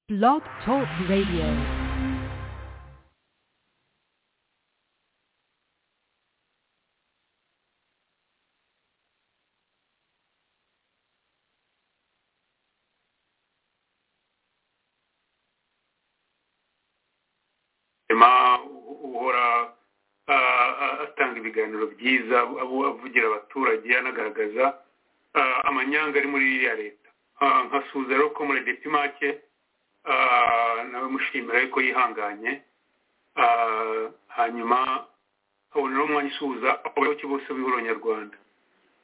Blog Talk Radio. ma uhora ah, atanga ibiganiro byiza abu- avugira abaturage anagaragaza ah, amanyanga ari muri iriya leta Ah, nka suza rero ko muri detimake nawe mushimira ariko yihanganye Ah, hanyuma aboneraho umwanya usuhuza abayoboke bose b'ihuriro nyarwanda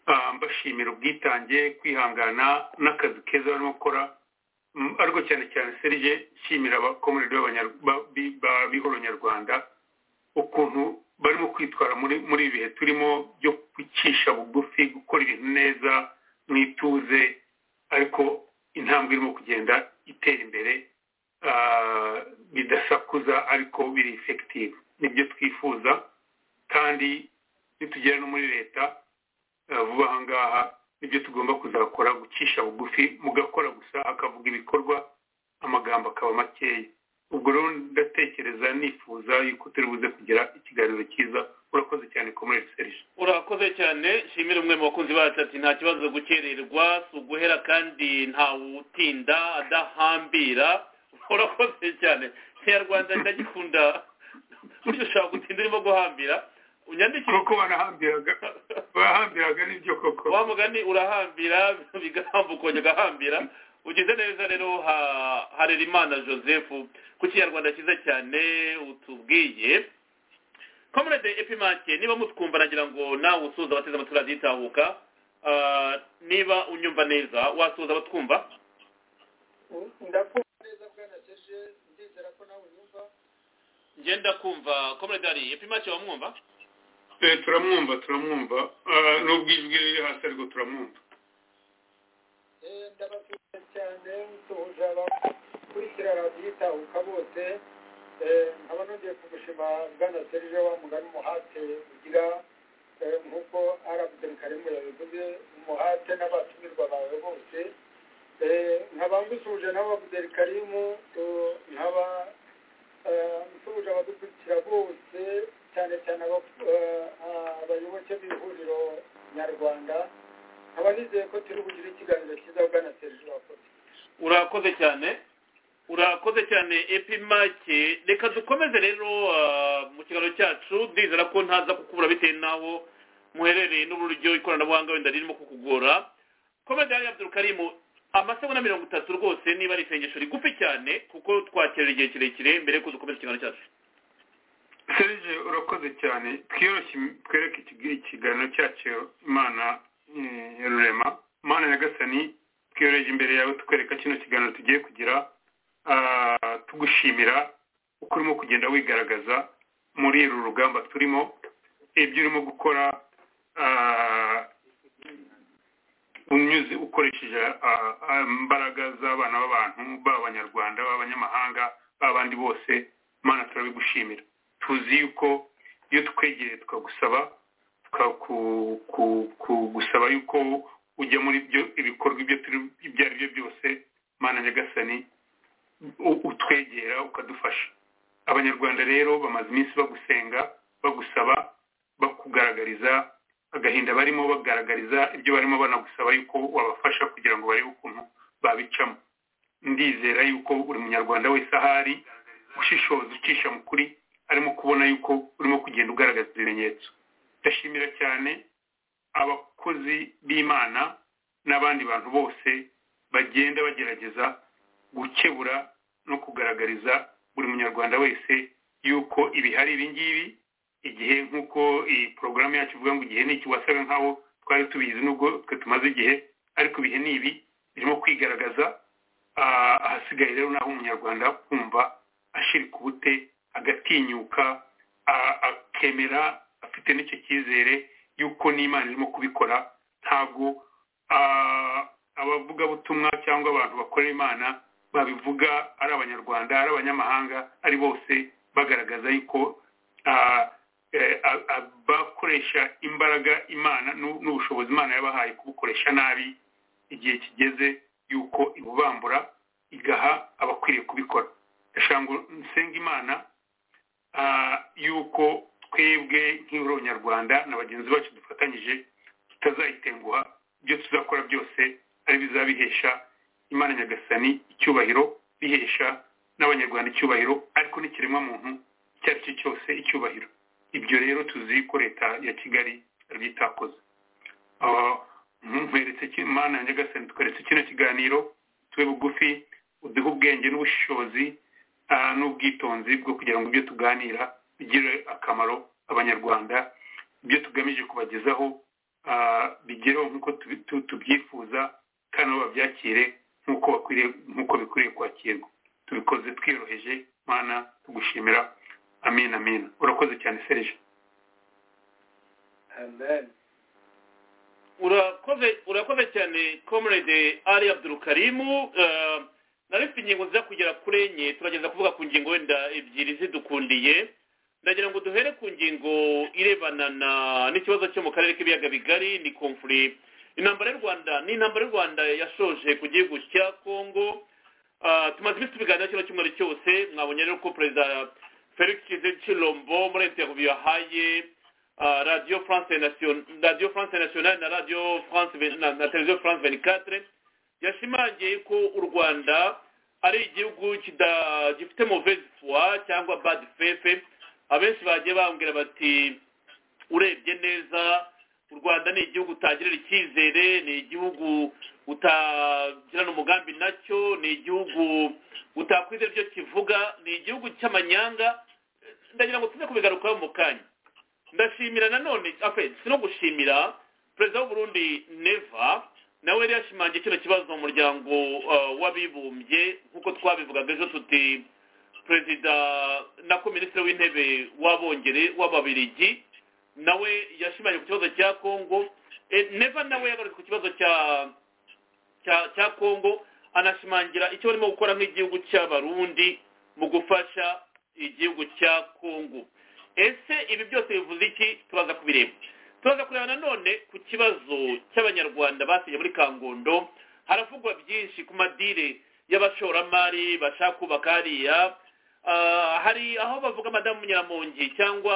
Ah, mbashimira ubwitange kwihangana n'akazi keza barimo gukora Mm, ariko cyane cyane serije nshimira abakomerede b'ihoro nyarwanda ukuntu barimo kwitwara muri muri ibi bihe turimo byo gucisha bugufi gukora ibintu neza mu ituze ariko intambwe irimo kugenda itera imbere ah, bidasakuza ariko biri effective nibyo twifuza kandi nitugera no muri leta eh, vuba aha ngaha nibyo tugomba kuzakora gucisha bugufi mugakora gusa hakavuga ibikorwa amagambo akaba makeya ubwo rero ndatekereza nifuza yuko turi buze kugira ikiganiro cyiza urakoze cyane komere serije urakoze cyane nshimire umwe mu bakunzi bacu ati nta kibazo gukererwa si uguhera kandi ntawutinda adahambira urakoze cyane kinyarwanda ndagikunda burya ushobora gutinda urimo guhambira unyandikire kuko barahambiraga barahambiraga nibyo koko wa mugani urahambira bigahamba ukongera ugahambira ugize neza rero ha- harerimana joseph ku kinyarwanda cyiza cyane utubwiye comrade epimake niba mutwumva nagira ngo nawe usuhuza abateze amatwi radiyitahuka niba unyumva neza wasuhuza abatwumva ndakumva neza bwana seje ndizera ko nawe unyumva ngenda kumva comrade hari epimake wamwumva Eh, turamwumva turamwumva Ah, nubwo ijwi riri hasi ariko turamwumva Eh, ndabashimira cyane musuhuje abakurikira radiyo itahuka bose Eh, nkaba nongeye kumushima bwana serije wa mugani umuhate ugira eh, nk'uko arabudeni karimu yabivuze umuhate n'abatumirwa bawe bose Eh, nkaba ngusuje nawe abudeni karimu eh, nkaba eh, nsuhuje abadukurikira bose cyane cyane aba- eh, abayoboke b'ihuriro nyarwanda nkaba nizeye ko turi bugire ikiganiro cyiza bwana serije wakoze urakoze cyane urakoze cyane epimake reka dukomeze rero ah, mu kiganiro cyacu ndizera ko ntaza kukubura bitewe n'aho muherereye n'uburyo ikoranabuhanga wenda ririmo kukugora komedi hari abdurukarimu amasegonda mirongo itatu rwose niba ari isengesho rigufi cyane kuko twakerera igihe kirekire mbere yuko dukomeza ikiganiro cyacu serije urakoze cyane twiyoroshye twereke iki- ikiganiro cyacu imana eh, ya rurema imana nyagasani twiyoreje imbere yawe tukwereka kino kiganiro tugiye kugira Ah, tugushimira uko urimo kugenda wigaragaza muri uru rugamba turimo ibyo urimo gukora ah, unyuze ukoresheje ah, ah, imbaraga z'abana b'abantu baba abanyarwanda baba abanyamahanga baba abandi bose mana turabigushimira tuzi yuko iyo twegereye tukagusaba tukaku- ku- kugusaba yuko ujya muri byo ibikorwa ibyo turi ibyo ari byo byose mana nyagasani u- utwegera ukadufasha abanyarwanda rero bamaze iminsi bagusenga bagusaba bakugaragariza agahinda barimo bagaragariza ibyo barimo banagusaba yuko wabafasha kugira ngo barebe ukuntu babicamo ndizera yuko buri munyarwanda wese ahari ushishoza ucisha mu kuri arimo kubona yuko urimo kugenda ugaragaza ibimenyetso ndashimira cyane abakozi b'imana n'abandi bantu bose bagenda bagerageza gukebura no kugaragariza buri munyarwanda wese yuko ibihari ibi ngibi igihe nk'uko iyi porogaramu yacu ivuga ngo igihe ni iki wasaga nk'aho twari tubizi nubwo twe tumaze igihe ariko ibihe ni ibi birimo kwigaragaza Ah, ahasigaye rero naho umunyarwanda kumva ashirika ubute agatinyuka a- akemera afite n'icyo cyizere yuko n'imana irimo kubikora ntabwo ah, abavugabutumwa cyangwa abantu bakorera imana babivuga ari abanyarwanda ari abanyamahanga ari bose bagaragaza yuko ah, eh, a- a- bakoresha imbaraga imana n'u- n'ubushobozi imana yabahaye kubukoresha nabi igihe kigeze yuko ibubambura igaha abakwiriye kubikora ndashaka ngo nsenga imana ah, yuko twebwe nk'abanyarwanda na bagenzi bacu dufatanyije tutazayitenguha ibyo tuzakora byose ari bizabihesha imana nyagasani icyubahiro bihesha n'abanyarwanda icyubahiro ariko n'ikiremwamuntu icyo ari cyo cyose icyubahiro ibyo rero tuzi ko leta ya kigali ariyo itakoze Ah, nkweretse ki- imana ya nyagasani tweretse kino kiganiro tube bugufi uduhe ubwenge n'ubushishozi ah, n'ubwitonzi bwo kugira ngo ibyo tuganira bigire akamaro abanyarwanda ibyo tugamije kubagezaho ah, bigereho nk'uko tubi- tu- tubyifuza kandi nabo babyakire nk'uko bakwiriye nk'uko bikwiriye kwakirwa tubikoze twiyoroheje mana tugushimira amin amin urakoze cyane serije amen urakoze urakoze cyane comrade ari abdurukarimu eh, nari mfite ingingo nziza kugera kuri enye turageza kuvuga ku ngingo wenda ebyiri zidukundiye ndagira ngo duhere ku ngingo irebana na n'ikibazo cyo mu karere k'ibiyaga bigari ni confuri intambara y'u rwanda ni intambara y'u rwanda yashoje ku gihugu cya kongo Ah, tumaze iminsi tubiganira kino cyumweru cyose mwabonye rero ko perezida felix chilombo muri interview yahaye Uh, Radio France Nation- Radio France Nationale na Radio France ve- na, na Televiziyo France 24 yashimangiye ko u Rwanda ari igihugu kida- gifite mauvaise foi cyangwa bad faith abenshi bagiye bambwira bati urebye neza u rwanda ni igihugu utagirira icyizere ni igihugu utagirana umugambi nacyo ni igihugu utakwizera ibyo kivuga ni igihugu cy'amanyanga ndagira ngo tuze kubigarukaho mu kanya ndashimira nanone afe si no gushimira perezida w'uburundi neva nawe yari yashimangiye kino kibazo mu muryango uh, w'abibumbye nk'uko twabivugaga ejo tuti perezida nako minisitiri w'intebe w'abongere w'ababirigi nawe yashimangiye ku kibazo cya kongo e, neva nawe yagarutse ku kibazo cya cya cya kongo anashimangira icyo barimo gukora nk'igihugu cy'abarundi mu gufasha igihugu cya kongo ese ibi byose bivuze iki turaza kubireba turaza kureba nanone ku kibazo cy'abanyarwanda basinye muri kangondo haravugwa byinshi ku madire y'abashoramari bashaka kubaka hariya Ah, hari aho bavuga madamu nyiramongi cyangwa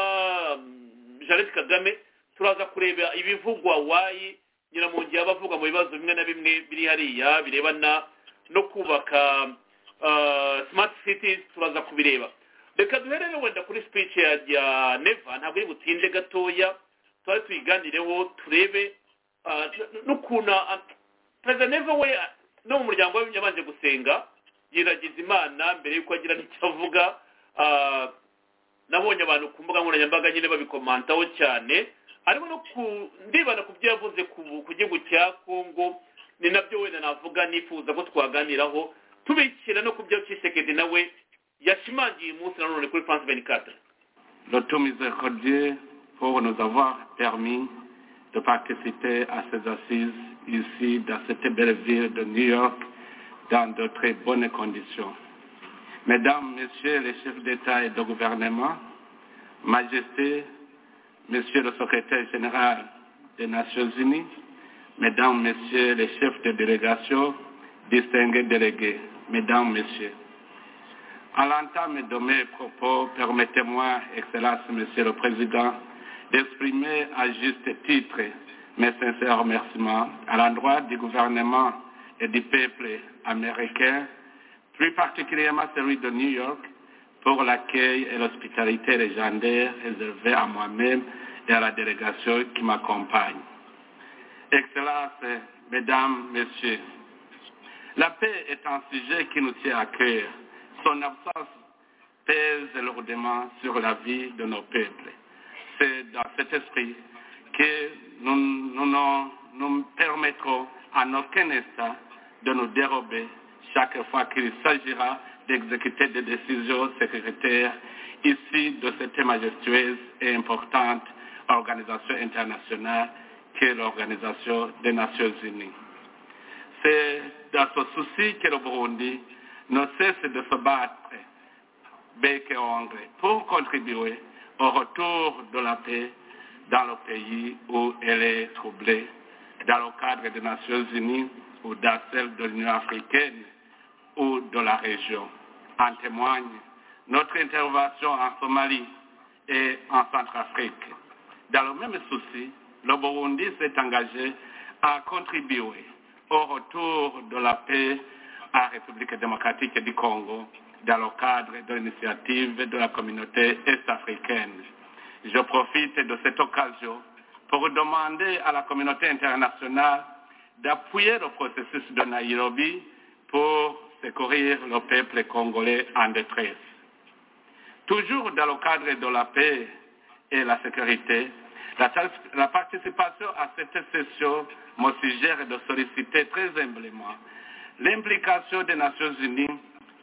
mm, jeannette kagame turaza kureba ibivugwa wayi nyiramongi yaba avuga mu bibazo bimwe na bimwe biri hariya birebana no kubaka ah, smart cities turaza kubireba reka duherere wenda kuri speech ya ya neva ntabwo iri butinde gatoya twari tuyiganireho turebe ah, n- n'ukuntu ah, perezida neva we ah, no mu muryango we yabanje gusenga yiragiza imana mbere y'uko agira n'icyo avuga ah, nabonye abantu ku mbuga nkoranyambaga nyine babikomantaho cyane ariko no ku- ndibana ku byo yavuze ku- ku gihugu cya kongo ni nabyo wenda navuga nifuza ko twaganiraho tubikira no ku byo cisekedi nawe yashimangiye uyu munsi nanone kuri france beni kadre Notre miséricordieux pour nous avoir permis de participer à ces assises ici dans cette belle ville de New York dans de très bonnes conditions. Mesdames, Messieurs les chefs d'État et de gouvernement, Majesté, Monsieur le secrétaire général des Nations Unies, Mesdames, Messieurs les chefs de délégation, distingués délégués, Mesdames, Messieurs, à l'entame de mes propos, permettez-moi, Excellence, Monsieur le Président, d'exprimer à juste titre mes sincères remerciements à l'endroit du gouvernement et du peuple américain, plus particulièrement celui de New York, pour l'accueil et l'hospitalité légendaire réservée à moi-même et à la délégation qui m'accompagne. Excellences, Mesdames, Messieurs, la paix est un sujet qui nous tient à cœur. Son absence pèse lourdement sur la vie de nos peuples. C'est dans cet esprit que nous nous ne nous permettrons à aucun instant de nous dérober chaque fois qu'il s'agira d'exécuter des décisions sécuritaires issues de cette majestueuse et importante organisation internationale qu'est l'Organisation des Nations Unies. C'est dans ce souci que le Burundi ne cesse de se battre bec et ongle pour contribuer au retour de la paix dans le pays où elle est troublée, dans le cadre des Nations Unies ou dans celle de l'Union africaine ou de la région. En témoigne notre intervention en Somalie et en Centrafrique. Dans le même souci, le Burundi s'est engagé à contribuer au retour de la paix à la République démocratique du Congo dans le cadre de l'initiative de la communauté est-africaine. Je profite de cette occasion pour demander à la communauté internationale d'appuyer le processus de Nairobi pour secourir le peuple congolais en détresse. Toujours dans le cadre de la paix et la sécurité, la, la participation à cette session me suggère de solliciter très humblement l'implication des Nations Unies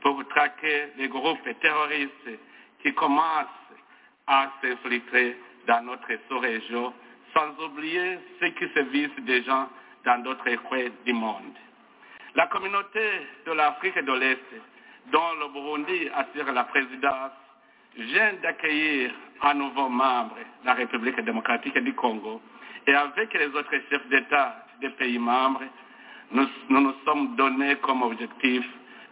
pour traquer les groupes terroristes qui commencent à s'infiltrer dans notre sous-région, sans oublier ceux qui sévissent des gens dans d'autres coins du monde. La communauté de l'Afrique de l'Est, dont le Burundi assure la présidence, vient d'accueillir un nouveau membre, la République démocratique du Congo, et avec les autres chefs d'État des pays membres, nous nous, nous sommes donnés comme objectif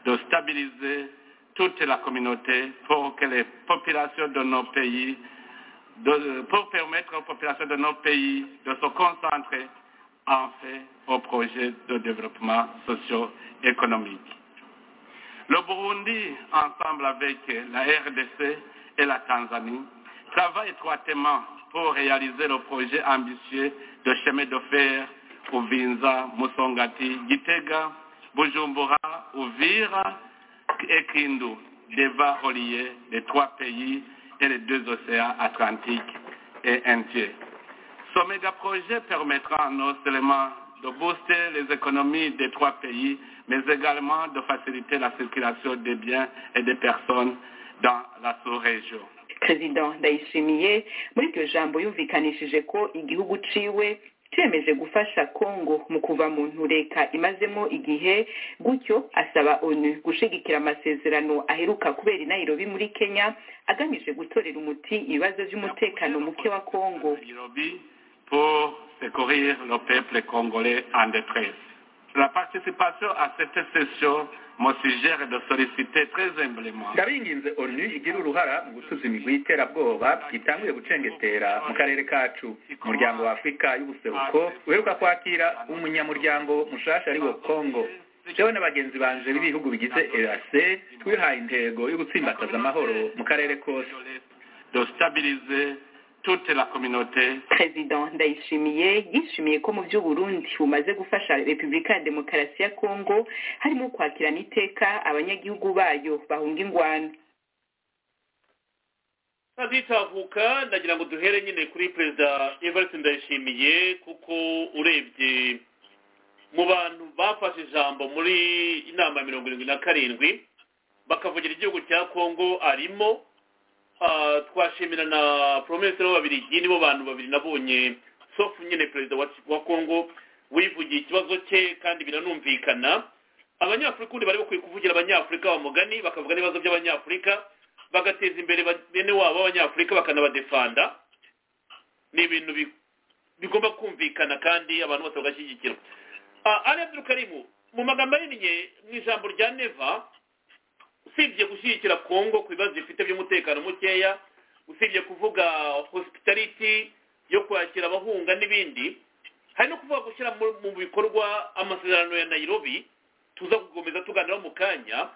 de stabiliser toute la communauté pour que les populations de nos pays, de, pour permettre aux populations de nos pays de se concentrer en fait au projet de développement socio-économique. Le Burundi, ensemble avec la RDC et la Tanzanie, travaille étroitement pour réaliser le projet ambitieux de chemin de fer Uvinza, Musongati, Gitega, Bujumbura, Uvira et Kindu, devant relier les trois pays et les deux océans Atlantique et Indien. Ce méga-projet permettra non seulement de booster les économies des trois pays, mais également de faciliter la circulation des biens et des personnes dans la sous-région. perezida ndayishimiye muri iryo jambo yumvikanishije ko igihugu ciwe cyemeje gufasha kongo mu kuva mu ntureka imazemo igihe gutyo asaba onu gushigikira amasezerano aheruka kubera i nairobi muri kenya agamije gutorera umuti ibibazo by'umutekano muke wa kongo Nairobi pour secourir le peuple congolais en détresse. La participation à cette session me suggère de solliciter très humblement ndabinginze onu igira uruhara mu gusuza imigwi y'iterabwoba itanguye gucengetera mu karere kacu umuryango wa afurika y'ubuseruko uheruka kwakira umunyamuryango mushasha ari wo kongo jewe na bagenzi banje b'ibihugu bigize erc twihaye intego yo gutsimbataza amahoro mu karere kose de stabiliser toute la communauté perezida ndayishimiye yishimiye ko mu by'uburundi bumaze gufasha repubulika ya demokarasi ya kongo harimo kwakirana iteka abanyagihugu bayo bahunga ingwano ntazitavuka ndagira ngo duhere nyine kuri perezida everest ndayishimiye kuko urebye mu bantu bafashe ijambo muri inama ya mirongo irindwi na karindwi bakavugira igihugu cya kongo arimo Ah, twashimira na poromesire w'ababiligi nibo bantu babiri nabonye sofu nyine perezida wa wa kongo wivugiye ikibazo cye kandi biranumvikana abanyafurika ubundi bari bakwiye kuvugira abanyafurika bamugani bakavuga n'ibibazo by'abanyafurika bagateza imbere ba- bene wabo b'abanyafurika bakanabadefanda ni ibintu bi- bigomba kumvikana kandi abantu bose bagashyigikira Ah, ali abdurukarimu mu magambo ahinnye mu ijambo rya neva usibye gushyigikira kongo ku bibazo bifite by'umutekano mukeya usibye kuvuga hospitality yo kwakira abahunga n'ibindi hari no kuvuga gushyira mu mu bikorwa amasezerano ya nairobi tuza gukomeza tuganiraho mu kanya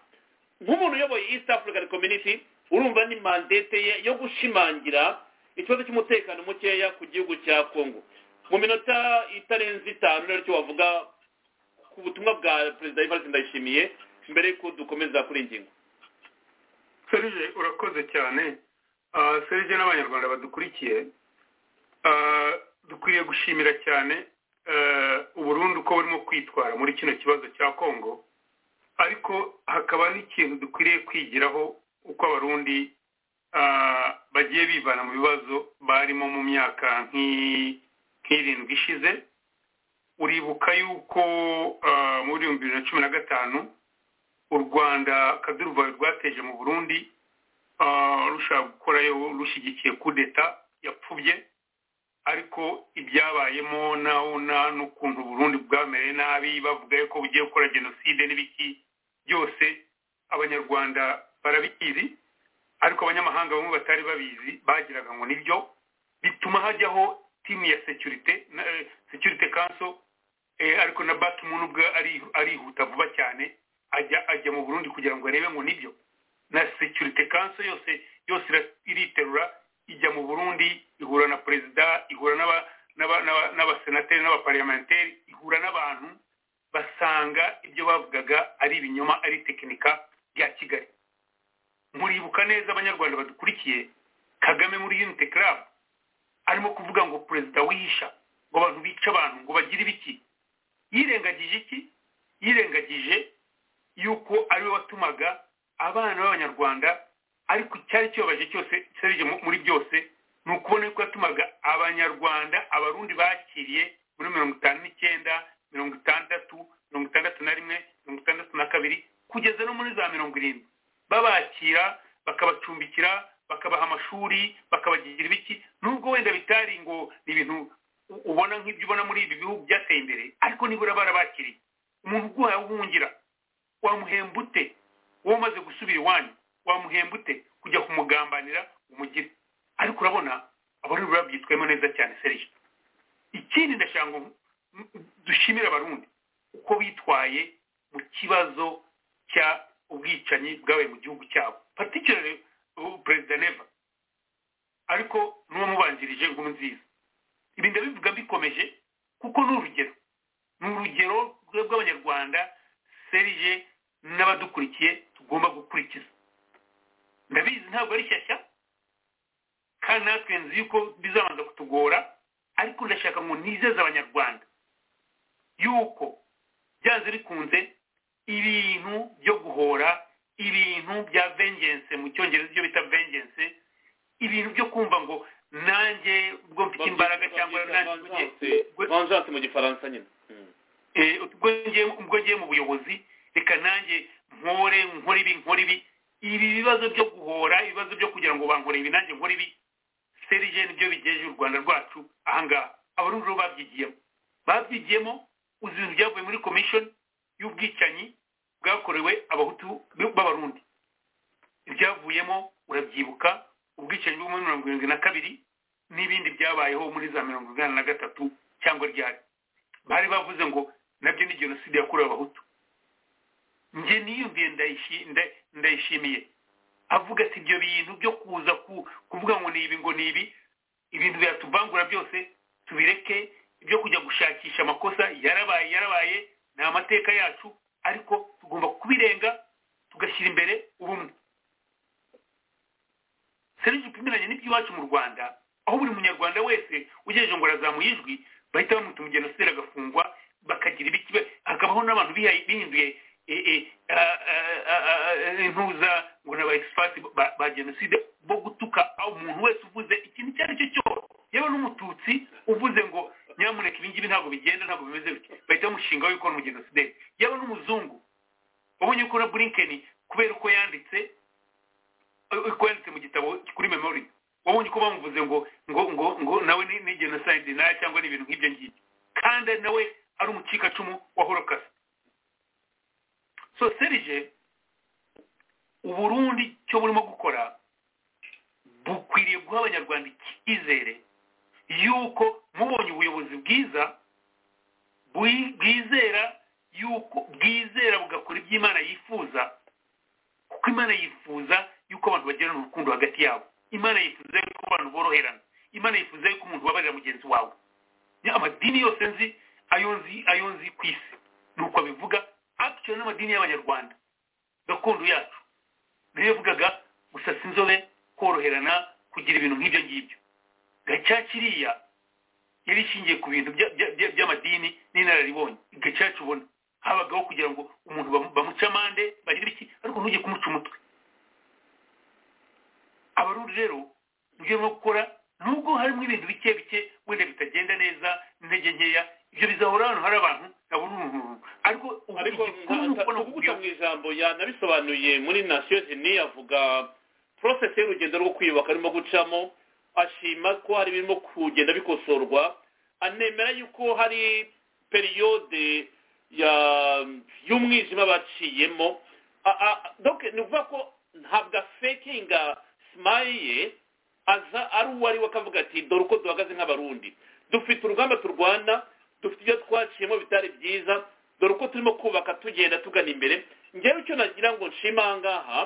nk'umuntu uyoboye east african community urumva ni mandate ye yo gushimangira ikibazo cy'umutekano mukeya ku gihugu cya kongo mu minota itarenze itanu naryo wavuga ku butumwa bwa perezida ivarisi ndayishimiye mbere y'uko dukomeza kuri iyi ngingo serge urakoze cyane Ah, serge n'abanyarwanda badukurikiye Ah, dukwiye gushimira cyane eh, uburundi uko burimo kwitwara muri kino kibazo cya kongo ariko hakaba n'ikintu dukwiriye kwigiraho uko abarundi ah, bagiye bivana mu bibazo barimo mu myaka nk'i- nk'irindwi ishize uribuka yuko ah, muri ibihumbi bibiri na cumi na gatanu u rwanda akaduruvayo rwateje mu burundi ah, rushaka gukorayo rushyigikiye kudeta yapfubye ariko ibyabayemo naho nta n'ukuntu uburundi bwamereye nabi bavuga yuko bugiye gukora jenoside n'ibiki byose abanyarwanda barabizi ariko abanyamahanga bamwe batari babizi bagiraga ngo nibyo bituma hajyaho timu ya securite na- eh, securite council eh, ariko na batman ubwe ari- arihuta vuba cyane ajya ajya mu burundi kugira ngo arebe ngo nibyo na securite council yose yose ira- iriterura ijya mu burundi ihura na perezida ihura n'aba- n'aba- n'aba- n'abasenateri n'abapariyamenteri ihura n'abantu basanga ibyo bavugaga ari ibinyoma ari tekinika bya kigali muribuka neza abanyarwanda badukurikiye kagame muri unity club arimo kuvuga ngo perezida wihisha ngo abantu bice abantu ngo bagire ibiki yirengagije iki yirengagije yuko ari we watumaga abana b'abanyarwanda ariko icyari kibabaje cyose cyarije muri byose ni ukubona yuko yatumaga abanyarwanda abarundi bakiriye muri mirongo itanu n'icyenda mirongo itandatu mirongo itandatu na rimwe mirongo itandatu na kabiri kugeza no muri za mirongo irindwi babakira bakabacumbikira bakabaha amashuri bakabagira ibiki nubwo wenda bitari ngo ni ibintu u- ubona nk'ibyo ubona muri ibi bihugu byateye imbere ariko nibura barabakiriye umuntu uguhaye ubuhungira wamuhemba ute wowe umaze gusubira iwanyu wamuhemba ute kujya kumugambanira umugire ariko urabona abarundi babyitwayemo neza cyane serije ikindi ndashaka ngo m- m- dushimire abarundi uko bitwaye mu kibazo cya ubwicanyi bwabaye mu gihugu cyabo particularly uh, perezida neva ariko n'uwamubanjirije inkuru nziza ibi ndabivuga mbikomeje kuko ni urugero ni urugero rwe- rw'abanyarwanda serije n'abadukurikiye tugomba gukurikiza ndabizi ntabwo ari shyashya kandi natwe nzi yuko bizabanza kutugora ariko ndashaka ngo nizeze abanyarwanda yuko byanze bikunze ibintu byo guhora ibintu bya vengeance mu cyongereza ibyo bita vengeance ibintu byo kumva ngo nanjye ubwo mfite imbaraga cyangwa nanjye ubwo ngiye- ubwo- vanjanse mu gifaransa nyine Mm. Eh, ubwo ngiye ubwo ngiye mu buyobozi reka nanjye nkore nkore ibi nkore ibi ibi bibazo byo guhora ibibazo byo kugira ngo bankore ibi nanjye nkore ibi serije nibyo bigejeje u rwanda rwacu ahangaha abarundi rero babyigiyemo babyigiyemo uzi ibintu byavuye muri komishoni y'ubwicanyi bwakorewe abahutu b'abarundi ibyavuyemo urabyibuka ubwicanyi bwo muri mirongo irindwi na kabiri n'ibindi byabayeho muri za mirongo inani na gatatu cyangwa ryari bari bavuze ngo nabyo ni jenoside yakorewe abahutu njye niyumviye ndayishi- nda- ndayishimiye avuga ati ibyo bintu byo kuza ku- kuvuga ngo ni ibi ngo ni ibi ibintu biratuvangura byose tubireke ibyo kujya gushakisha amakosa yarabaye yarabaye ni amateka yacu ariko tugomba kubirenga tugashyira imbere ubumwe serije upimiranye n'iby'iwacu mu rwanda aho buri munyarwanda wese ugejeje ngo arazamuye ijwi bahita bamwita umugenocide agafungwa bakagira ibiki be- hakabaho n'abantu bihaye- bihinduye e, e, a, a, a, a, a, intuza ngo ni abaexipati ba- ba genocide bo gutuka umuntu wese uvuze ikintu icyo ari cyo cyose yewe n'umututsi uvuze ngo nyamuneka ibi ngibi ntabwo bigenda ntabwo bimeze bityo bahita bamushinga yuko ni umugenocide yewe n'umuzungu wabonye ko na burinkeni kubera uko yanditse uko yanditse mu gitabo kuri memori wabonye ko bamuvuze ngo ngo ngo ngo nawe ni, ni genocide nayo cyangwa ni ibintu nk'ibyo ngibyo kandi nawe ari umucikacumu wa holokasi so serije uburundi cyo burimo gukora bukwiriye guha abanyarwanda icyizere yuko mubonye ubuyobozi bwiza bwi- bwizera yuko bwizera bugakora ibyo imana yifuza kuko imana yifuza yuko abantu bagirana urukundo hagati yabo imana yifuza yuko abantu boroherana imana yifuza yuko umuntu ubabarira mugenzi wawe Ya, amadini yose nzi ayo nzi ayo nzi ku isi ni uko abivuga actually n'amadini y'abanyarwanda gakondo yacu niyo yavugaga gusasa inzobe koroherana kugira ibintu nk'ibyo ngibyo gacaca iriya yari ishingiye ku bintu bya- bya- bya- by'amadini n'inararibonye gacaca ubona habagaho kugira ngo umuntu bamu- bamuce amande bagire iki ariko ntujye kumuca umutwe abarundi rero ibyo barimo gukora nubwo harimo ibintu bike bike wenda bitagenda neza intege nkeya ibyo bizahora ahantu hari abantu nabunurunururu ariko ubu ariko igikuru ni ukubona kuguta mu ijambo yanabisobanuye muri nasiyo zini avuga porosesi y'urugendo rwo kwiyubaka arimo gucamo ashima ko hari ibirimo kugenda bikosorwa anemera yuko hari periyode ya- y'umwijima baciyemo a- a- donc ni ukuvuga ko ntabwo afekinga simayi ye aza ari uwo ari we akavuga ati dore uko duhagaze nk'abarundi dufite urugamba turwana dufite ibyo twaciyemo bitari byiza dore uko turimo kubaka tugenda tugana imbere ngewe icyo nagira ngo nshima aha ngaha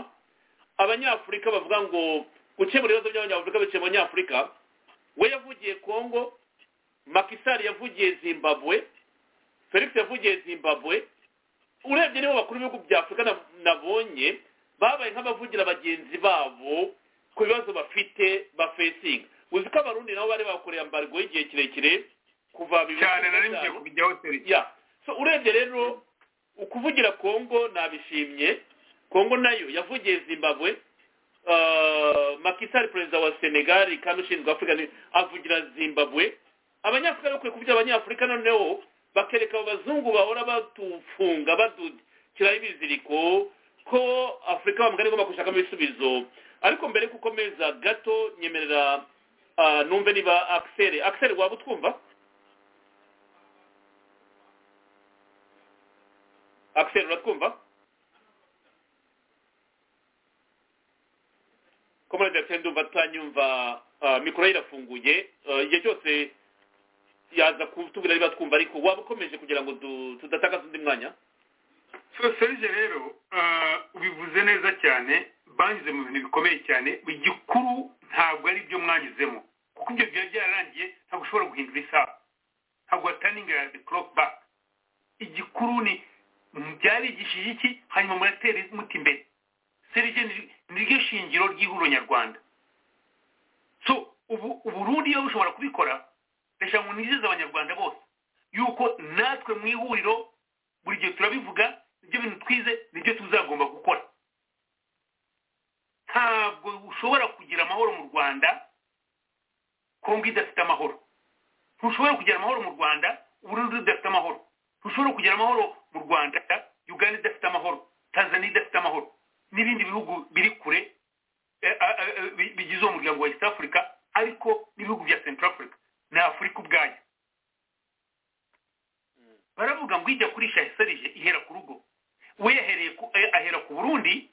abanyafurika bavuga ngo gukemura ibibazo by'abanyafurika biciye mu banyafurika we yavugiye kongo makisari yavugiye zimbabwe felix yavugiye zimbabwe urebye nibo bakuru b'ibihugu bya afurika na- nabonye babaye nk'abavugira bagenzi babo ku bibazo bafite bafesinga uzi ko abarundi nabo bari bakoreye ambargo y'igihe kirekire kuva bibiri na cyane cumi nari na ngiye gatanu. kubijyaho serivisi ya so urebye rero ukuvugira kongo nabishimye kongo nayo yavugiye zimbabwe Uh, makisari perezida wa senegali kandi ushinzwe afurika ni- avugira zimbabwe abanyafurika bakwiye kuvugira abanyafurika noneho bakereka abo bazungu bahora batufunga badukiraho ibiziriko ko afurika bamugana igomba gushakamo ibisubizo ariko mbere yo gukomeza gato nyemerera ah, numve niba akiseri akiseri waba utwumva akiseri uratwumva komerede yakiseri ndumva tutanyumva ah, mikoro ye irafunguye Ah, igihe cyose yaza kutubwira niba twumva ariko waba ukomeje kugira ngo du- tudatakaza undi mwanya so serge rero ah, ubivuze neza cyane banyuze mu bintu bikomeye cyane igikuru ntabwo ari byo mwanyuzemo kuko ibyo byari byararangiye ntabwo ushobora guhindura isaha ntabwo wataninga the clock back igikuru ni byarigishije iki hanyuma muratera muti imbere serge ni- ni ryo shingiro ry'ihuriro nyarwanda so ubu uburundi yo bushobora kubikora reka ngo nizeze abanyarwanda bose yuko natwe mu ihuriro buri gihe turabivuga ibyo bintu twize nibyo tuzagomba gukora ntabwo ushobora kugira amahoro mu rwanda kongo idafite amahoro ntushobora kugira amahoro mu rwanda uburundi budafite amahoro ntushobora kugira amahoro mu rwanda uganda idafite amahoro tanzania idafite amahoro n'ibindi bihugu biri kure eh, ah, ah, eh, bi- bigize uwo muryango wa east africa ariko n'ibihugu bya central africa ni afurika ubwayo baravuga ngo ijya kurisha yaserije ihera ku rugo we yahereye ku- eh, ahera ku burundi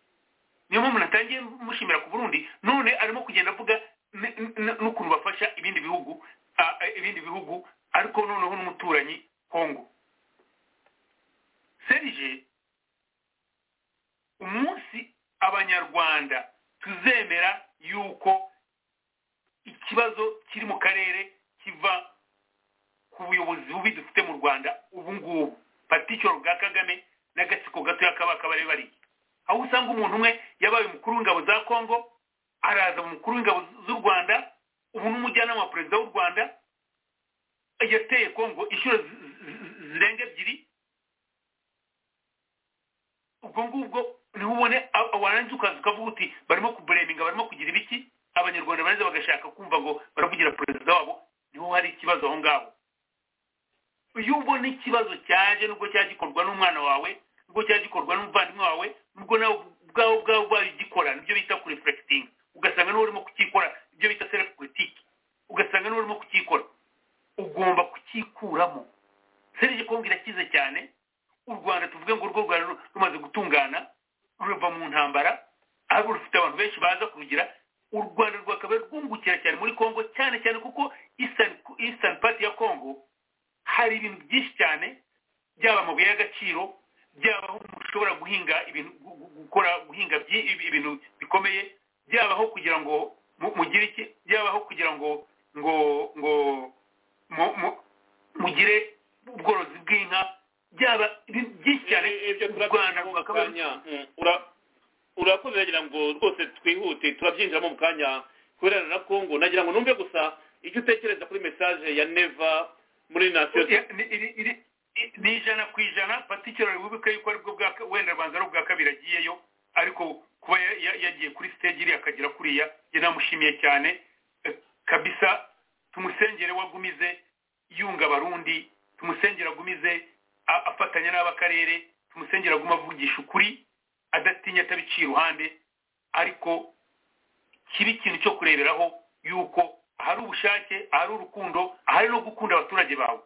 niyo mpamvu natangiye mushimira ku burundi none arimo kugenda avuga n- n- n'ukuntu bafasha ibindi bihugu ah, eh, ibindi bihugu ariko noneho n'umuturanyi kongo serije umunsi abanyarwanda tuzemera yuko ikibazo kiri mu karere kiva ku buyobozi bubi dufite mu rwanda ubu ngubu paticoro bwa kagame n'agatsiko gatoya kabaka bari bari aho usanga umuntu umwe yabaye umukuru w'ingabo za kongo araza umukuru w'ingabo z'u rwanda ubu n'umujyanama wa perezida w'u rwanda yateye kongo inshuro zi- zi- zi- zirenga ebyiri ubwo ngubwo niho ubone a- warangiza ukaza ukavuga uti barimo kubureminga barimo kugira ibiki abanyarwanda bareza bagashaka kumva ngo baravugira perezida wabo niho hari ikibazo aho ngaho iyo ubona ikibazo cyaje nubwo cyajya gikorwa n'umwana wawe nubwo cyajya gikorwa n'umuvandimwe wawe nubwo nawe ubwawe ubwawe ubwawe ugikora nibyo bita kurefurekitinga ugasanga niwe urimo kukikora ibyo bita selefu politiki ugasanga niwe urimo kukikora ugomba kukikuramo serije kongo irakize cyane u rwanda tuvuge ngo urwo rwari ru- rumaze gutungana rurava mu ntambara ahubwo rufite abantu benshi baza kurugira u rwanda rwakabaye rwungukira cyane muri kongo cyane cyane kuko eastern, eastern party ya kongo hari ibintu byinshi cyane byaba amabuye y'agaciro byaba aho ushobora guhinga ibintu gu- gu- gukora guhinga byi- ibi- ibintu bikomeye byaba aho kugira ngo mu- mugire iki byaba aho kugira ngo ngo ngo mu- mu- mugire ubworozi bw'inka byaba ibintu byinshi cyane Eh, eh, ibyo u rwanda turabyinjiramo mu rwakabaye kanya Mm, ura- urakoze wagira ngo rwose twihute turabyinjiramo mu kanya kubera na kongo nagira ngo numve gusa icyo utekereza kuri mesaje ya neva muri nasiyo Ya- ni- iri- iri- i- ni ijana ku ijana patikirari wibuke yuko aribwo bwa ka- wenda rbanza ari ubwa kabiri agiyeyo ariko kuba ya- ya- yagiye kuri stage iriya akagera kuriya njye namushimiye cyane Eh, kabisa tumusengere wagumize yunga abarundi tumusengere agumize a- afatanya n'ab'akarere tumusengere aguma avugisha ukuri adatinya atabiciye iruhande ariko kiba ikintu cyo kureberaho yuko ahari ubushake ahari urukundo ahari no gukunda abaturage bawe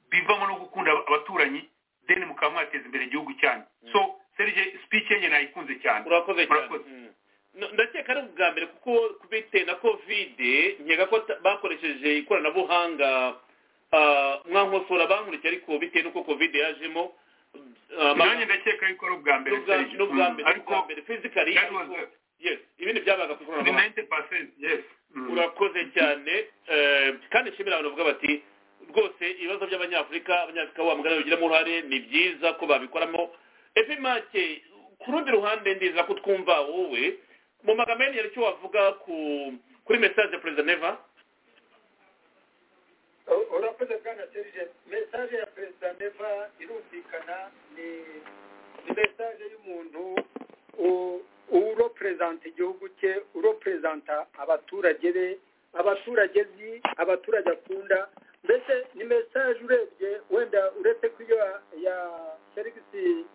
bivamo no gukunda abaturanyi then mukaba mwateza imbere igihugu cyanyu so serge speech yenye nayikunze cyane urakoze cyane Urakoze. Mm. No, ndakeka ari ubwa mbere kuko bitewe na kovide nkeka ko ta- bakoresheje ikoranabuhanga ah, mwankosora bankurikije ariko bitewe n'uko kovide yajemo ah, ma- nanjye ndakeka yuko ari ubwa mbere n'ubwa Serge. n'ubwa Mm. mbere ariko n'ubwa mbere fizikali that was ariko yes ibindi byabaga ku the ikoranabuhanga 90% yes Mm. urakoze cyane eh, kandi nshimira abantu bavuga bati rwose ibibazo by'abanyafurika abanyafurika wa mugana bagiramo uruhare ni byiza ko babikoramo epimake ku rundi ruhande ndiza ko twumva wowe mu magambo yari icyo wavuga ku kuri mesaje ya perezida neva urakoze bwana serge mesaje ya perezida neva irumvikana ni ni mesaje y'umuntu u- uroperezanta igihugu cye uroperezanta abaturage be abaturage zi abaturage akunda mbese ni mesaje urebye wenda uretse ko iyo ya- ya serivisi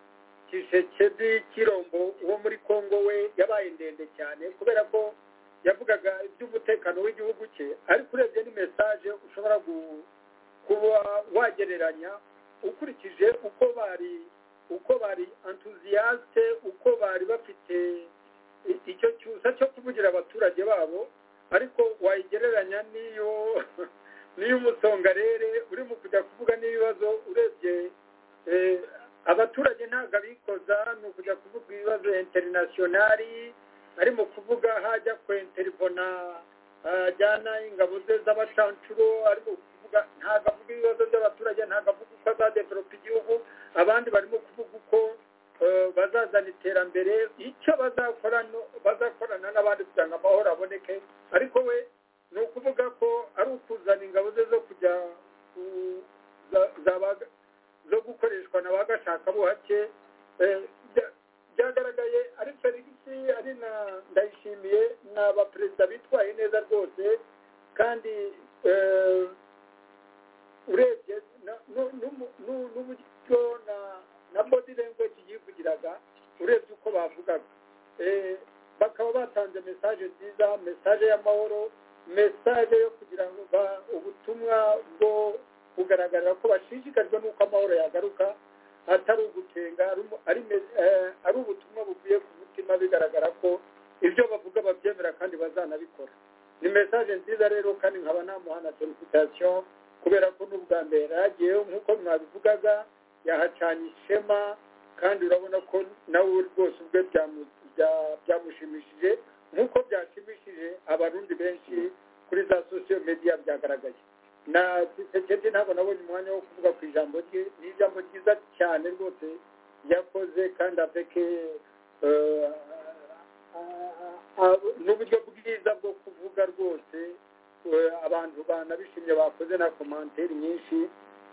kisekedi kirombo wo muri kongo we yabaye ndende cyane kubera ko yavugaga iby'umutekano w'igihugu cye ariko urebye ni mesaje ushobora gu- kuba wagereranya ukurikije uko bari uko bari enthusiaste uko bari bafite i- icyo cyusa cyo kuvugira abaturage babo ariko wayigereranya n'iyo n'iyo umusongarere urimo kujya kuvuga n'ibibazo urebye eh, abaturage ntabwo abikoza ni ukujya kuvuga ibibazo interinasiyonari arimo kuvuga hajya kwenterivona ajyana ingabo ze z'abacancuro arimo kuvuga ntabwo avuga ibibazo by'abaturage ntabwo avuga uko azadevelopa igihugu abandi barimo kuvuga uko eh, bazazana iterambere icyo bazakorana bazakorana n'abandi kugira ngo amahoro aboneke ariko we ni ukuvuga ko ari ukuzana ingabo ze zo kujya ku- za- zaba- zo gukoreshwa na ba gashakabuhake eh, bya- byagaragaye ari felix ari na ndayishimiye ni abaperezida bitwaye neza rwose kandi eh, urebye na- nu- nu- nu- n'uburyo na na body language yivugiraga urebye uko bavugaga Eh, bakaba batanze mesaje nziza mesaje y'amahoro mesaje yo kugira ngo ba- ubutumwa bwo kugaragara ko bashishikajwe n'uko amahoro yagaruka atari ugutenga ari umu- ari me- eh, ari ubutumwa buvuye ku mutima bigaragara ko ibyo bavuga babyemera kandi bazanabikora ni mesaje nziza rero kandi nkaba namuha na felicitasiyo kubera ko n'ubwa mbere yaragiye nk'uko mwabivugaga yahacanye ishema kandi urabona ko nawe rwose ubwe byamu- bya- byamushimishije nk'uko byashimishije abarundi benshi kuri za sosiyo mediya byagaragaye na sekedi ntabwo nabonye umwanya wo kuvuga ku ijambo rye ni ijambo ryiza cyane rwose yakoze kandi apeke n'uburyo bwiza bwo kuvuga rwose eh, abantu banabishimye bakoze na komanteri nyinshi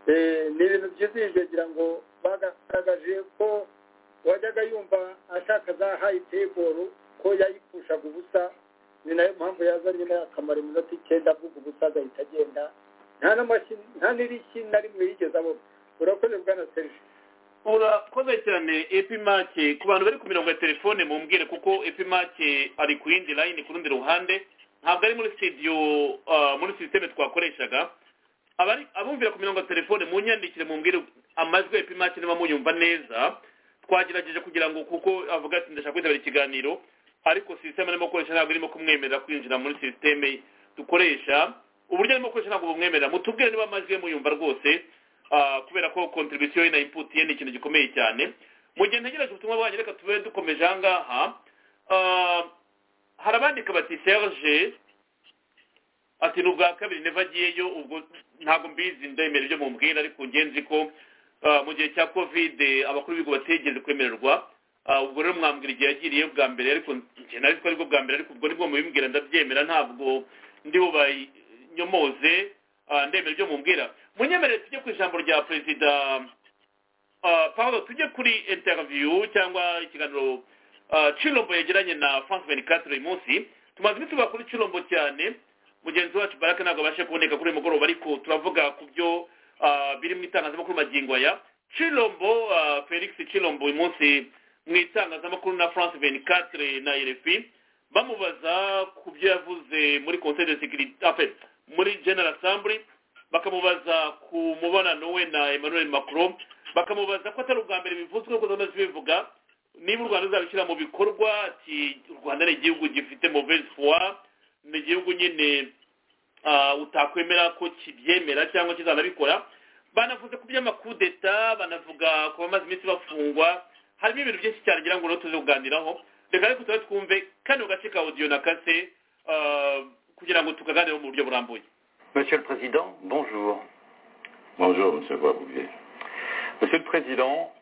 Eh, ni ibintu byizihije ngira ngo bagaragaje ko wajyaga yumva ashaka za hayi teboro ko yayipfushaga ubusa ni nayo mpamvu yazanye akamara iminota icyenda avuga ubusa agahita agenda nta n'amashyi nta n'irishyi na rimwe yigeze abona urakoze bwana serge urakoze cyane epimake ku bantu bari ku mirongo ya telefone mumbwire kuko epimake ari ku yindi layini ku rundi ruhande ntabwo ari muri studio ah, muri sisiteme twakoreshaga abari abumvira ku mirongo ya telefone munyandikire mumbwire amajwi ya epimake niba muyumva neza twagerageje kugira ngo kuko avuga ati ndashaka kwitabira ikiganiro ariko sisiteme arimo gukoresha ntabwo irimo kumwemerera kwinjira muri sisiteme dukoresha uburyo arimo gukoresha ntabwo bumwemerera mutubwire niba amajwi ye muyumva rwose ah, kubera ko contribution ye na input ye ni ikintu gikomeye cyane mu gihe ntegereje ubutumwa bwanyu reka tube dukomeje aha ngaha Ah, hari abandika bati serge ati ni ubwa kabiri neva agiyeyo ubwo ntabwo mbizi ndemera ibyo mumbwira ariko ngenzi ko ah, mu gihe cya kovide abakuru b'ibigo bategeze kwemererwa Ah, ubwo rero mwambwira igihe yagiriye bwa mbere ariko njye nari ko aribwo bwa mbere ariko ubwo nibwo mubimbwira ndabyemera ntabwo ndi bubanyomoze Ah, ndemera ibyo mumbwira munyemerere tujye ku ijambo rya perezida ah, paul tujye kuri interview cyangwa ikiganiro ah, cirombo yagiranye na france venicatre uyu munsi tumaze imituba kuri cirombo cyane mugenzi wacu baraka ntabwo abashe kuboneka kuri uyu mugoroba ariko turavuga ku byo ah, biri mu itangazamakuru magingo aya cirombo ah, felix cirombo uyu munsi mu itangazamakuru na france venicatre na rfi bamubaza ku byo yavuze muri conseil de sécurité enfin, muri general assembly bakamubaza ku mubonano we na emmanuel macron bakamubaza ko atari ubwa mbere bivuzwe ko zamaze bivuga niba u rwanda ruzabishyira mu bikorwa ati u rwanda ni igihugu gifite muvesi fuwa ni igihugu nyine ah, utakwemera ko kibyemera cyangwa kizanabikora banavuze ku by'amakudeta banavuga ku bamaze iminsi bafungwa harimo ibintu byinshi cyane ngira ngo rero tuze kuganiraho reka reka turabe twumve kano gace ka odiyo na kase ah, kugira ngo tukaganireho mu buryo burambuye Monsieur le Président, bonjour. Bonjour, Monsieur Boisbouvier. Monsieur le Président,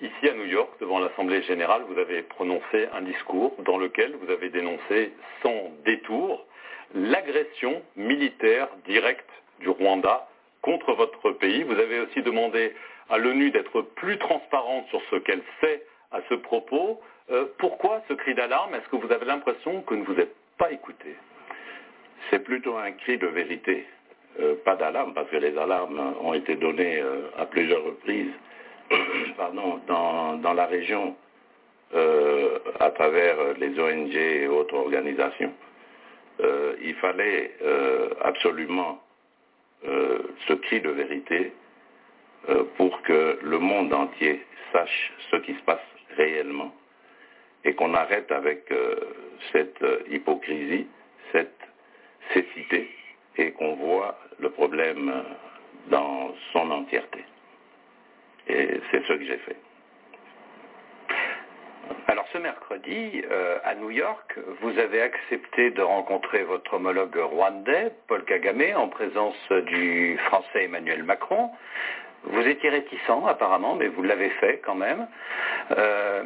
ici à New York, devant l'Assemblée générale, vous avez prononcé un discours dans lequel vous avez dénoncé sans détour l'agression militaire directe du Rwanda contre votre pays. Vous avez aussi demandé à l'ONU d'être plus transparente sur ce qu'elle fait à ce propos. Euh, pourquoi ce cri d'alarme Est-ce que vous avez l'impression que ne vous êtes pas écouté C'est plutôt un cri de vérité, euh, pas d'alarme, parce que les alarmes ont été données euh, à plusieurs reprises pardon, dans, dans la région euh, à travers les ONG et autres organisations. Euh, il fallait euh, absolument euh, ce cri de vérité euh, pour que le monde entier sache ce qui se passe réellement et qu'on arrête avec euh, cette euh, hypocrisie, cette cécité et qu'on voit le problème euh, dans son entièreté. Et c'est ce que j'ai fait. Alors ce mercredi, euh, à New York, vous avez accepté de rencontrer votre homologue rwandais, Paul Kagame, en présence du Français Emmanuel Macron. Vous étiez réticent apparemment, mais vous l'avez fait quand même. Euh,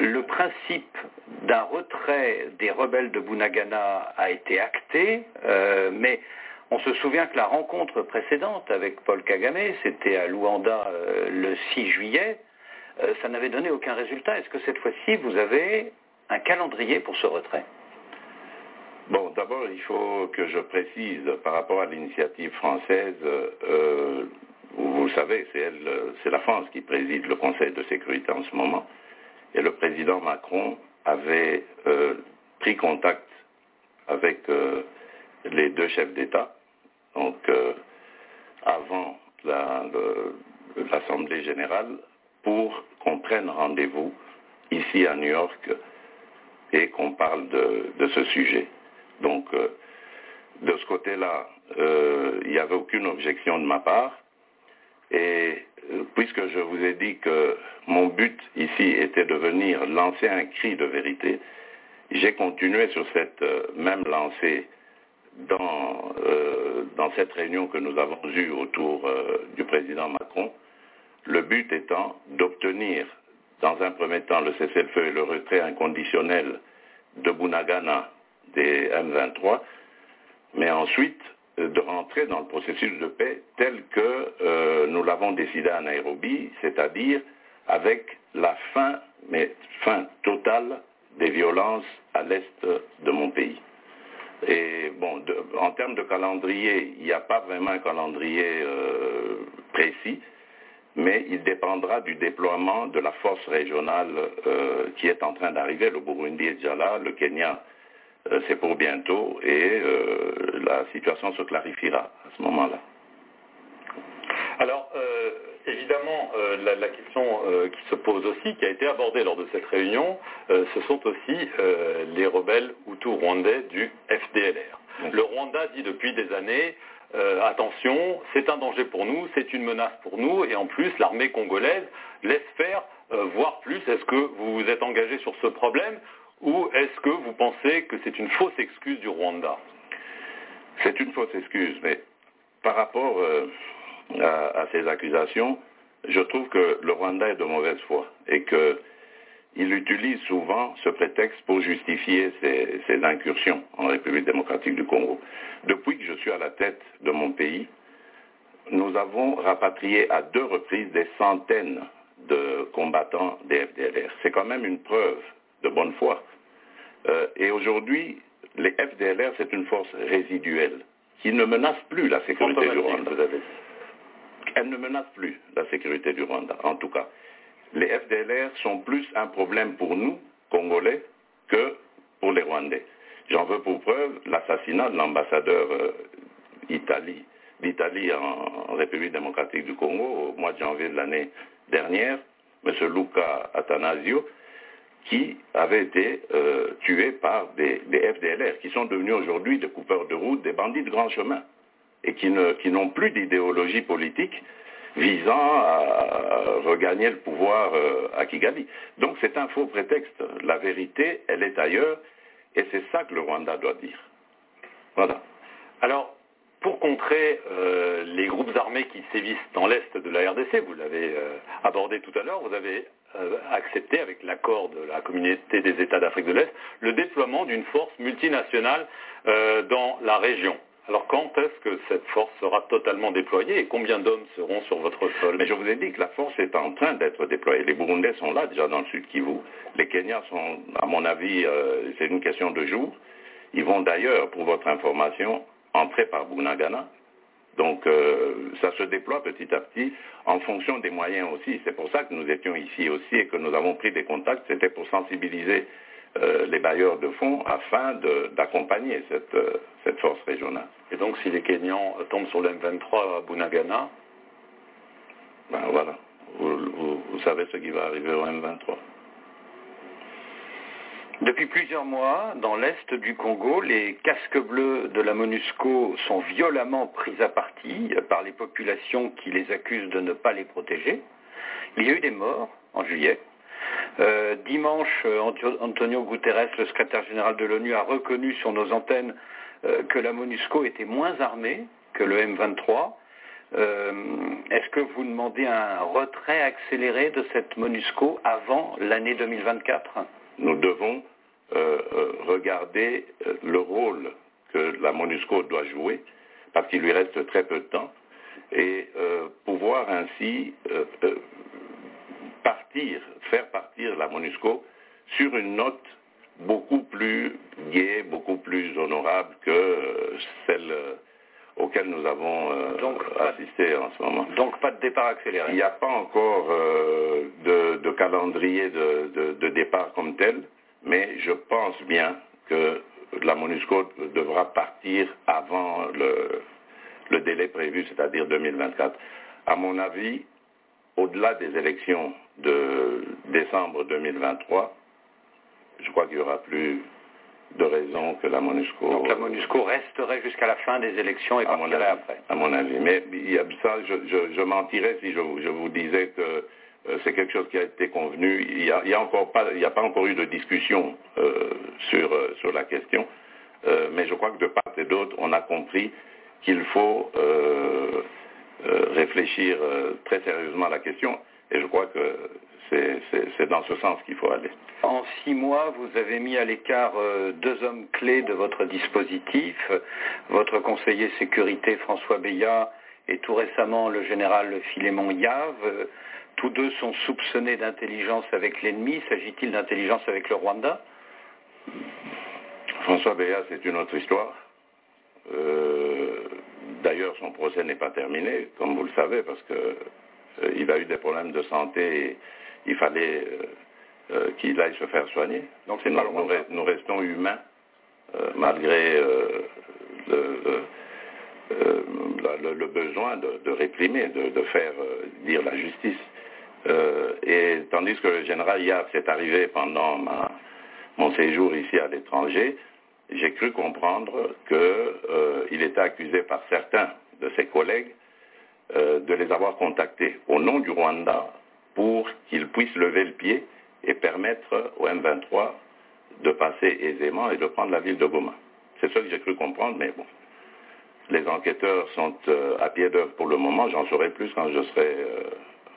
le principe d'un retrait des rebelles de Bunagana a été acté, euh, mais on se souvient que la rencontre précédente avec Paul Kagame, c'était à Luanda euh, le 6 juillet, euh, ça n'avait donné aucun résultat. Est-ce que cette fois-ci, vous avez un calendrier pour ce retrait Bon, d'abord, il faut que je précise par rapport à l'initiative française, euh, vous le savez, c'est elle, euh, c'est la France qui préside le Conseil de sécurité en ce moment. Et le président Macron avait euh, pris contact avec euh, les deux chefs d'État, donc euh, avant la- le- l'Assemblée générale, pour qu'on prenne rendez-vous ici à New York et qu'on parle de, de ce sujet. Donc, euh, de ce côté-là, euh, il n'y avait aucune objection de ma part. Et euh, puisque je vous ai dit que mon but ici était de venir lancer un cri de vérité, j'ai continué sur cette euh, même lancée dans, euh, dans cette réunion que nous avons eue autour euh, du président Macron, le but étant d'obtenir, dans un premier temps, le cessez-le-feu et le retrait inconditionnel de Bunagana des M23, mais ensuite euh, de rentrer dans le processus de paix tel que euh, nous l'avons décidé à Nairobi, c'est-à-dire avec la fin, mais fin totale des violences à l'est de mon pays. Et bon, de- en termes de calendrier, il n'y a pas vraiment un calendrier euh, précis, mais il dépendra du déploiement de la force régionale euh, qui est en train d'arriver. Le Burundi est déjà là, le Kenya, euh, c'est pour bientôt, et euh, la situation se clarifiera à ce moment-là. Alors, euh, évidemment, euh, la, la question euh, qui se pose aussi, qui a été abordée lors de cette réunion, euh, ce sont aussi euh, les rebelles hutus-rwandais du FDLR. Oui. Le Rwanda dit depuis des années, euh, attention, c'est un danger pour nous, c'est une menace pour nous, et en plus, l'armée congolaise laisse faire, euh, voire plus, est-ce que vous vous êtes engagé sur ce problème ou est-ce que vous pensez que c'est une fausse excuse du Rwanda C'est une fausse excuse, mais par rapport euh, à, à ces accusations, je trouve que le Rwanda est de mauvaise foi et qu'il utilise souvent ce prétexte pour justifier ses, ses incursions en République démocratique du Congo. Depuis que je suis à la tête de mon pays, nous avons rapatrié à deux reprises des centaines de combattants des FDLR. C'est quand même une preuve de bonne foi. Euh, et aujourd'hui, les FDLR, c'est une force résiduelle qui ne menace plus la sécurité du Rwanda. Elle ne menace plus la sécurité du Rwanda, en tout cas. Les FDLR sont plus un problème pour nous, Congolais, que pour les Rwandais. J'en veux pour preuve l'assassinat de l'ambassadeur euh, Italie- d'Italie en, en République démocratique du Congo au mois de janvier de l'année dernière, M. Luca Atanasio, qui avaient été euh, tués par des, des FDLR, qui sont devenus aujourd'hui des coupeurs de route, des bandits de grand chemin, et qui, ne, qui n'ont plus d'idéologie politique visant à regagner le pouvoir euh, à Kigali. Donc c'est un faux prétexte. La vérité, elle est ailleurs, et c'est ça que le Rwanda doit dire. Voilà. Alors, pour contrer euh, les groupes armés qui sévissent dans l'est de la RDC, vous l'avez euh, abordé tout à l'heure, vous avez euh, accepté, avec l'accord de la communauté des États d'Afrique de l'Est, le déploiement d'une force multinationale dans la région. Alors quand est-ce que cette force sera totalement déployée et combien d'hommes seront sur votre sol Mais je vous ai dit que la force est en train d'être déployée. Les Burundais sont là déjà dans le sud Kivu. Les Kenyans sont, à mon avis, c'est une question de jours. Ils vont d'ailleurs, pour votre information, entrer par Bunagana. Donc euh, ça se déploie petit à petit en fonction des moyens aussi. C'est pour ça que nous étions ici aussi et que nous avons pris des contacts. C'était pour sensibiliser euh, les bailleurs de fonds afin de, d'accompagner cette, euh, cette, force régionale. Et donc si les Kenyans tombent sur le M23 à Bunagana Ben voilà, vous, vous, vous savez ce qui va arriver au M23. Depuis plusieurs mois, dans l'est du Congo, les casques bleus de la MONUSCO sont violemment pris à partie par les populations qui les accusent de ne pas les protéger. Il y a eu des morts en juillet. Euh, dimanche, Antonio Guterres, le secrétaire général de l'ONU, a reconnu sur nos antennes euh, que la MONUSCO était moins armée que le M23. Euh, est-ce que vous demandez un retrait accéléré de cette MONUSCO avant l'année 2024 nous devons euh, regarder le rôle que la MONUSCO doit jouer, parce qu'il lui reste très peu de temps, et euh, pouvoir ainsi euh, partir, faire partir la MONUSCO sur une note beaucoup plus gaie, beaucoup plus honorable que celle auquel nous avons euh, donc, assisté en ce moment. Donc pas de départ accéléré. Il n'y a pas encore euh, de, de, calendrier de, de, de, départ comme tel, mais je pense bien que la MONUSCO devra partir avant le, le délai prévu, c'est-à-dire 2024. À mon avis, au-delà des élections de décembre 2023, je crois qu'il n'y aura plus de raison que la MONUSCO... Donc la MONUSCO resterait jusqu'à la fin des élections et à mon partirait avis, après. À mon avis. Mais il y a ça, je, je, je mentirais si je, je, vous disais que euh, c'est quelque chose qui a été convenu. Il n'y a, il y a, encore pas, il y a pas encore eu de discussion euh, sur, euh, sur la question. mais je crois que de part et d'autre, on a compris qu'il faut réfléchir très sérieusement à la question. Et je crois que c'est, c'est, c'est dans ce sens qu'il faut aller. En six mois, vous avez mis à l'écart euh, deux hommes clés de votre dispositif, votre conseiller sécurité François Béat et tout récemment le général Philémon Yave. Tous deux sont soupçonnés d'intelligence avec l'ennemi. S'agit-il d'intelligence avec le Rwanda François Béat, c'est une autre histoire. Euh, d'ailleurs, son procès n'est pas terminé, comme vous le savez, parce que euh, il a eu des problèmes de santé et, il fallait euh, euh, qu'il aille se faire soigner. Donc c'est nous, pas nous, re- nous, restons humains euh, malgré le, le, le, besoin de, de réprimer, de, de faire dire la justice. et tandis que le général Yav s'est arrivé pendant ma, mon séjour ici à l'étranger, j'ai cru comprendre qu'il était accusé par certains de ses collègues de les avoir contactés au nom du Rwanda pour qu'ils puissent lever le pied et permettre au M23 de passer aisément et de prendre la ville de Goma. C'est ce que j'ai cru comprendre, mais bon. Les enquêteurs sont euh, à pied d'œuvre pour le moment. J'en saurai plus quand je serai euh,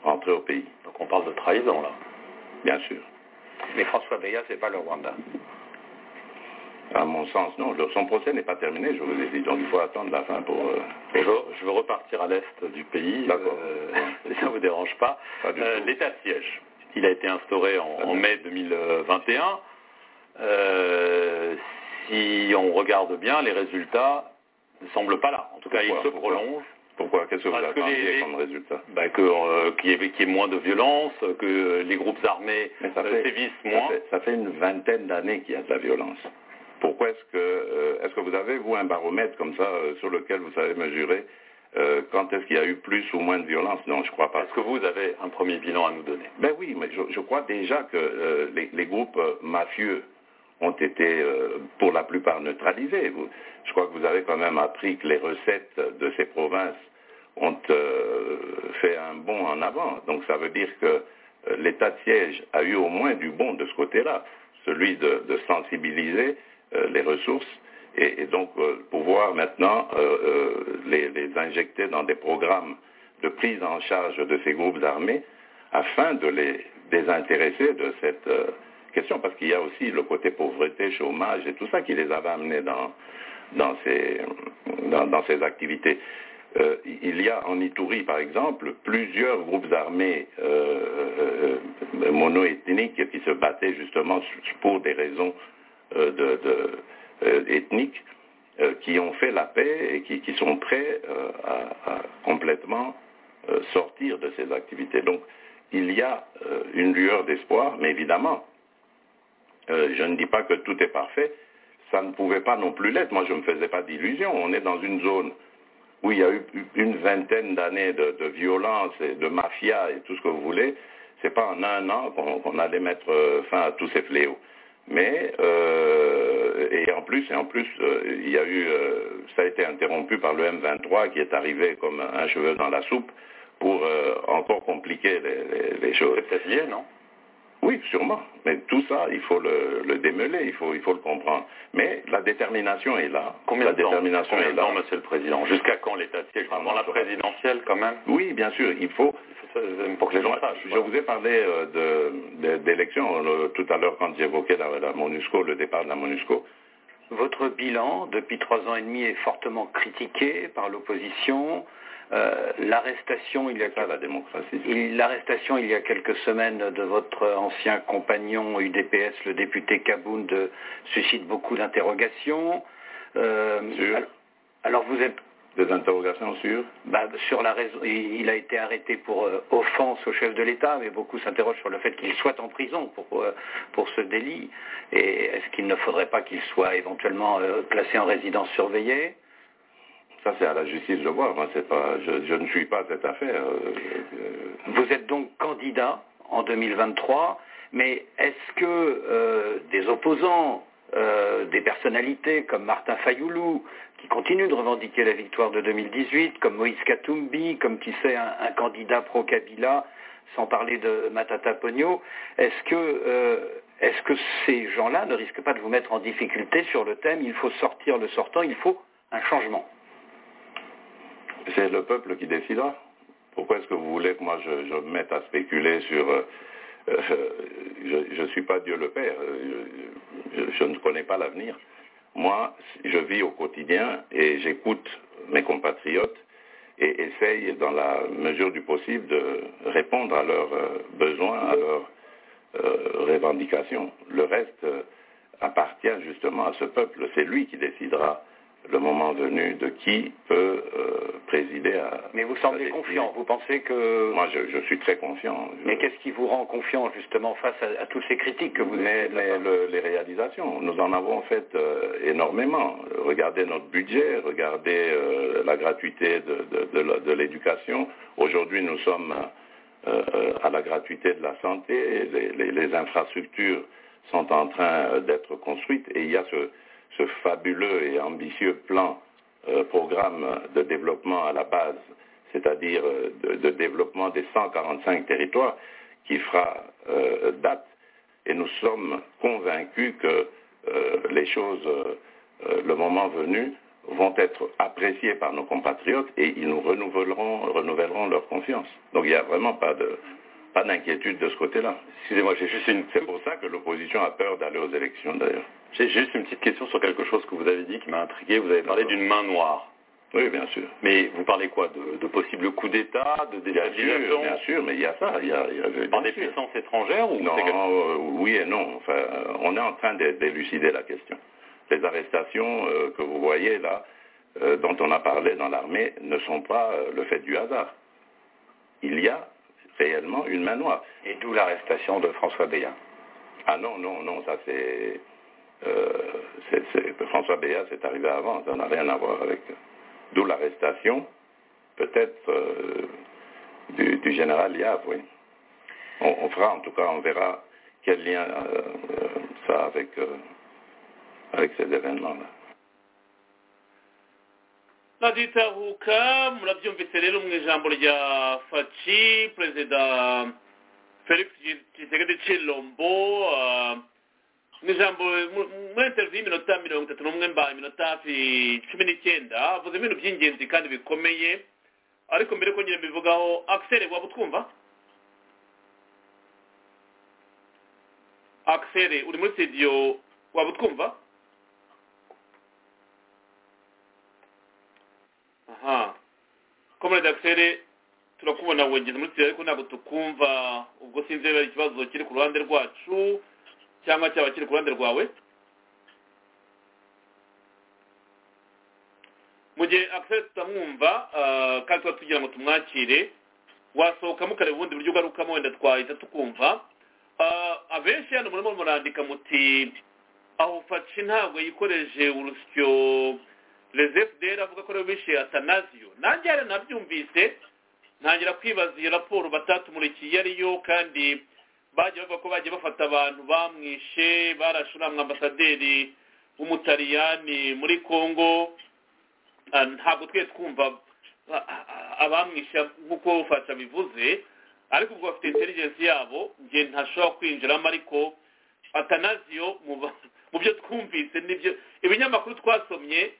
rentré au pays. Donc on parle de trahison, là. Bien sûr. Mais François Béat, c'est pas le Rwanda. À mon sens, non. Son procès n'est pas terminé, je vous ai dit. Donc il faut attendre la fin pour... Euh... Bonjour, je veux repartir à l'est du pays. D'accord. Euh, ça ne vous dérange pas. pas euh, L'état de siège, il a été instauré en, en mai 2021. si on regarde bien, les résultats ne semblent pas là. En tout cas, Pourquoi, ils se prolongent. Pourquoi Qu'est-ce que vous Parce que attendiez les- comme résultat Bah, que, euh, qu'il y, ait- qu'il y ait moins de violence, que les groupes armés Mais ça euh, fait- sévissent ça moins. fait, ça fait une vingtaine d'années qu'il y a de la violence. Pourquoi est-ce que... euh, est-ce que vous avez, vous, un baromètre comme ça euh, sur lequel vous savez mesurer euh, quand est-ce qu'il y a eu plus ou moins de violence Non, je crois pas. Parce que vous avez un premier bilan à nous donner. Ben oui, mais je, je crois déjà que euh, les, les groupes euh, mafieux ont été euh, pour la plupart neutralisés. Vous- je crois que vous avez quand même appris que les recettes de ces provinces ont euh, fait un bond en avant. Donc ça veut dire que euh, l'état de siège a eu au moins du bon de ce côté-là, celui de, de sensibiliser euh, les ressources et, et donc euh, pouvoir maintenant euh, euh, les, les injecter dans des programmes de prise en charge de ces groupes armés afin de les désintéresser de cette euh, question, parce qu'il y a aussi le côté pauvreté, chômage et tout ça qui les avait amenés dans, dans, ces, dans, dans ces activités. Euh, il y a en Itourie, par exemple, plusieurs groupes armés euh, euh, monoethniques qui se battaient justement su- pour des raisons euh, de- de- euh, ethniques euh, qui ont fait la paix et qui, qui sont prêts euh, à, à complètement euh, sortir de ces activités. Donc, il y a euh, une lueur d'espoir, mais évidemment, euh, je ne dis pas que tout est parfait. Ça ne pouvait pas non plus l'être. Moi, je ne me faisais pas d'illusions. On est dans une zone où il y a eu une vingtaine d'années de, de violence et de mafia et tout ce que vous voulez. C'est pas en un an qu'on qu'on allait mettre euh, fin à tous ces fléaux. Mais euh, et en plus et en plus euh, il y a eu euh, ça a été interrompu par le M23 qui est arrivé comme un cheveu dans la soupe pour euh, encore compliquer les- les- les choses. C'est peut-être lié, non Oui, sûrement. Mais tout ça, il faut le, le démêler, il faut, il faut le comprendre. Mais la détermination est là. Combien la de temps détermination Combien est de là. temps, Monsieur le Président Jusqu'à quand l'état de siège Avant la présidentielle, quand même Oui, bien sûr, il faut. Il faut ça- Pour que les gens sachent. Je vous ai parlé euh, de- de- d'élections le- tout à l'heure quand j'évoquais la, la MONUSCO, le départ de la MONUSCO. Votre bilan, depuis trois ans et demi, est fortement critiqué par l'opposition. Euh, L'arrestation, il y a C'est ça la démocratie. Il- L'arrestation il y a quelques semaines de votre ancien compagnon UDPS, le député Kaboun, de- suscite beaucoup d'interrogations. Euh, Sûr. al- alors vous êtes Des interrogations sur bah, sur la raison, il il a été arrêté pour euh, offense au chef de l'État, mais beaucoup s'interrogent sur le fait qu'il soit en prison pour, euh, pour ce délit. Et est-ce qu'il ne faudrait pas qu'il soit éventuellement euh, placé en résidence surveillée Ça, c'est à la justice de voir. Moi, c'est pas, je, je ne suis pas à cette affaire. euh, euh, Vous êtes donc candidat en 2023, mais est-ce que euh, des opposants, euh, des personnalités comme Martin Fayoulou, qui continue de revendiquer la victoire de 2018, comme Moïse Katumbi, comme qui sait un, un candidat pro-Kabila, sans parler de Matata Pogno, est-ce que, euh, est-ce que ces gens-là ne risquent pas de vous mettre en difficulté sur le thème il faut sortir le sortant, il faut un changement C'est le peuple qui décidera. Pourquoi est-ce que vous voulez que moi je, je me mette à spéculer sur... euh, euh, je ne suis pas Dieu le Père, euh, je, je- je ne connais pas l'avenir. Moi, je vis au quotidien et j'écoute mes compatriotes et essaye, dans la mesure du possible, de répondre à leurs euh, besoins, à leurs euh, revendications. Le reste euh, appartient justement à ce peuple. C'est lui qui décidera le moment venu de qui peut euh, présider à... Mais vous sa semblez destinée. confiant, vous pensez que... Moi, je, je suis très confiant. Je- Mais qu'est-ce qui vous rend confiant justement face à, à toutes ces critiques que vous mais, essayez de la mais part- le- les réalisations, nous en avons fait euh, énormément. Regardez notre budget, regardez euh, la gratuité de, de- de la- de l'éducation. Aujourd'hui, nous sommes euh, euh, à la gratuité de la santé. Les, les- les infrastructures sont en train euh, d'être construites et il y a ce, ce fabuleux et ambitieux plan, euh, programme de développement à la base, c'est-à-dire euh, de, de développement des 145 territoires qui fera euh, date et nous sommes convaincus que euh, les choses, euh, euh, le moment venu, vont être appréciées par nos compatriotes et ils nous renouvelleront, renouvelleront leur confiance. Donc il n'y a vraiment pas de pas d'inquiétude de ce côté-là. Excusez-moi, j'ai juste une C'est pour ça que l'opposition a peur d'aller aux élections d'ailleurs. j'ai juste une petite question sur quelque chose que vous avez dit qui m'a intrigué. Vous avez parlé D'accord. d'une main noire. Oui, bien sûr. Mais vous parlez quoi De, de possible coup d'État, de Bien sûr, bien déstabilisation sûr, mais il y a ça. Il y a, il y a- bien par des sûr. puissances étrangères ou Non, c'est quelque- euh, oui et non. Enfin, euh, on est en train d'é- d'élucider la question. Les arrestations euh, que vous voyez là, euh, dont on a parlé dans l'armée, ne sont pas euh, le fait du hasard. Il y a réellement une main noire. Et d'où l'arrestation de François Béat. Ah non, non, non, ça c'est... euh, c'est- c'est- François Béat, c'est arrivé avant, ça n'a rien à voir avec... D'où l'arrestation peut-être euh, du, du, général Yav, oui. On, on, fera, en tout cas, on verra quel lien euh, ça a avec, avec ces événements-là. raditahuka murabyumvise rero mu ijambo rya faci perezida felix gisegede cirombo mu ijambo muri interiviyu y'iminota mirongo itatu n'umwe mba iminota hafi cumi n'icyenda avuze ibintu by'ingenzi kandi bikomeye ariko mbere ko nyine mbivugaho akiseri waba utwumva akiseri uri muri sitidiyo waba utwumva aha komere akiseri turakubona wongeze muri sitidiyo ariko ntabwo tukumva ubwo sinzi niba ari ikibazo kiri ku ruhande rwacu cyangwa cyaba kiri ku ruhande rwawe mu gihe akiseri tutamwumva kandi tuba tugira ngo tumwakire wasohoka mukareba ubundi buryo ugarukamo wenda twahita tukumva abenshi hano murimo murandika muti aho faci ntabwo yikoreje urusyo rezefuderi avuga ko ariwe wishe atanasiyo nanjye hari nabyumvise ntangira kwibaza iyo raporo batatumulikiye ariyo kandi bajya bavuga ko bagiye bafata abantu bamwishe barashuramwe ambasaderi w'umutaliyani muri congo ntabwo twe twumva abamwishe nk'uko fasha bivuze ariko ubwo bafite intelligence yabo njye ntashobora kwinjiramo ariko atanasiyo mu byo twumvise nibyo ibinyamakuru twasomye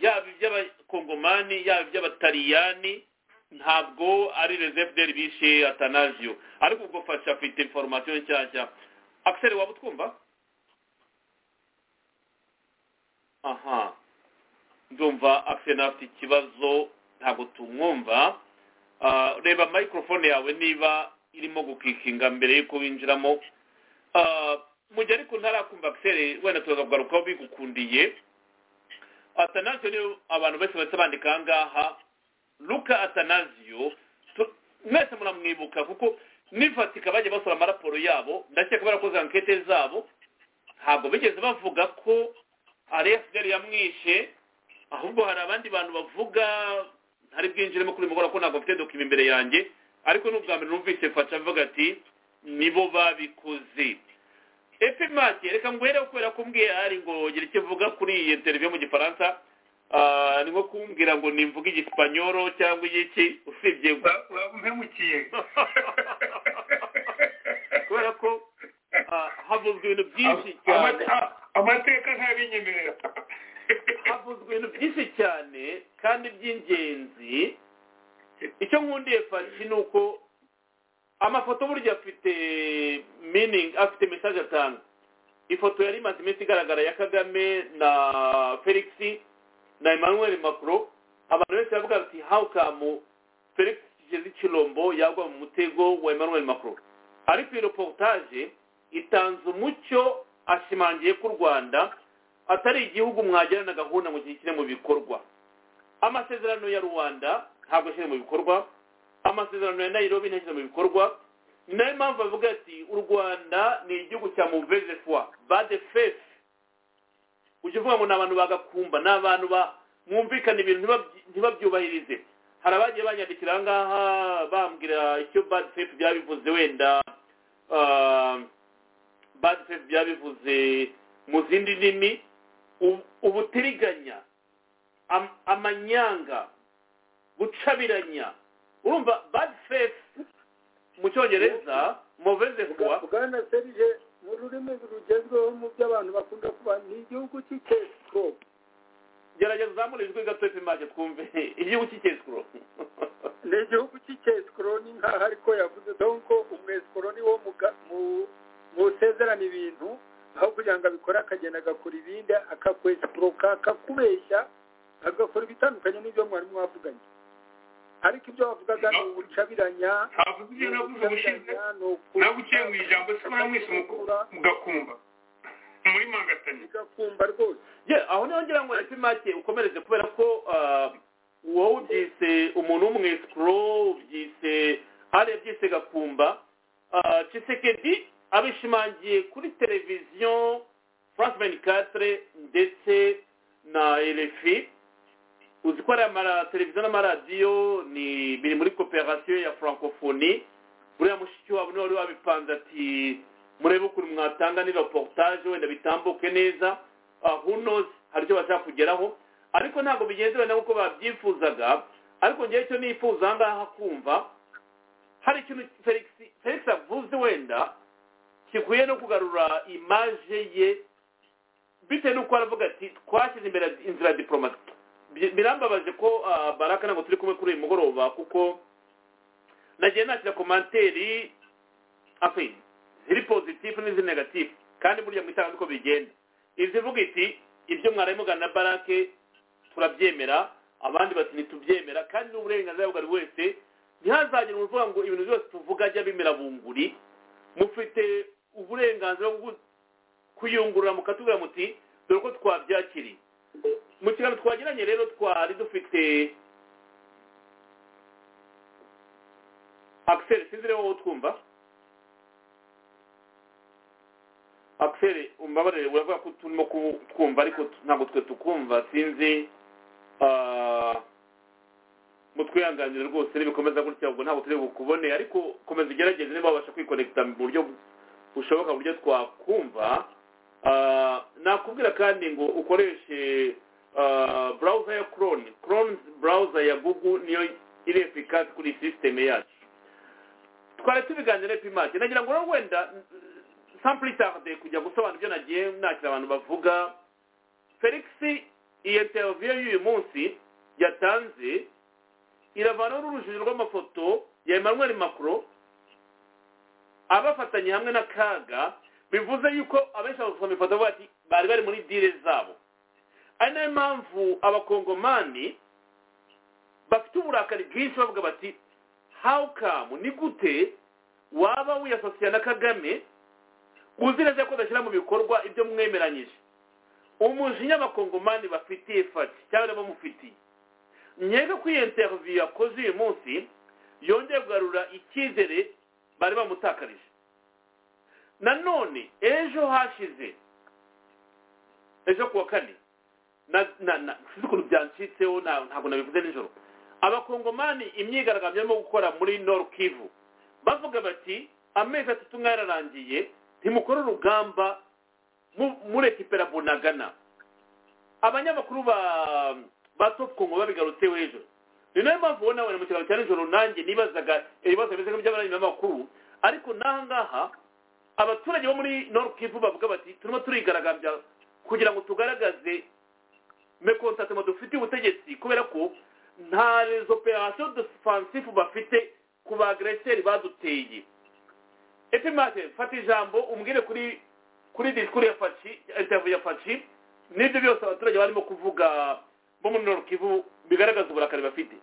yaba iby'abakongomani yaba iby'abatariyani ntabwo ari rezefuderi bishe atanasiyo ariko ubwo fasha afite inforomasiyo nshyashya akiseri waba utwumva aha ndumva akiseri nawe afite ikibazo ntabwo tumwumva reba mayikorofone yawe niba irimo gukikinga mbere y'uko winjiramo mu gihe ariko ntarakumva akiseri wenda turaza kugarukaho bigukundiye atanasiyo abantu bose bahita bandika ahangaha luka atanasiyo mwese muramwibuka kuko n'ifatika bajya basura amaraporo yabo ndakeka barakoze ankete zabo ntabwo bigeze bavuga ko arefuderi yamwishe ahubwo hari abandi bantu bavuga ntari bwinjiremo kuri mugora ko ntabwo mfite dokima imbere yanjye ariko n'ubwa mbere numvise faca avuga ati nibo babikoze epimake reka nguhereho kubera ko mbwiye hari ngo gira icyo uvuga kuri iyi televiziyo mu gifaransa ni nko kumbwira ngo nimvuge igisipanyoro cyangwa igiki usibye umpemukiye kubera ko havuzwe ibintu byinshi cyane amateka ntabinyemerera havuzwe ibintu byinshi cyane kandi by'ingenzi icyo nkundiye fashi ni uko amafoto burya afite meaning afite message atanga ifoto yari imaze iminsi igaragara ya kagame na felix na emmanuel macron abantu benshi bavuga bati how come felix kigeze ikirombo yagwa mu mutego wa emmanuel macron ariko iyo reportage itanze umucyo ashimangiye ko u rwanda atari igihugu mwagirana gahunda mu gihe kiri mu bikorwa amasezerano ya rwanda ntabwo ashyira mu bikorwa amasezerano ya nairobi ntashyize mu bikorwa ni nayo mpamvu bavuga ati u rwanda ni igihugu cya muveze fwa bade fefe ujya uvuga ngo ni abantu bagakumba ni abantu mwumvikana ibintu ntibabyubahirize hari abagiye banyandikira ahangaha bambwira icyo bade fefe byabivuze wenda bade fefe byabivuze mu zindi ndimi ubutiriganya amanyanga gucabiranya urumva bad faith mu cyongereza muveze kuwa bwana serije ni ururimi rugezweho mu byo abantu bakunda kuba ni igihugu cy'ikesiko gerageza uzamure ijwi gato imaze twumve igihugu cy'ikesiko ni igihugu cy'ikesiko ni nk'aho ariko yavuze donko umwesikoro ni wo musezerana ibintu aho kugira ngo abikore akagenda agakora ibindi akakwesikuroka akakubeshya agakora ibitandukanye n'ibyo mwari mwavuganye ariko ibyo wavugaga ni ubucabiranya ntabwo ibyo navuze ubushize ntabwo uciye mu ijambo se baramwise mugakumba muri mangatanye mugakumba rwose aho niho ngira ngo epimake ukomereze kubera ko wowe ubyise umuntu w'umwesikoro ubyise ariya byise gakumba cisekedi abishimangiye kuri televiziyo france 24 ndetse na rfi uzi ko ari amateleviziyo n'amaradiyo ni biri muri koperasiyo ya francophonie buriya mushiki wabo niwe wari wabipanze ati murebe ukuntu mwatanga ni reportage wenda bitambuke neza hunozi hari icyo bashaka kugeraho ariko ntabwo bigenze wenda nk'uko babyifuzaga ariko ngewe icyo nifuza aha ngaha kumva hari ikintu felix felix avuze wenda kikwiye no kugarura imaje ye bitewe n'uko aravuga ati twashyize imbere inzira ya diporomasi birambabaje ko baraka ntabwo turi kumwe kuri uyu mugoroba kuko nagiye nakira komanteri afi ziri pozitifu n'iziri negatifu kandi burya mu itanga uko bigenda izivuga iti ibyo mwarimu mugana na barake turabyemera abandi bati ntitubyemera kandi ni uburenganzira bwa buri wese ntihazagire uvuga ngo ibintu byose tuvuga ajya bimera bunguri mufite uburenganzira bwo kuyungurura mukatubwira muti dore ko twabyakiriye mu kiganiro twagiranye rero twari dufite akiseri sinzi rero wowe utwumva akiseri umbabarire uravuga ko turimo kutwumva ariko ntabwo twe tukumva sinzi mutwihanganire rwose nibikomeza gutya ubwo ntabwo turi bukubone ariko komeza ugerageze niba wabasha kwikonekita mu buryo bushoboka buryo twakumva nakubwira kandi ngo ukoreshe burawuza ya koroni koroni burawuza ya gugu niyo iri efikazi kuri sisiteme yacu twari tubiganira epimake nagira ngo wenda sampuritarde kujya gusobanura ibyo nagiye nakira abantu bavuga felix iyi interiviyo y'uyu munsi yatanze iravanaho n'urujijo rw'amafoto ya emmanuel macron abafatanye hamwe n'akaga bivuze yuko abenshi abasoma ifoto bavuga ati bari bari muri dire zabo ari nayo mpamvu abakongomani bafite uburakari bwinshi bavuga bati how come ni gute waba wiyasosiye na kagame uzi neza ko udashyira mu bikorwa ibyo mwemeranyije umujinya abakongomani bafitiye fati cyangwa bamufitiye nyega ko iyo interiviyo yakoze uyu munsi yongeye kugarura icyizere bari bamutakarije nanone ejo hashize ejo ku wa kane sinzi ukuntu byancitseho ntabwo nabivuze nijoro abakongomani imyigaragambyo barimo gukora muri noru kivu bavuga bati amezi atatu mwararangiye ntimukore urugamba murekipera bunagana abanyamakuru ba ba topu kongo babigarutseho hejuru ni nayo mpamvu ubona wenda mu kiganiro cya nijoro nanjye nibazaga ibibazo bimeze nk'iby'abanyamakuru ariko n'aha ngaha abaturage bo muri norukivu bavuga bati turimo turigaragambya kugira ngo tugaragaze mekontatemo dufite ubutegetsi kubera ko nta rezo operasiyo defansifu bafite ku bagreseri baduteye epimate fata ijambo umbwire kuri kuri disikuru ya faci interiviyu ya faci n'ibyo byose abaturage barimo kuvuga bo muri norukivu bigaragaza uburakari bafite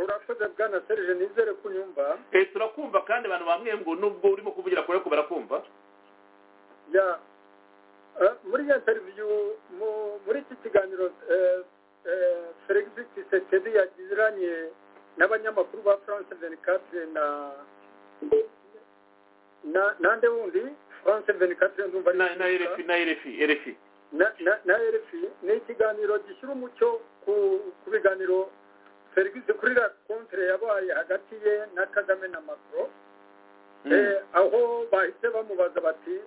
urakoze bwana serije nizere ko unyumva turakumva kandi abantu bamwe ngo nubwo urimo kuvugira kure ko barakumva muri iyo teriviyu muri iki kiganiro felix kisekedi yagiranye n'abanyamakuru ba france veni katire na nande wundi france veni katire ndumva na erefi na erefi erefi na erefi ni ikiganiro gishyira umucyo ku biganiro serivisi kuri la kontire yabaye hagati ye na kagame na macro aho bahise bamubaza bati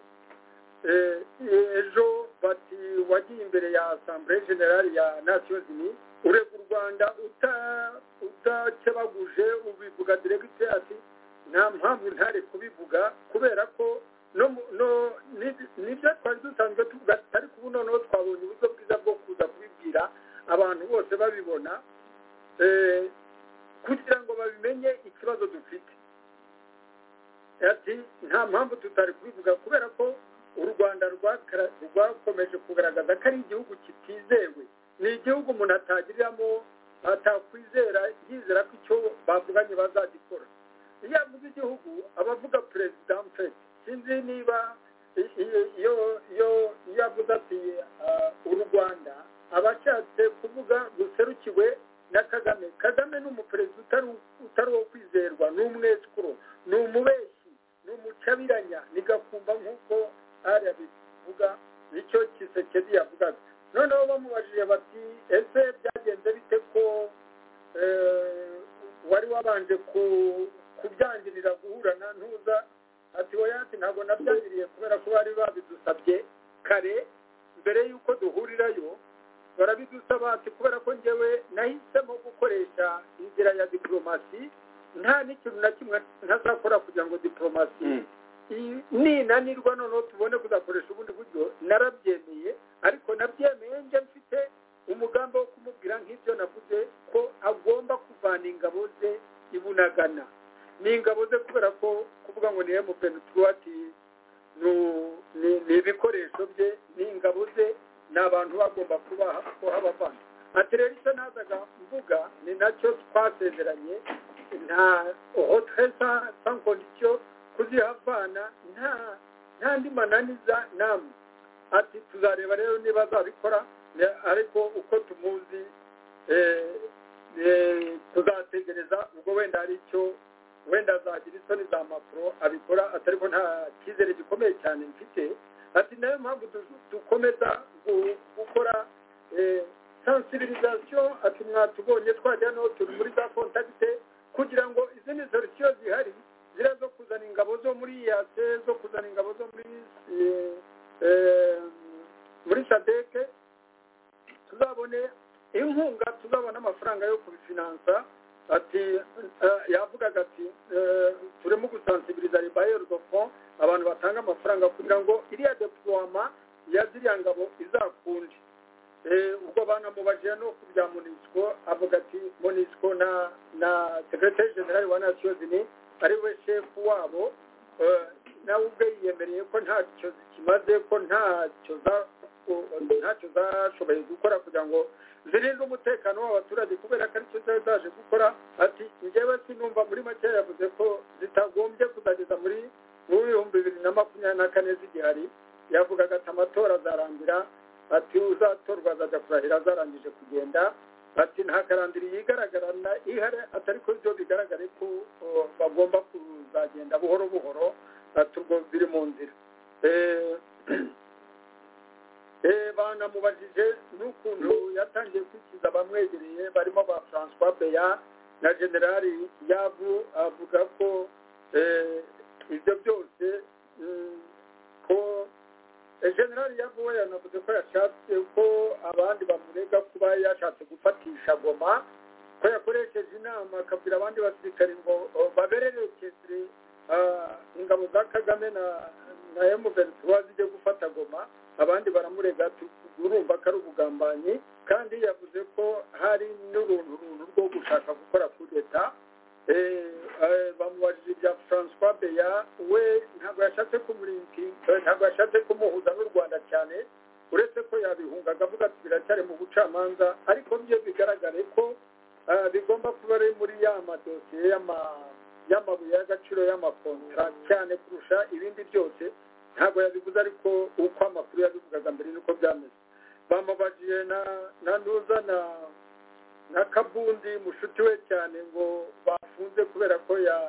ejo bati wagiye imbere ya asambure generale ya nasiyo zini urega u rwanda utakebaguje ubivuga diregite ati nta mpamvu ntare kubivuga kubera ko nibyo twari dusanzwe tuvuga ariko ubu noneho twabonye uburyo bwiza bwo kuza kubibwira abantu bose babibona kugira ngo babimenye ikibazo dufite ati nta mpamvu tutari kubivuga kubera ko u rwanda rwakomeje kugaragaza ko ari igihugu kitizewe ni igihugu umuntu atagiriramo atakwizera yizera ko icyo bavuganye bazagikora iyo avuze igihugu aba avuga perezida mfete sinzi niba iyo avuze ati u rwanda aba ashatse kuvuga ruserukiwe na kagame kagame ni umuperezida utari uwo kwizerwa ni umwesukuru ni umubeshyi ni umucabiranya nigakumva nk'uko ariya bivuga nicyo kisekedi yavugaga noneho bamubajije kubyangirira guhura na ntuza ati woyansi ntabwo nabyangiriye kubera ko bari babidusabye kare mbere y'uko duhurirayo barabidusaba ati kubera ko njyewe nahisemo gukoresha inzira ya diporomasi nta n'ikintu na kimwe ntazakora kugira ngo diporomasi ninanirwa noneho tubone kuzakoresha ubundi buryo narabyemeye ariko nabyemeye njye mfite umugambi wo kumubwira nk'ibyo navuze ko agomba kuvana ingabo ze i bunagana ni ingabo ze kubera ko kuvuga ngo ni emupeni tuwati ni ibikoresho bye ni ingabo ze ni abantu bagomba kuba habavana ati rero icyo nazaga mvuga ni nacyo twasezeranye nta hotresa sankondisiyo kuzihavana nta nta ndi mananiza namwe ati tuzareba rero niba azabikora ariko uko tumuzi tuzategereza ubwo wenda hari icyo wenda azagira isoni za mapuro abikora atari ko nta cyizere gikomeye cyane mfite ati nayo mpamvu dukomeza gukora sansibirizasiyo ati mwatubonye twajya no turi muri za kontakite kugira ngo izindi solusiyo zihari ziriya zo kuzana ingabo zo muri yase zo kuzana ingabo zo muri muri sadeke tuzabone inkunga tuzabona amafaranga yo kubifinansa ati yavugaga ati turimo gusansibiriza ribayeri do abantu batanga amafaranga kugira ngo iriya depuwama ya ziriya ngabo izakunde ubwo banamubajije no ku bya munisiko avuga ati munisiko na na sekretari generali wa nasiyozini ari we shefu wabo nawe ubwe yiyemereye ko ntacyo kimaze ko ntacyo za ntacyo zashoboye gukora kugira ngo zirinde umutekano w'abaturage kubera ko aricyo zari zaje gukora ati njyewe sinumva muri make yavuze ko zitagombye kuzageza muri mu bihumbi bibiri na makumyabiri na kane z'igihari yavugaga ati amatora azarangira ati uzatorwa azajya kurahira azarangije kugenda ati nta karandiri yigaragara ihare atari ko byo bigaragare ko bagomba kuzagenda buhoro buhoro ati ubwo biri mu nzira banamubajije n'ukuntu yatangiye kwikiza abamwegereye barimo ba francois beya na generali yabu avuga ko ibyo byose ko generali yabu we yanavuze ko yashatse ko abandi bamurega kuba yashatse gufatisha goma ko yakoresheje inama akabwira abandi basirikari ngo babererekeze ingabo za kagame na na emuventura zijye gufata goma abandi baramurega urumva ko ari ubugambanyi kandi yavuze ko hari n'uruntu runtu rwo gushaka gukora kuri leta bamubajije ibya francois beya we ntabwo yashatse kumurinki ntabwo yashatse kumuhuza n'u rwanda cyane uretse ko yabihungaga avuga ati biracyari mu bucamanza ariko byo bigaragare ko bigomba kuba ari muri ya madosiye y'amabuye y'agaciro y'amakontra cyane kurusha ibindi byose ntabwo yabivuze ariko uko amakuru yabivugaga mbere nuko byameze bamubagiye na na ntuza na na kabundi mushuti we cyane ngo bafunze kubera ko ya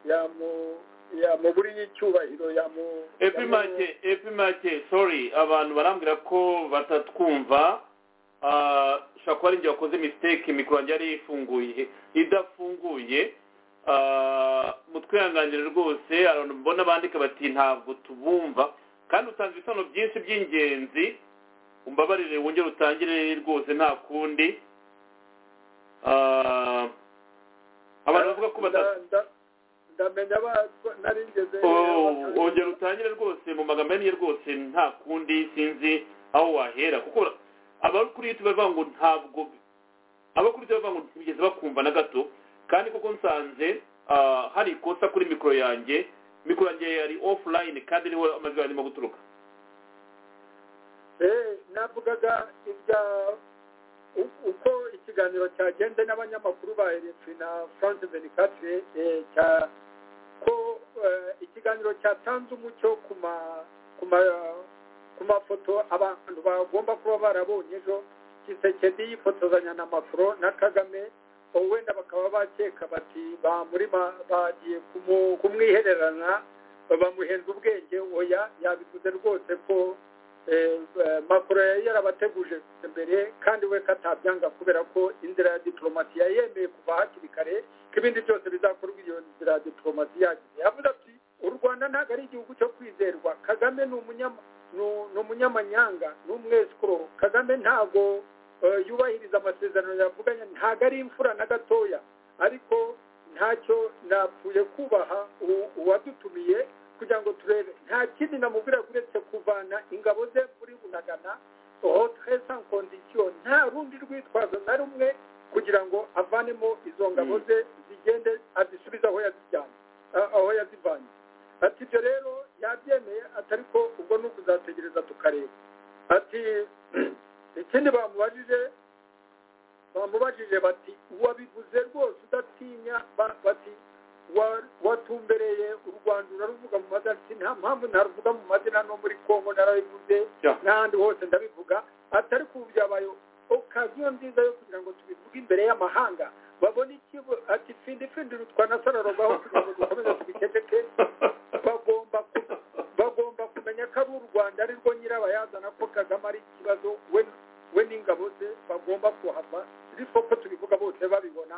yamu yamuburiye icyubahiro yamu epimake epimake sorry abantu barambwira ko batatwumva ushobora kuba ari njye wakoze misiteke mikoro yanjye yari ifunguye idafunguye mutwihanganire rwose abantu mbona bandika bati ntabwo tubumva kandi utanze ibisobanuro byinshi by'ingenzi umbabarire wongere utangire rwose nta kundi abantu bavuga ko ndamenya naringeze wongere utangire rwose mu magambo ye rwose nta kundi sinzi aho wahera kuko abari kuri yutube bavuga ngo ntabwo abari kuri yutube bavuga ngo ntibigeze bakumva na gato kandi koko nsanze hari ikosa kuri mikoro yanjye mikoro yanjye yari ofulayini kandi niho amajwi arimo guturuka navugaga ibya uko ikiganiro cyagenze n'abanyamakuru ba eretsi na frank benicatre ko ikiganiro cyatanze umucyo ku mafoto abantu bagomba kuba barabonye ejo gisekedi yifotozanya na mafuro na kagame wenda bakaba bakeka bati bamurima bagiye kumwihererana bamuhenze ubwenge oya yabivuze rwose ko makoro yari yarabateguje mbere kandi we katabyanga kubera ko inzira ya diplomasi yayemeye kuva hakiri kare ko ibindi byose bizakorwa iyo nzira ya diplomasi yagize yavuze ati u rwanda ntabwo ari igihugu cyo kwizerwa kagame ni umunyama ni umunyamanyanga ni umwesikoro kagame ntabwo yubahiriza amasezerano yavuganye ntabwo ari imfura na gatoya ariko ntacyo napfuye kubaha uwadutumiye kugira ngo turebe nta kindi namubwira uretse kuvana ingabo ze muri bunagana hotre sans condition nta rundi rwitwazo na rumwe kugira ngo avanemo izo ngabo ze zigende azisubize aho yazijyanye aho yazivanye ati ibyo rero yabyemeye atari ko ubwo ni ukuzategereza tukareba ati ikindi bamubajije bamubajije bati wabivuze rwose udatinya bati watumbereye u rwanda uraruvuga mu mazina nta mpamvu ntaruvuga mu mazina no muri congo narabivuze n'ahandi hose ndabivuga atari ku byabaye okaziyo nziza yo kugira ngo tubivuge imbere y'amahanga babone ikigo ati findi findi rutwa na sararogaho kugira ngo dukomeze tubikekeke bagomba bagomba kumenya ko ari u rwanda ari rwo nyirabayazana ko kagame ari ikibazo we we n'ingabo ze bagomba kuhava ariko ko tubivuga bose babibona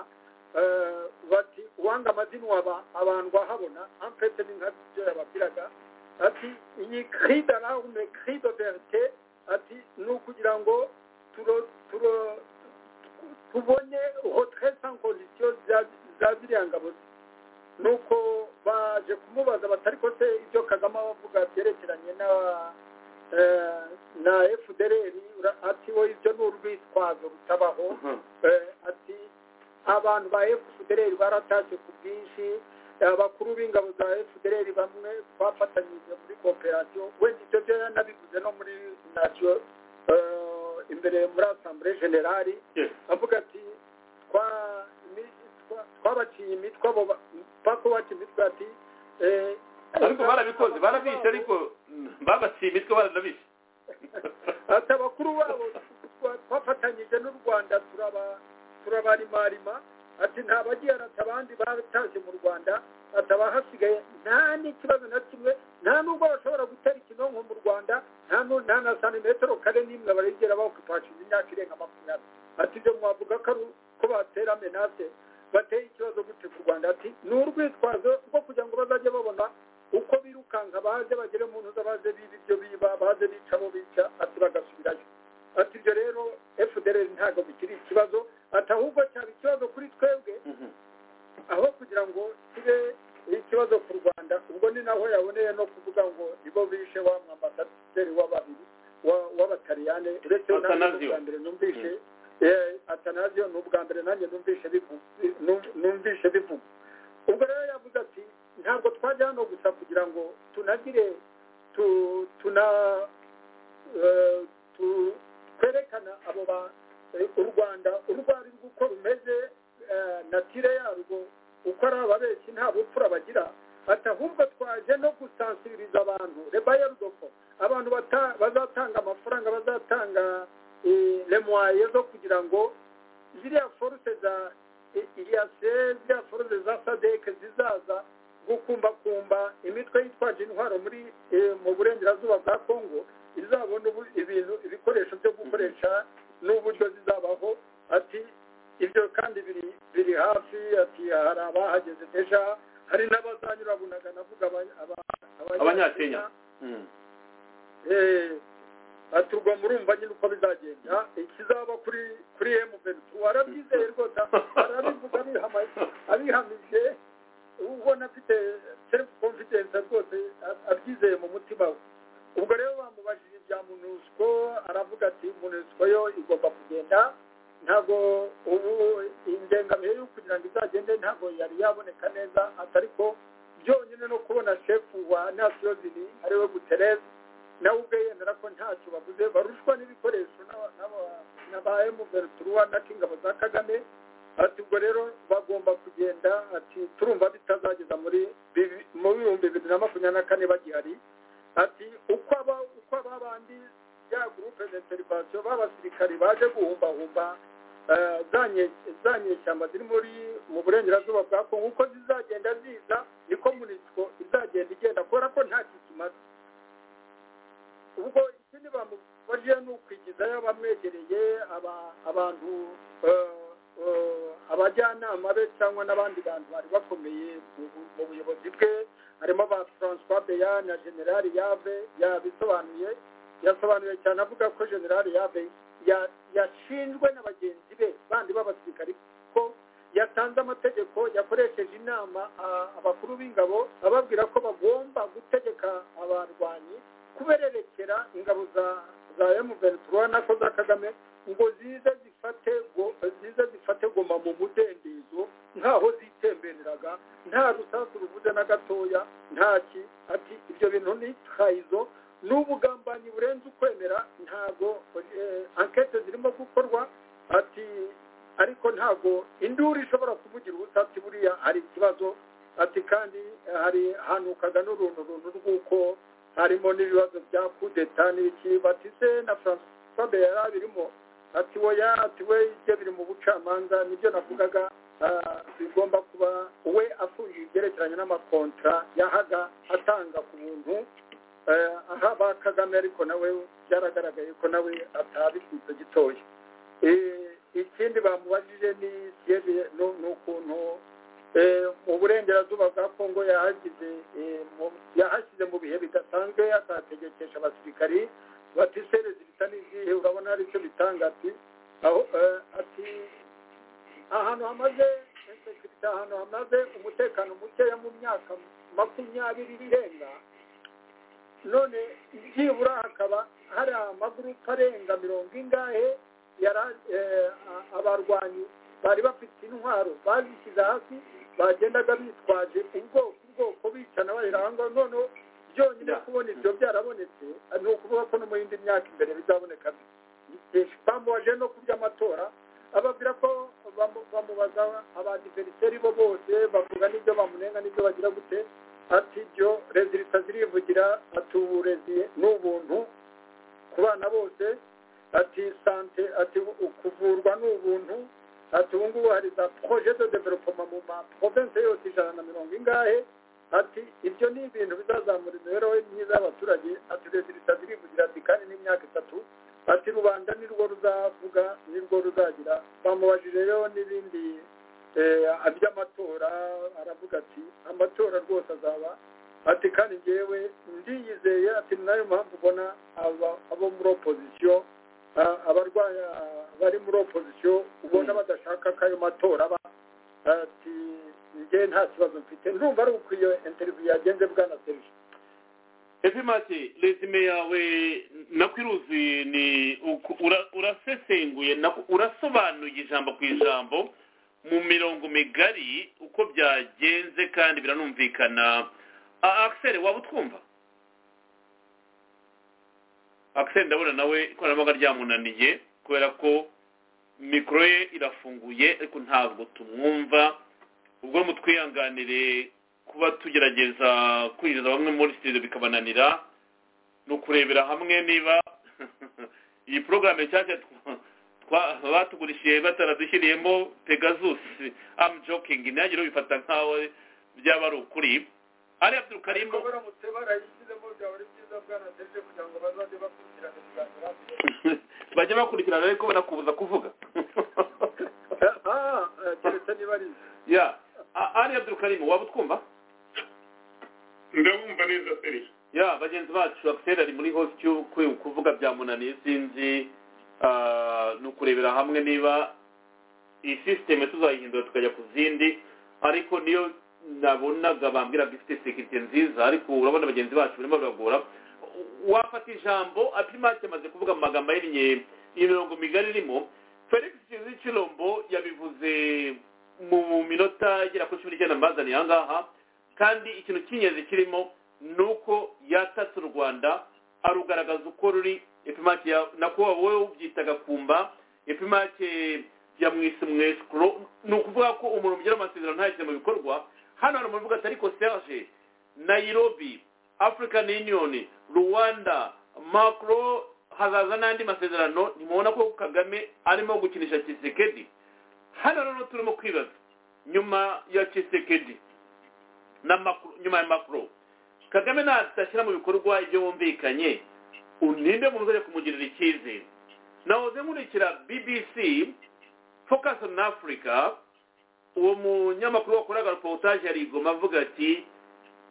bati uwanga amazina waba abantu bahabona ampete ni nka byo yababwiraga ati iyi cri de larme cri de verite ati ni ukugira ngo turo turo tubone hotre sans condition za ziriya ngabo ze nuko baje kumubaza batari ko se ibyo kagame abavuga byerekeranye na na fdr ati wowe ibyo ni urwitwazo rutabaho ati abantu ba fdr baratashye ku bwinshi abakuru b'ingabo za fdr bamwe bafatanyije muri kooperasiyo wenda ibyo byo yanabivuze no muri nacyo imbere muri asambure generali avuga ati twabaciye imitwe abo mpaka ubaca imitwe ati ariko barabikoze barabishe ariko babaciye imitwe baranabishe ati abakuru babo twafatanyije n'u rwanda turabarimarima ati nta bagiye arata abandi batashye mu rwanda ataba hasigaye nta n'ikibazo na kimwe nta n'ubwo bashobora gutera ikinonko mu rwanda nta na santimetero kare n'imwe barigera bakupashije imyaka irenga makumyabiri ati ibyo mwavuga ko batera menase bateye ikibazo gute ku rwanda ati ni urwitwazo rwo kugira ngo bazajye babona uko birukanka baze bagere mu ntuza baze biba ibyo biba baze bica abo bica ati bagasubirayo ati ibyo rero fdr ntabwo bikiri ikibazo ati ahubwo cyaba ikibazo kuri twebwe aho kugira ngo kibe ikibazo ku rwanda ubwo ni naho yaboneye no kuvuga ngo nibo bishe wa mwambasaderi w'ababiri w'abataliyane uretse n'ubwa mbere numvishe atanaziyo ni ubwa mbere nanjye numvishe bivuga ubwo rero yavuze ati ntabwo twajya hano gusa kugira ngo tunagire tuna twerekana abo ba u rwanda urwo ari rwo uko rumeze natire yarwo uko ari ababeshyi nta bupfura bagira ati ahubwo twaje no gusansiriza abantu rebayarudoko abantu bazatanga amafaranga bazatanga remuwaye zo kugira ngo ziriya foruse za iriyase ziriya foruse za sadeke zizaza gukumbakumba imitwe yitwaje intwaro muri mu burengerazuba bwa kongo izabona ibintu ibikoresho byo gukoresha n'uburyo zizabaho ati ibyo kandi biri hafi ati hari abahageze deja hari n'abazanyura bunaga navuga abanyakenya ati ubwo murumva nyine uko bizagenda ikizaba kuri kuri emuventi warabyizeye rwose arabivuga abihamije ubona afite selifu komfidensi rwose abyizeye mu mutima we ubwo rero bamubajije ibya munusiko aravuga ati munusiko yo igomba kugenda ntabwo ubu indengamihe yo kugira ngo izagende ntabwo yari yaboneka neza atari ko byonyine no kubona shefu wa nasiyozini ariwe gutereze nawe ubwe yemera ko ntacyo baguze barushwa n'ibikoresho n'aba emuveruturuwa na kingabo za kagame ati ubwo rero bagomba kugenda ati turumva bitazageza muri mu bihumbi bibiri na makumyabiri na kane bagihari ati uko aba uko aba bandi ya gurupe de serivasiyo b'abasirikari baje guhumbahumba za nyeshyamba ziri muri mu burengerazuba bwa kongo uko zizagenda ziza niko munisiko izagenda igenda kubera ko nta kikimaze ubwo ikindi bamubajije ni ukwigizayo abamwegereye abantu abajyanama be cyangwa n'abandi bantu bari bakomeye mu buyobozi bwe harimo ba francois beya na generali yave yabisobanuye yasobanuye cyane avuga ko generali yave yashinjwe na bagenzi be bandi b'abasirikari ko yatanze amategeko yakoresheje inama abakuru b'ingabo ababwira ko bagomba gutegeka abarwanyi kubererekera ingabo za za emuventura nako za kagame ngo zize zifate zize zifate goma mu mudendezo nkaho zitembereraga nta rusasu ruvuze na gatoya ntaki ati ibyo bintu ni trahizo n'ubugambanyi burenze ukwemera ntabwo ankete zirimo gukorwa ati ariko ntabwo induru ishobora kuvugira ubutati buriya hari ikibazo ati kandi hari hanukaga n'uruntu runtu rw'uko harimo n'ibibazo bya kudeta n'ibiki batise na francois bera birimo ati woya ati we ibyo biri mu bucamanza nibyo navugaga bigomba kuba we afungiye ibyerekeranye n'amakontra yahaga atanga ku buntu aha ba kagame ariko nawe byaragaragaye ko nawe atabikwiza gitoya ikindi bamubajije ni siyeje ni ukuntu mu burengerazuba bwa kongo yahagize yahashyize mu bihe bidasanzwe atategekesha abasirikari bati serezi bisa n'izihe urabona hari icyo bitanga ati ati ahantu hamaze ahantu hamaze umutekano mukeya mu myaka makumyabiri irenga none byibura hakaba hari amagurupe arenga mirongo ingahe abarwanyi bari bafite intwaro bazishyize hasi bagendaga bitwaje ubwoko ubwoko bicana barira aho ngaho noneho byonyine kubona ibyo byarabonetse ni ukuvuga ko no mu yindi myaka imbere bizaboneka bamubaje no ku by'amatora ababwira ko bamubaza abadiveriseri bo bose bavuga n'ibyo bamunenga n'ibyo bagira gute ati ibyo rezilita zirivugira ati uburezi ni ubuntu ku bana bose ati sante ati kuvurwa ni ubuntu ati ubu ngubu hari za projet de developement mu ma province yose ijana na mirongo ingahe ati ibyo ni ibintu bizazamura imibereho myiza y'abaturage ati rezilita zirivugira ati kandi n'imyaka itatu ati rubanda ni rwo ruzavuga ni rwo ruzagira bamubajije n'ibindi by'amatora aravuga ati amatora rwose azaba ati kandi ngewe ndiyizeye ati nayo mpamvu ubona abo muri opozisiyo abarwayi bari muri opozisiyo ubona badashaka ko ayo matora aba ati njye nta kibazo mfite ndumva ari uko iyo interiviyu yagenze bwana serije efimati resume yawe nakwiruzi ni urasesenguye urasobanuye ijambo ku ijambo mu mirongo migari uko byagenze kandi biranumvikana akiseri waba utwumva akiseri ndabona nawe ikoranabuhanga ryamunaniye kubera ko mikoro ye irafunguye ariko ntabwo tumwumva ubwo mutwihanganire kuba tugerageza kwinjiza bamwe muri sitidiyo bikabananira ni ukurebera hamwe niba iyi porogaramu nshyashya batugurishije bataradushyiriyemo pegazusi amu jokingi ntihagire ubifata nkaho byaba ari ukuri ari abdul karimu baramutse barayishyizemo byaba ari byiza bwanateje kugira ngo bazajye bakurikirana ibiganiro bajye bakurikirana ariko banakubuza kuvuga keretse niba ari ya ari abdul karimu waba utwumva ndabumva neza peri ya bagenzi bacu akiseri ari muri hositiyu kuvuga byamunaniye sinzi ni ukurebera hamwe niba iyi sisiteme tuzayihindura tukajya ku zindi ariko niyo nabonaga bambwiraga ifite sekirite nziza ariko urabona bagenzi bacu barimo biragora wafata ijambo apimake amaze kuvuga mu magambo ahinnye imirongo migari irimo felix kirombo yabivuze mu minota igera kuri cumi n'icyenda mbazaniye aha ngaha kandi ikintu cy'ingenzi kirimo ni uko yatatse u rwanda arugaragaza uko ruri epimake nako wowe ubyitaga kumba epimake yamwise mwesikoro ni ukuvuga ko umuntu ugira amasezerano ntayashyize mu bikorwa hano hari umuntu uvuga ati ariko serge nayirobi african union rwanda macro hazaza n'andi masezerano ntimubona ko kagame arimo gukinisha kisekedi hano rero turimo kwibaza nyuma ya kisekedi na nyuma ya macro kagame natashyira mu bikorwa ibyo bumvikanye ninde muntu uzajya kumugirira icyizere nahoze nkurikira bbc focus on africa uwo munyamakuru wakoraga reportage yarigoma avuga ati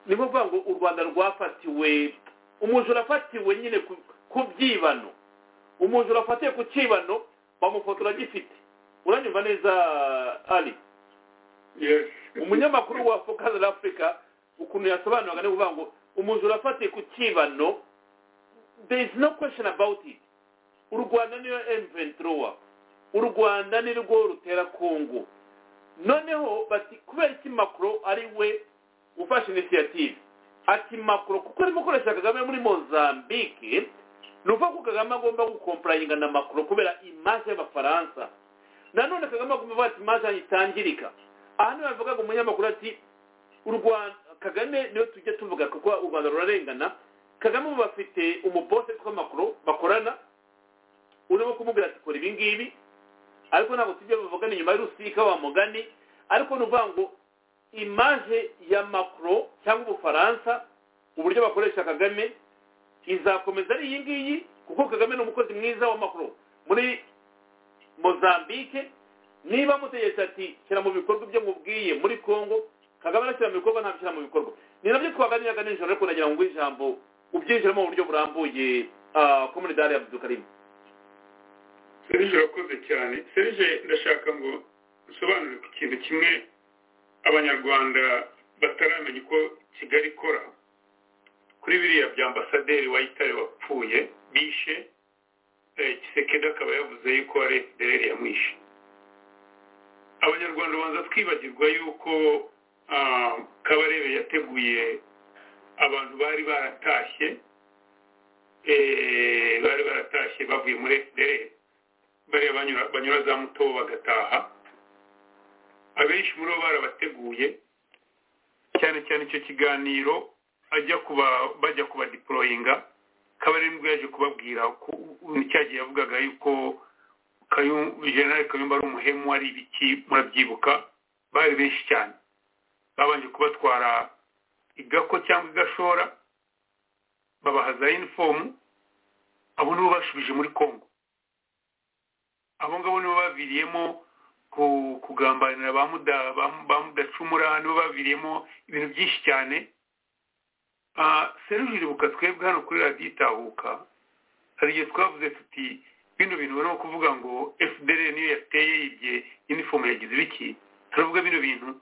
ni kuvuga ngo u rwanda rwafatiwe umujura afatiwe nyine ku- ku byibano umujura afatiwe ku cyibano bamufotora agifite uranyumva neza ari yes umunyamakuru wa focus on africa ukuntu yasobanuraga ni ukuvuga ngo umujura afatiye ku cyibano there is no question about it u rwanda niyo emventrowa u rwanda ni rwo rutera kongo noneho bati kubera iki makuro ari we ufashe initiative ati makuro kuko arimo gukoresha kagame muri mozambique ni ukuvuga ko kagame agomba gukomparayinga na makuro kubera image y'abafaransa nanone kagame agomba kuvuga ati image yanjye itangirika aha niho yavugaga umunyamakuru ati u rwanda kagame niyo tujya tuvuga kuko u rwanda rurarengana kagame ubu bafite umubose witwa makuro bakorana urimo kumubwira ati kora ibi ngibi ariko ntabwo tujya bavugana inyuma y'urusika wa mugani ariko ni ukuvuga ngo imaje ya makuro cyangwa ubufaransa uburyo bakoresha kagame izakomeza ari iyi ngiyi kuko kagame ni umukozi mwiza wa makuro muri mozambique niba mutegetse ati shyira mu bikorwa ibyo mubwiye muri congo kagame arashyira mu bikorwa ntabishyira mu bikorwa ni nabyo twaganiraga nijoro ariko nagira ngo ijambo ubyinjiremo mu buryo burambuye komunidari ya abudukarimu serije urakoze cyane serije ndashaka ngo usobanure ku kintu kimwe abanyarwanda bataramenya uko kigali ikora kuri biriya bya ambasaderi wayitare wapfuye bishe eh, kisekedi akaba yavuze yuko ari fdr yamwishe abanyarwanda banza twibagirwa yuko ah, kabarebe yateguye abantu bari baratashye eh, bari baratashye bavuye muri fdr bariya banyura banyura za muto bagataha abenshi muri bo barabateguye cyane cyane icyo kiganiro ajya kuba bajya kubadiporoyinga kabarindwi yaje kubabwira ku- u- cyagihe yavugaga yuko Kayu- generali kayumba ari umuhemu ari ibiki murabyibuka bari benshi cyane babanje kubatwara igako cyangwa igashora babaha za inifomu abo nibo bashubije muri congo abo ngabo nibo baviriyemo ku- kugambanira ba Muda- ba ba mudacumura nibo baviriyemo ibintu byinshi cyane seruje iribuka twebwe hano kuri radiyo itahuka hari igihe twavuze tuti bino bintu barimo kuvuga ngo fdr niyo yateye yibye inifomu yagize ibiki turavuga bino bintu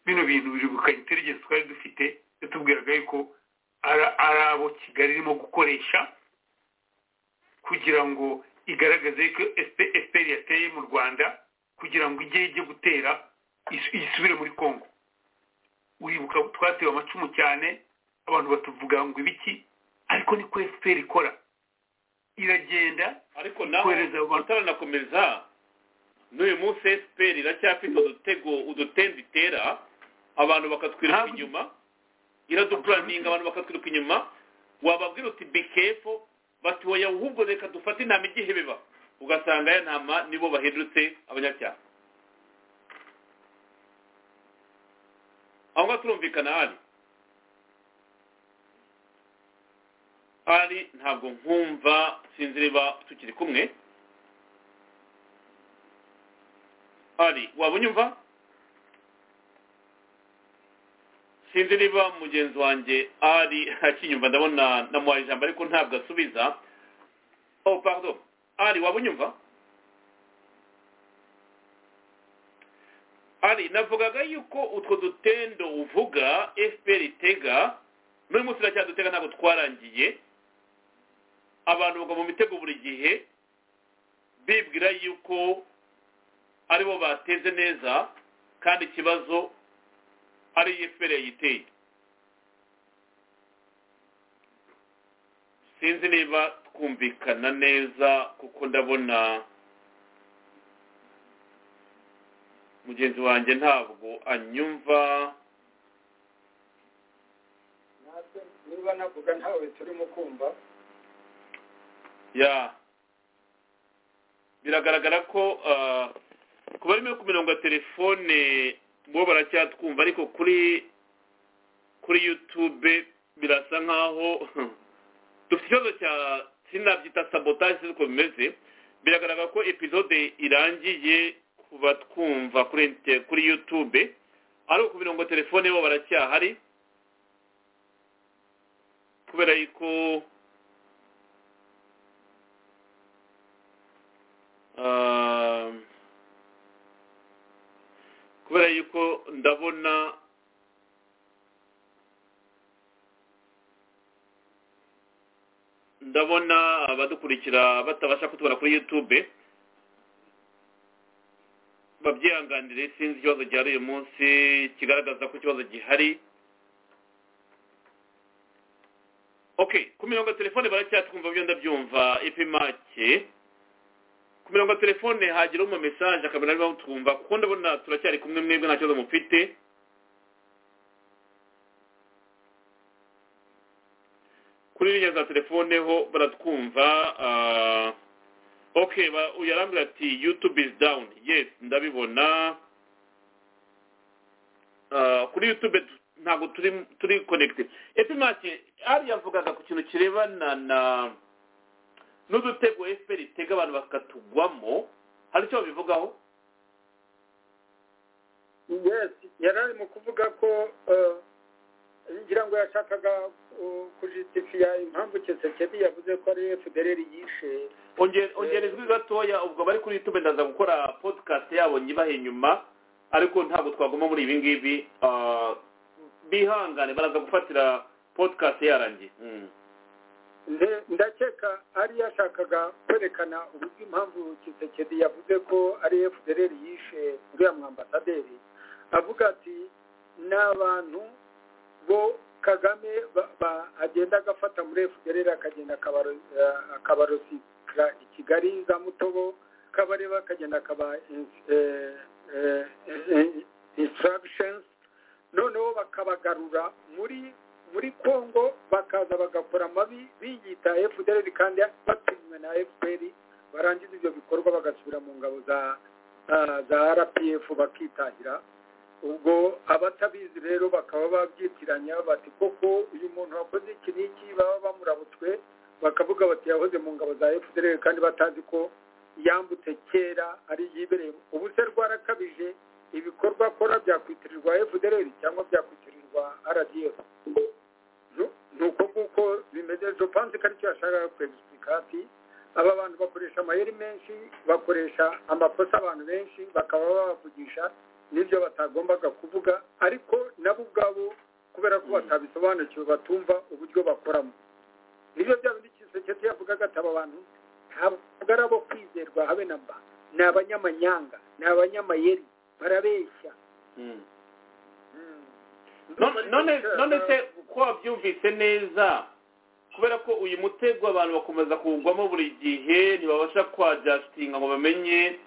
bino bintu biribuka intelligence twari dufite yatubwiraga yuko ara- ari abo kigali irimo gukoresha kugira ngo igaragaze ko FP- fpr yateye mu rwanda kugira ngo ijye ijye gutera isu- isubire muri congo uribuka twatewe amacumu cyane abantu batuvuga ngo ibiki ariko niko fpr ikora iragenda ariko naho Kohereza abantu- utaranakomeza n'uyu munsi fpr iracyafite udutego udutembe itera abantu bakatwiruka Ntabwo- inyuma iradupuraninga abantu bakatwiruka inyuma wababwira uti bikefo bati wowe ahubwo reka dufate intama igihebeba ugasanga ya ntama nibo bahindutse abanyacyaha aho ngaho turumvikana hari ari ntabwo nkumva sinzi niba tukiri kumwe ari waba unyumva sinzi niba mugenzi wanjye ari akinyumva ndabona namuhaye ijambo ariko ntabwo asubiza oh pardon ari waba unyumva ari navugaga yuko utwo dutendo uvuga fpr itega n'uyu munsi iracyadutega ntabwo twarangiye abantu bagwa mu mitego buri gihe bibwira yuko aribo bateze neza kandi ikibazo ari fpr yayiteye sinzi niba twumvikana neza kuko ndabona mugenzi wanjye ntabwo anyumva natwe niba navuga ntawe turimo kumva ya biragaragara ko ah, ku barimo ku mirongo ya telefone bo baracyatwumva ariko kuri kuri yutube birasa nkaho dufite ikibazo cya sinabyita sabotage si uko bimeze biragaragara ko epizode irangiye kuba twumva kuri inter- kuri yutube ariko ku mirongo telefone bo baracyahari kubera yuko Ah, kubera yuko ndabona ndabona abadukurikira batabasha kutubona kuri youtube babyihanganire sinzi ikibazo gihari uyu munsi kigaragaza ko ikibazo gihari ok ku mirongo ya telefone baracyatwumva byo ndabyumva ipi make ku mirongo ya telefone hagira mu mesaje akamera niba mutwumva kuko ndabona turacyari kumwe mwebwe nta kibazo mufite kuri ririya za telefone ho baratwumva ah, ok ba- uyu arambwira ati youtube is down yes ndabibona Ah, kuri youtube tu- ntabwo turi turi connected epimake ari yavugaga ku kintu kirebana na n'udutego fpr itega abantu bakatugwamo hari icyo babivugaho yes yari ari mu kuvuga ko ngira ngo yashakaga uh, kujitifiya impamvu kisekedi yavuze ko ari fdrl yishe Onge- ongera ijwi gatoya ubwo bari kuri youtube ndaza gukora podcast yabo nyibaha inyuma ariko ntabwo twaguma muri ibi ngibi ah, bihangane baraza gufatira podcast yarangiye Mm. Nde- ndakeka ari yashakaga kwerekana uburyo impamvu kisekedi yavuze ko ari fdrl yishe uriya mwambasaderi avuga ati ni abantu bo kagame ba- ba- agenda agafata muri fdrl akagenda akabaro- eh, akabarosikira i kigali za mutobo kabareba akagenda akaba instructions noneho bakabagarura muri muri congo bakaza bagakora amabi biyita fdr kandi batumiwe na fpr barangiza ibyo bikorwa bagasubira mu ngabo za ah, za rpf bakitahira ubwo abatabizi rero bakaba babyitiranya bati koko uyu muntu wakoze iki n'iki baba bamurabutswe bakavuga bati yahoze mu ngabo za fdr kandi batazi ko yambutse kera ari yibereye ubu se rwarakabije ibikorwa akora byakwitirirwa fdr cyangwa byakwitirirwa rdf Nu- ni uko nguko bimeze jopanse ko aricyo yashakaga kwegisitika ati aba bantu bakoresha amayeri menshi bakoresha amakosa abantu benshi bakaba babavugisha n'ibyo batagombaga kuvuga ariko nabo ubwabo kubera ko batabisobanukiwe batumva uburyo bakoramo nibyo bya bindi kiseketi yavugaga ati aba bantu ntabwo ari abo kwizerwa habe na mba ni abanyamanyanga ni abanyamayeri barabeshya Mm. Mm. None- none none se ko wabyumvise neza kubera ko uyu mutego abantu bakomeza kuwugwamo buri gihe ntibabasha kwa justinga ngo bamenye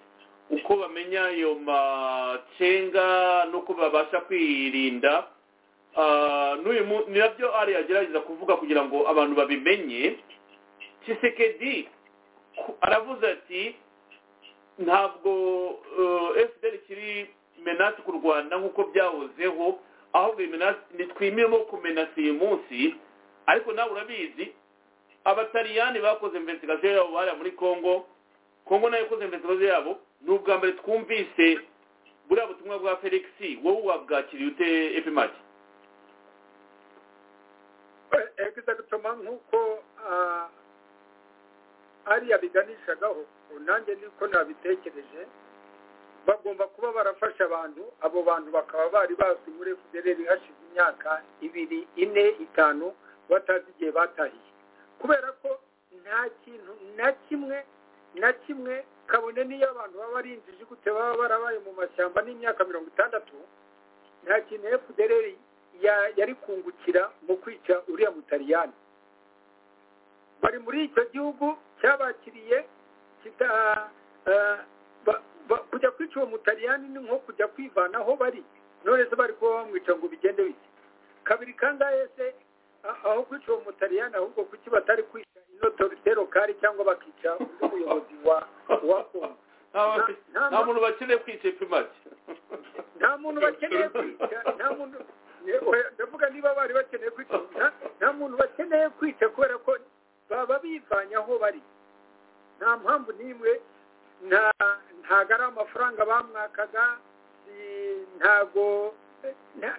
uko bamenya ayo macenga n'uko babasha kwirinda Ah, n'uyu mu- ni nabyo ari agerageza kuvuga kugira ngo abantu babimenye kisekedi ku- aravuze ati ntabwo eh, fdr kiri menasi ku rwanda nk'uko byahozeho ahubwo iyi menasi ntitwimiremo kumenasi uyu munsi ariko nawe urabizi abataliyani bakoze investigation yabo bariya muri congo congo nayo ikoze investigation yabo ni ubwa mbere twumvise buriya butumwa bwa felix wowe wabwakiriye ute epimaki egisagitoma nk'uko ah, ariya biganishagaho nanjye niko nabitekereje bagomba kuba barafasha abantu abo bantu bakaba bari bazwi muri fdr hashize imyaka ibiri ine itanu batazi igihe batahiye kubera ko nta kintu na kimwe na kimwe kabone n'iyo abantu baba barinjije gute baba barabaye mu mashyamba n'imyaka mirongo itandatu nta kintu fdr ya- yari kungukira mu kwica uriya mutaliyani bari muri icyo gihugu cyabakiriye kita eh, ba- ba- kujya kwica uwo mutaliyani ni nko kujya kwivanaho bari none se bari kuba bamwica ngo bigende bite kabiri kangahe se a- aho kwica uwo mutaliyani ahubwo kuki batari kwica inotorite lokali cyangwa bakica undi muyobozi wa wa kongo nta Nta- nta muntu bakeneye kwica epimaki nta muntu bakeneye kwica nta muntu ndavuga niba bari bakeneye kwica nta- nta muntu bakeneye kwica kubera ko baba bivanye aho bari nta mpamvu n'imwe ntago ari amafaranga bamwakaga ntago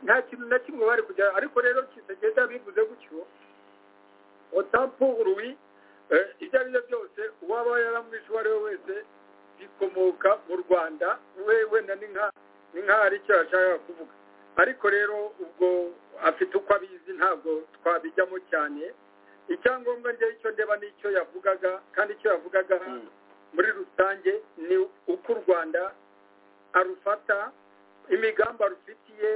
nta kintu na kimwe bari kujya ariko rero kitagenda bivuze gutyo otampurwi ibyo ari byo byose uwaba yaramwishe uwo ari we wese bikomoka mu rwanda we wenda ni nk'aho ari icyo yashakaga kuvuga ariko rero ubwo afite uko abizi ntabwo twabijyamo cyane icyangombwa njye icyo ndeba n'icyo yavugaga kandi icyo yavugaga muri rusange ni uko u rwanda arufata imigambi arufitiye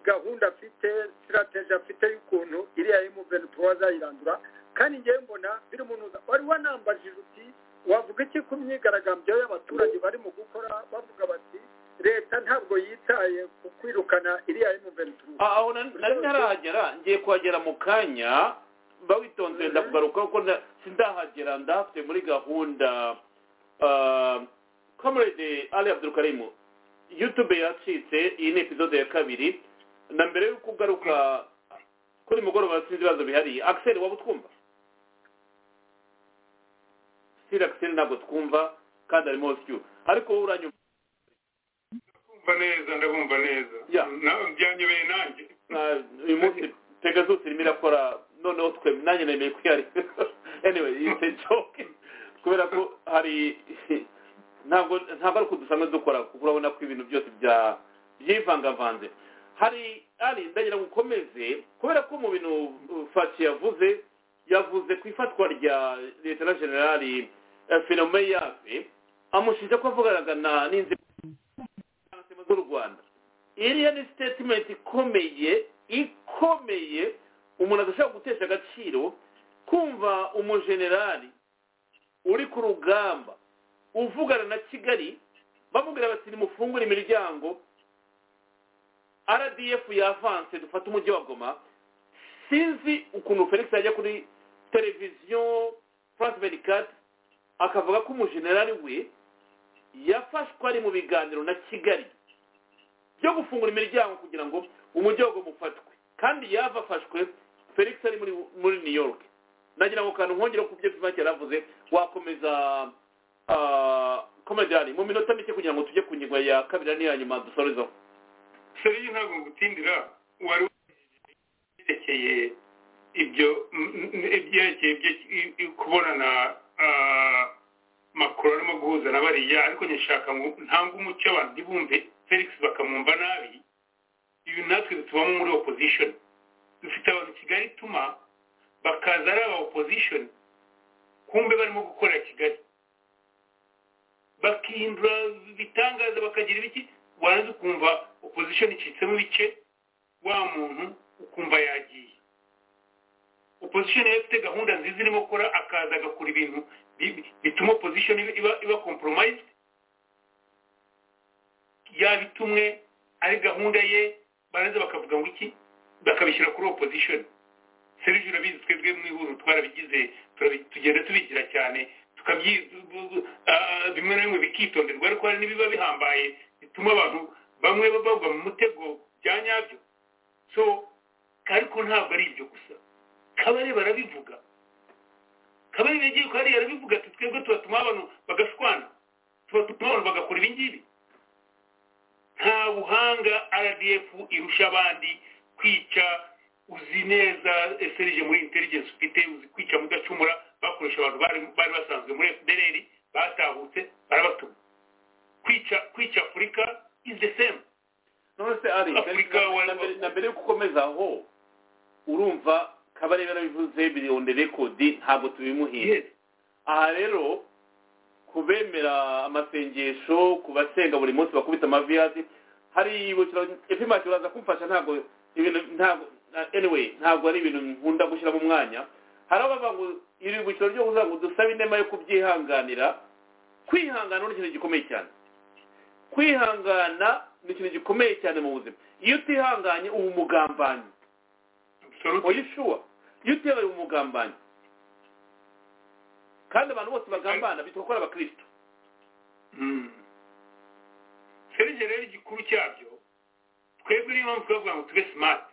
gahunda afite sirateje afite y'ukuntu iriya y'umuverinoma wazayirandura kandi ngewe mbona biri mu ntuza wari wanambajije uti wavuga iki ku myigaragambyo y'abaturage barimo gukora bavuga bati leta ntabwo yitaye ku kwirukana iriya y'umuverinoma aho nari ntarahagera ngiye kuhagera mu kanya bawitonze ndakugaruka kuko sindahagera ndahafite muri gahunda kamerede ali abdurukarimu yutube yacitse iyi ni epizode ya kabiri na mbere y'uko ugaruka kuri mugoroba sinzi ibibazo bihariye akiseri waba utwumva sitiri akiseri ntabwo twumva kandi harimo sikiyu ariko wowe uranyumva ndabumva neza ndabumva neza Ya. nawe byanyobeye nanjye Ah, uyu munsi tega zose irimo irakora noneho twe nanjye nemeye kuyareba anyway it's a joke kubera ko hari ntabwo ntabwo ari uko dusanzwe dukora kuko urabona ko ibintu byose bya byivangavanze hari ari ndagira ngo ukomeze kubera ko mu bintu uh, faci yavuze yavuze ku ifatwa rya leta na generali eh, Philomé yafe amushinja ko avuganaga na- n'inzego z'u rwanda iriya ni sitatimenti ikomeye ikomeye umuntu adashobora gutesha agaciro kumva umujenerali uri ku rugamba uvugana na kigali bamubwira bati nimufungure imiryango rdf yavanse dufate umujyi wa goma sinzi ukuntu felix yajya kuri televiziyo france vericate akavuga ko umujenerali we yafashwe ari mu biganiro na kigali byo gufungura imiryango kugira ngo umujyi wa goma ufatwe kandi yava afashwe felix ari muri, muri new york nagira ngo kantu nkongere ku byo vivake yaravuze wakomeza komediyani mu minota mike kugira ngo tujye ku ngingo ya kabiri n'iya nyuma dusorezaho seriye ntabwo ngutindira wari werekeye ibyo m- m- ibyerekeye ibyo i- i- kubonana ah, makuru arimo guhuza na bariya ariko nyishaka ngo ntange umucyo abantu ntibumve felix bakamwumva nabi ibi natwe bitubamo muri opposition dufite abantu kigali tuma bakaza ari aba opposition kumbe barimo gukorera kigali bakihindura ibitangaza bakagira ibiki waranze ukumva opposition icitsemo ibice wa muntu ukumva yagiye opposition yari ifite gahunda nziza irimo gukora akaza agakora ibintu bi- bi- bituma opposition iba- iba iba compromised yabitumwe ari gahunda ye baranze bakavuga ngo iki bakabishyira kuri opposition serivisi urabizi twebwe mu ihuriro twarabigize turabi- tugenda tubigira cyane tukabyi bu- bu- ah, bimwe na bimwe bikitonderwa ariko hari n'ibiba bihambaye bituma abantu bamwe bagwa mu mutego bya nyabyo so ariko ntabwo ari ibyo gusa kabare barabivuga kabare yagiye kwa hariya arabivuga ati twebwe tubatuma abantu bagashwana tubatuma abantu bagakora ibingibi nta buhanga rdf irusha abandi kwica uzi neza eserije muri intelligence ufite uzi kwica mudacumura bakoresha abantu bari bari basanzwe muri fdr batahutse barabatuma kwica kwica afurika is the same none se ari Afurika wa- na mbere- na mbere yo gukomeza aho urumva kabarebe yarabivuze biriyonde rekodi ntabwo tubimuhinga yes aha rero kubemera amasengesho ku basenga buri munsi bakubita amavi hasi hari ibukiro epimati uraza kumfasha ntabwo ibintu ntabwo na- anyway ntabwo ari ibintu nkunda gushyira mu mwanya hari abavuga ngo iri bukiro ryo kuvuga ngo dusaba inema yo kubyihanganira kwihangana ni ikintu gikomeye cyane kwihangana ni ikintu gikomeye cyane mu buzima iyo utihanganye uba umugambanyi absolutely oya ishuwa iyo utewe umugambanyi kandi abantu bose bagambana bitwa ko ari abakristo serije rero igikuru cyabyo twebwe niyo mpamvu twavuga ngo tube smart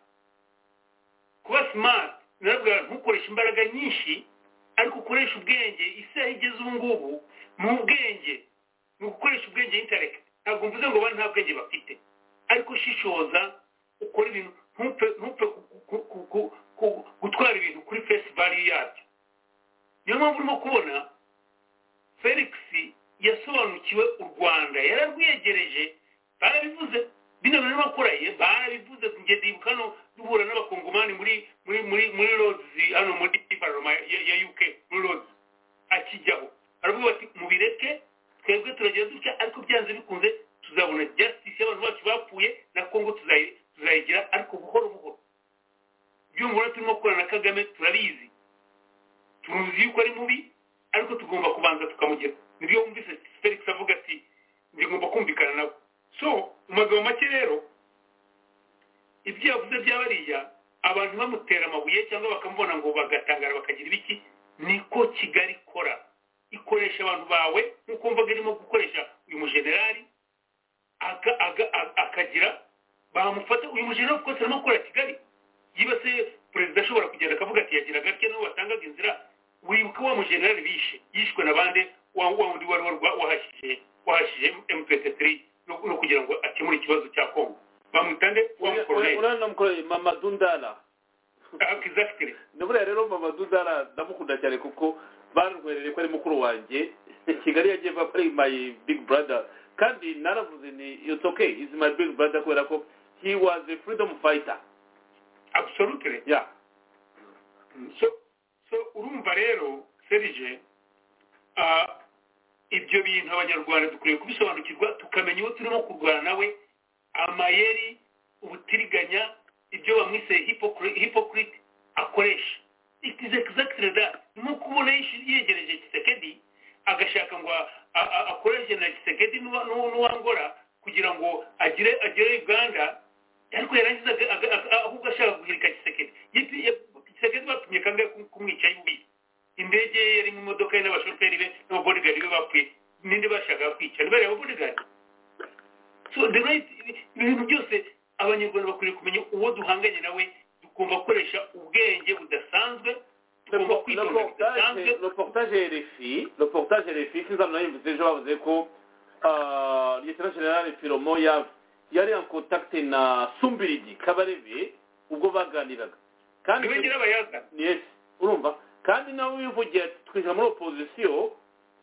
kuba smart nabwo ntukoreshe imbaraga nyinshi ariko ukoresha ubwenge isaha igeze ubu ngubu mu bwenge ni ugukoresha ubwenge intelect ntabwo mvuze ngo bari nta bwenge bafite ariko ushishoza ukora ibintu ntupfe ntupfe ku- ku- ku- ku- gutwara ibintu kuri face value yabyo niyo mpamvu urimo kubona felix yasobanukiwe u rwanda yararwiyegereje barabivuze bino bintu bakora ye barabivuze njye ndibuka hano duhura n'abakongomani muri muri muri muri Rhodes hano muri paroma ya ya uk muri Rhodes akijyaho aravuga bati mubireke twebwe turagira dutya ariko byanze bikunze tuzabona justice y'abantu bacu bapfuye na congo tuzayi- tuzayigira ariko buhoro buhoro byumva urabona turimo gukorana na kagame turabizi turuzi yuko ari mubi ariko tugomba kubanza tukamugera nibyo wumvise felix avuga ati ngomba kumvikana nawe so mu magambo make rero ibyo yavuze bya bariya abantu bamutera amabuye cyangwa bakamubona ngo bagatangara bakagira ibiki niko kigali ikora ikoresha abantu bawe nk'uko mvuga irimo gukoresha uyu mujenerali aka- aga- a- akagira bamufata uyu mujenerali kuko arimo gukorera kigali yibase perezida ashobora kugenda akavuga ati yagira gake nabo batangaga inzira wibuka wa mujenerali bishe yishwe na bande wa wa wundi wari warwa- wahashije wahashije mpt3 no no kugira ngo akemure ikibazo cya kongo bamutande wa mukoroneli urabona namukoreye mama dundara exactly ni buriya rero mama dundara ndamukunda cyane kuko barwerereye ko ari mukuru wanjye kigali yagiye avuga ko ari my big brother kandi naravuze ni it's okay is my big brother kubera ko he was a freedom fighter absolutely yeah so so urumva rero serge ah, ibyo bintu abanyarwanda dukwiye kubisobanukirwa tukamenya uwo turimo kurwana nawe amayeri ubutiriganya ibyo bamwise hypocri- hypocrite akoresha it is exactly that ni nko kubona yish- yegereje gisekedi agashaka ngo a- a- akoreshe na gisekedi n'uwa- n'uwa- n'uwangora kugira ngo agire agere uganda ariko yarangiza aga- aga- aga- ahubwo ashaka guhirika gisekedi Yipi- yap- gisekedi bapimye kangahe ku- kumwica y'ububi indege ye yari mu modoka ye n'abashoferi be n'ababodigari be bapfuye ninde bashakaga kwica ntibari ababodigari so the right ibintu byose abanyarwanda bakwiriye kumenya uwo duhanganye nawe tugomba gukoresha ubwenge budasanzwe tugomba kwitonda bidasanzwe le portage RFI le portage RFI sinza mwayivuze ejo bavuze ko ah, lieutenant general Filomo ya- yari en contact na Sumbirigi Kabarebe ubwo baganiraga kandi niwe nyirabayazana yes urumva kandi nabo bivugiye ati, twinjira muri opposition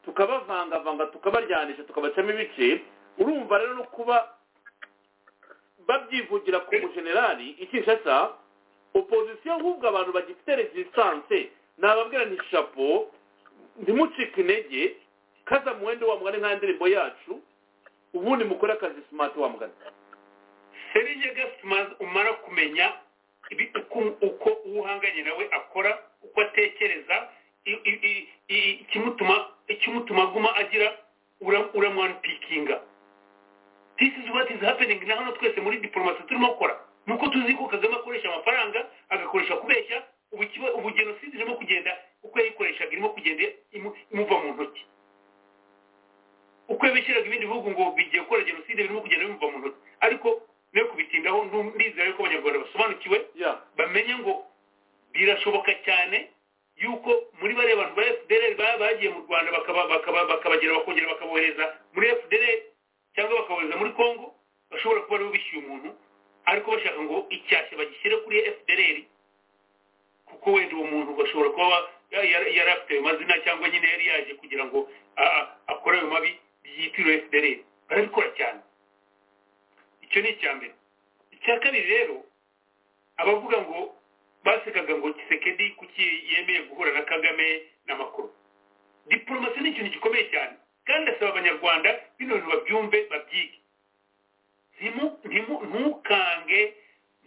tukabavangavanga tukabaryanisha tukabacamo ibice urumva rero no kuba babyivugira ku mujenerali ikishasa opposition ahubwo abantu bagifite resistance nababwira nti chapeau ntimucike intege kaza muwende wa mugani nka ndirimbo yacu ubundi mukore akazi smart wa mugani serije gasimazi umara kumenya ibi- uko- uko uwo uhanganye nawe akora uko atekereza i- i- i- i- ikimutuma ikimutuma aguma agira ura- uramwanpikinga this is what is happening na hano twese muri diplomasi turimo gukora ni uko tuzi ko kagame akoresha amafaranga agakoresha kubeshya ubu kiba- ubu jenoside irimo kugenda uko yayikoreshaga irimo kugenda imu- imuva mu ntoki uko yabishyiraga ibindi bihugu ngo bigiye gukora jenoside birimo kugenda bimuva mu ntoki ariko no kubitindaho ndu- ndizera yuko abanyarwanda basobanukiwe yeah bamenye ngo birashoboka cyane yuko muri bariya bantu ba fdr baba bagiye mu rwanda bakaba- bakaba- bakabagera bakongera bakabohereza muri fdr cyangwa bakabohereza muri congo bashobora kuba aribo bishyuye umuntu ariko bashaka ngo icyasha bagishyire kuri fdr kuko wenda uwo muntu bashobora kuba ba- ya- ya- yari afite ayo mazina cyangwa nyine yari yaje kugira ngo a- a- akore ayo mabi byitiriwe fdr barabikora cyane icyo ni icya mbere icya kabiri rero abavuga ngo basekaga ngo kisekedi kuki yemeye guhura na kagame n'amakuru diporomasi ni ikintu gikomeye cyane kandi asaba abanyarwanda bino bintu babyumve babyige Ntimu- ntimu- ntukange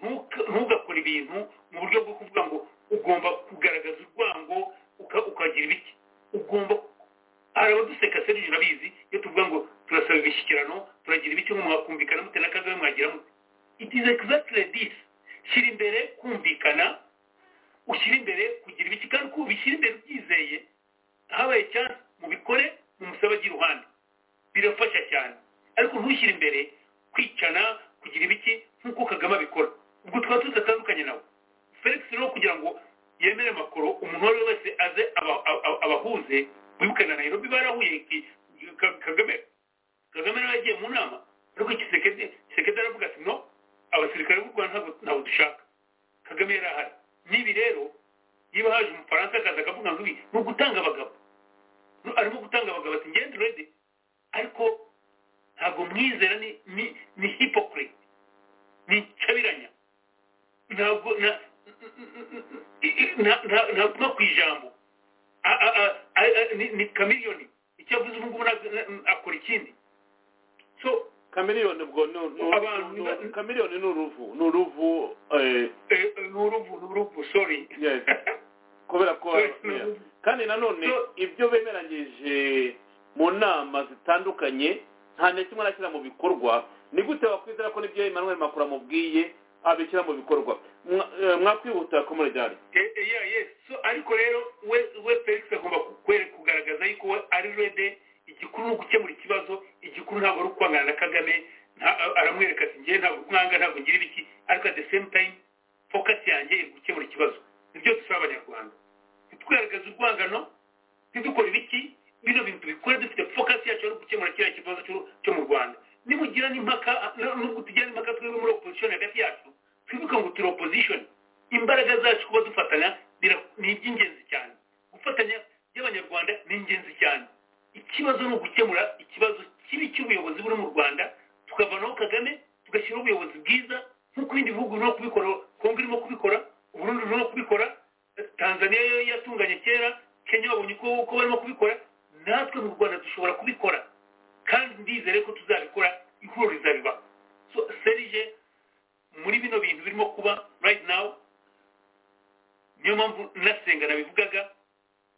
ntuka- ntugakore ibintu mu buryo bwo kuvuga ngo ugomba kugaragaza urwango uka- ukagira ibiki ugomba hari abaduseka serije urabizi iyo tuvuga ngo turasaba imishyikirano turagira ibiki ngo mwakumvikana mute na kagame mwagira mute it is exactly this shyira imbere kumvikana ushyira imbere kugira ibiki kandi ko ubishyira imbere ubyizeye habaye cyane mubikore mumusabe agira iruhande birafasha cyane ariko ntushyire imbere kwicana kugira ibiki nk'uko kagame abikora ubwo twaba tudatandukanye nawe felix rero kugira ngo yemere amakuru umuntu uwo ari we wese aze aba- aba- abahuze wibuke na nairobi barahuye ki- Ka- kagame kagame nawe yagiye mu nama ariko kisekedi kisekedi aravuga ati no abasirikare b'u rwanda ntabwo- ntabwo dushaka kagame yari ahari n'ibi rero niba haje umufaransa akaza akavuga ngo ibi ni ugutanga abagabo No, arimo gutanga abagabo ati ngende urebe ariko ntabwo mwizera ni ni ni hypocrite ni nshabiranya ntabwo na- na- na- ntaguma ku ijambo A- a- a- a- a- ni- ni kamiriyoni icyo avuze ubu ngubu ntabwo- na- akora ikindi so kamiriyoni ubwo ni ni- Abantu- ni- kamiriyoni ni uruvu ni uruvu eh, eh, ni uruvu ni uruvu sorry yes kubera ko Sorry, ni yeah. uruvu. kandi nanone So- ibyo bemeranyije mu nama zitandukanye nta na kimwe arashyira mu bikorwa ni gute wakwizera ko n'ibyo Emmanuel Macron amubwiye abishyira mu bikorwa Mwa- eh, mwakwihutira ko muri dali Eh, eh, yeah, yes. So, ariko rero we we felix agomba kukwe- kugaragaza yuko we ari rede igikuru ni ugukemura ikibazo igikuru ntabwo ari ukwangana na kagame nta- a- aramwereka ati ngewe ntabwo mwanga ntabwo ngira ibiki ariko at the same time focus yanjye iri gukemura ikibazo nibyo dusaba abanyarwanda ntitwigaragaze urwangano ntidukora ibiki bino bintu bikore dufite focus yacu ari ugukemura kiriya kibazo cyo- cyo mu rwanda nimugira n'impaka no- nubwo tugira n'impaka twebwe muri opposition hagati yacu twibuke ngo turi opposition imbaraga zacu kuba dufatanya bira- ni iby'ingenzi cyane gufatanya by'abanyarwanda ni ingenzi cyane ikibazo ni ugukemura ikibazo kibi cy'ubuyobozi buri mu rwanda tukavanaho kagame tugashyiraho ubuyobozi bwiza nk'uko ibindi bihugu birimo kubikora kongo irimo kubikora uburundi burimo kubikora tanzania yo yatunganye kera kenya babonye uko uko barimo kubikora natwe mu rwanda dushobora kubikora kandi ndizere ko tuzabikora ihuriro rizabiba so serije muri bino bintu birimo kuba right now niyo mpamvu nasenga nabivugaga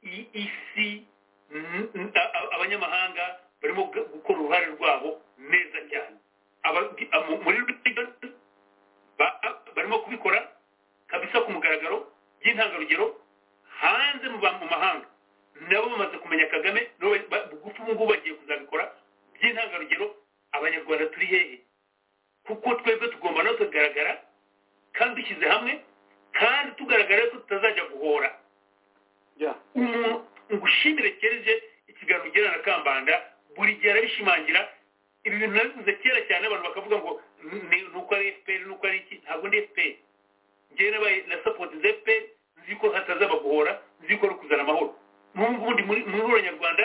iyi isi n- n- a- a- abanyamahanga barimo gu- gukora uruhare rwabo neza cyane Aba- a- mu- muri London ba- a- barimo kubikora kabisa ku mugaragaro by'intangarugero hanze mu ba- mu mahanga nabo bamaze kumenya kagame nabo ba- ba- bugufi ubu ngubu bagiye kuzabikora by'intangarugero abanyarwanda turi hehe kuko twebwe tugomba no kugaragara kandi dushyize hamwe kandi tugaragara ko tutazajya guhora yeah umuntu ngushimire kerije ikiganiro ugira na kambanda buri gihe arabishimangira ibi bintu nabivuze kera cyane abantu bakavuga ngo "Ni- ni ni uko ari fpr ni uko ari iki ntabwo ndi fpr ngewe nabaye na sapotize fpr nzi ko hatazaba guhora nzi ko ari ukuzana amahoro n'ubu ngubu ndi muri mu ihuriro nyarwanda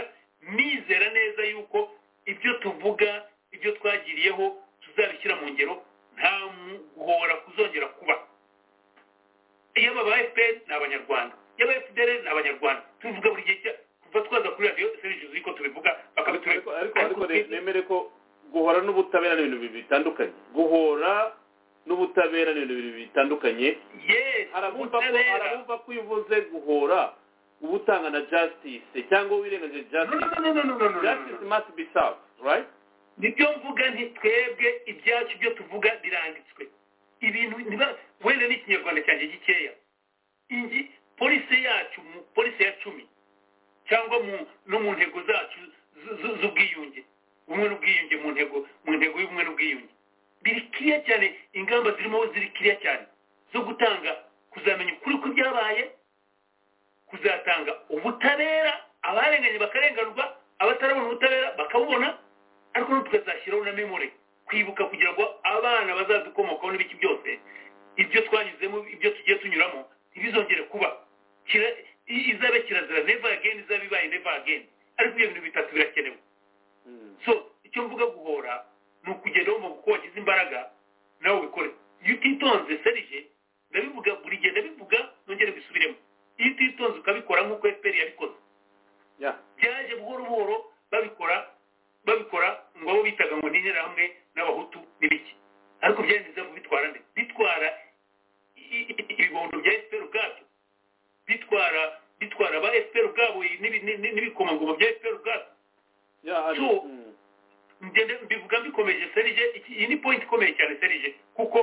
nizera neza yuko ibyo tuvuga ibyo twagiriyeho tuzabishyira mu ngero nta mu- guhora kuzongera kuba iyo aba fpr ni abanyarwanda iyo aba fdr ni abanyarwanda tubivuga buri gihe cya- kuva twaza kuri radiyo serivisi ziko tubivuga ariko bakabitureka ariko ariko ne- nemere ko guhora n'ubutabera ni ibintu bibiri bitandukanye guhora n'ubutabera ni ibintu bibiri bitandukanye arabumva ko arabumva ko iyo uvuze guhora uba utanga na justice cyangwa wirengagije justice justice must be served right nibyo mvuga nti twebwe ibyacu byo tuvuga biranditswe ibintu niba wenda n'ikinyarwanda cyanjye gikeya ingi polisi yacu mu polisi ya cumi cyangwa mu no mu ntego zacu z- z- z'ubwiyunge ubumwe n'ubwiyunge mu ntego mu ntego y'ubumwe n'ubwiyunge biri kiriya cyane ingamba zirimo ziri kiriya cyane zo gutanga kuzamenya ukuri kw'ibyabaye kuzatanga ubutabera abarenganye bakarenganurwa abatarabona ubutabera bakabubona ariko n'ubu tukazashyiraho na memore kwibuka kugira ngo abana bazadukomokaho n'ibiki byose ibyo twanyuzemo ibyo tugiye tunyuramo ntibizongere kuba Kira- i- izabe kirazira neva ageni izabe ibaye neva ageni ariko ibyo bintu bitatu birakenewe so icyo mvuga guhora ni ukugenda wumva ko wagize imbaraga nawe wikore iyo utitonze serije ndabivuga buri gihe ndabivuga nongere mbisubiremo iyo utitonze ukabikora nk'uko fpr yabikoze yeah byaje buhoro buhoro babikora babikora ngo abo bitaga ngo ni interahamwe n'abahutu n'ibiki ariko byagenze kubitwara nde bitwara i- i- i- ibibondo bya fpr ubwabyo bitwara bitwara ba fpr ubwabo n'ibi- n'ibi- n'ibikomangoma bya fpr ubwabyo yeah ari- So- mm. ngende mbivuga mbikomeje serije iki- iyi ni point ikomeye cyane serije kuko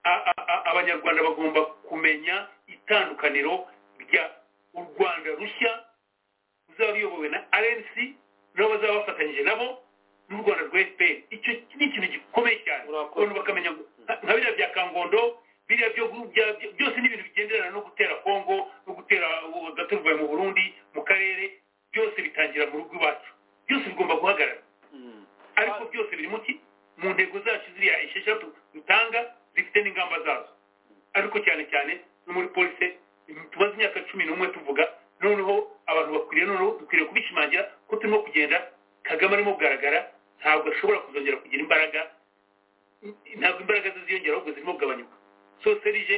a- a- a- abanyarwanda bagomba kumenya itandukaniro rya u rwanda rushya ruzaba ruyobowe na rnc nabo bazaba bafatanyije nabo n'u rwanda rwa fpr icyo ni ikintu gikomeye cyane Urakoze. abantu bakamenya ngo nka- nka biriya bya kangondo biriya byo byose ni ibintu bigenderana no gutera kongo no gutera gaturuvuye mu burundi mu karere byose bitangira mu rugo iwacu byose bigomba guhagarara ariko byose biri muki mu ntego zacu ziriya esheshatu dutanga zifite n'ingamba zazo ariko cyane cyane no muri polisi tumaze imyaka cumi n'umwe tuvuga noneho abantu bakwiriye noneho dukwiriye kubishimangira ko turimo kugenda kagame arimo kugaragara ntabwo ashobora kuzongera kugira imbaraga ntabwo imbaraga ze ziyongera ahubwo zirimo kugabanyuka so serije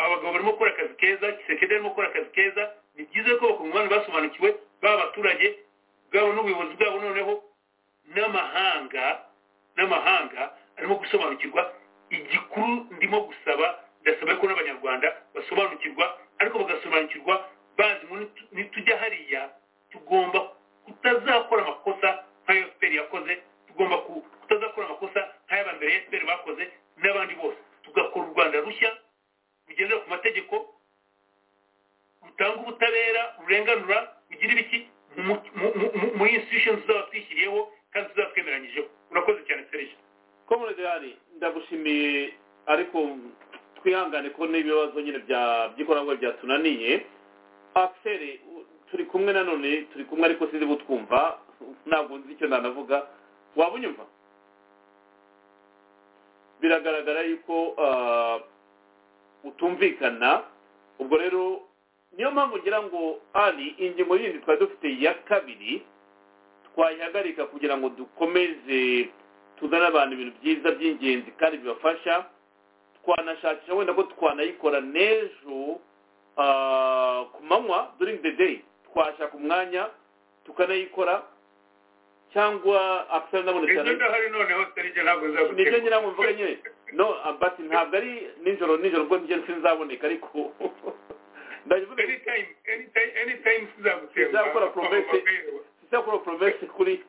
aba bagabo barimo gukora akazi keza kisekede arimo gukora akazi keza ni byiza ko bakungana basobanukiwe baba abaturage bwabo n'ubuyobozi bwabo noneho n'amahanga n'amahanga arimo gusobanukirwa igikuru ndimo gusaba ndasaba ko n'abanyarwanda basobanukirwa ariko bagasobanukirwa bazi ngo nitujya hariya tugomba kutazakora amakosa nk'ayo efuperi yakoze tugomba kutazakora amakosa nk'ay'abambere ya efuperi bakoze n'abandi bose tugakora u rwanda rushya rugendera ku mategeko rutanga ubutabera rurenganura rugira ibiki muri institution tuzaba twishyiriyeho kandi tuzaba twemeranyijeho urakoze cyane serije komunidari ndagushimiye ariko twihangane ko n'ibibazo nyine by'ikoranabuhanga byatunaniye akiseri turi kumwe nanone turi kumwe ariko sinzi butwumva ntabwo nzi icyo nanavuga waba unyumva biragaragara yuko utumvikana ubwo rero niyo mpamvu ngira ngo ari ingingo yindi twari dufite ya kabiri twayihagarika kugira ngo dukomeze tuzane abantu ibintu byiza by'ingenzi kandi bibafasha twanashakisha wenda ko twanayikora n'ejo ku manywa during the day twashaka umwanya tukanayikora cyangwa akisana nabona cyane ejo ndahari noneho serije ntabwo nibyo nzagutegura nyine ntabwo mvuga nyine no but ntabwo ari nijoro nijoro ubwo njye sinzaboneka ariko ndabivuga anytime anytime anytime sizagutegura Sizakora promesse. isakora poromesi kuri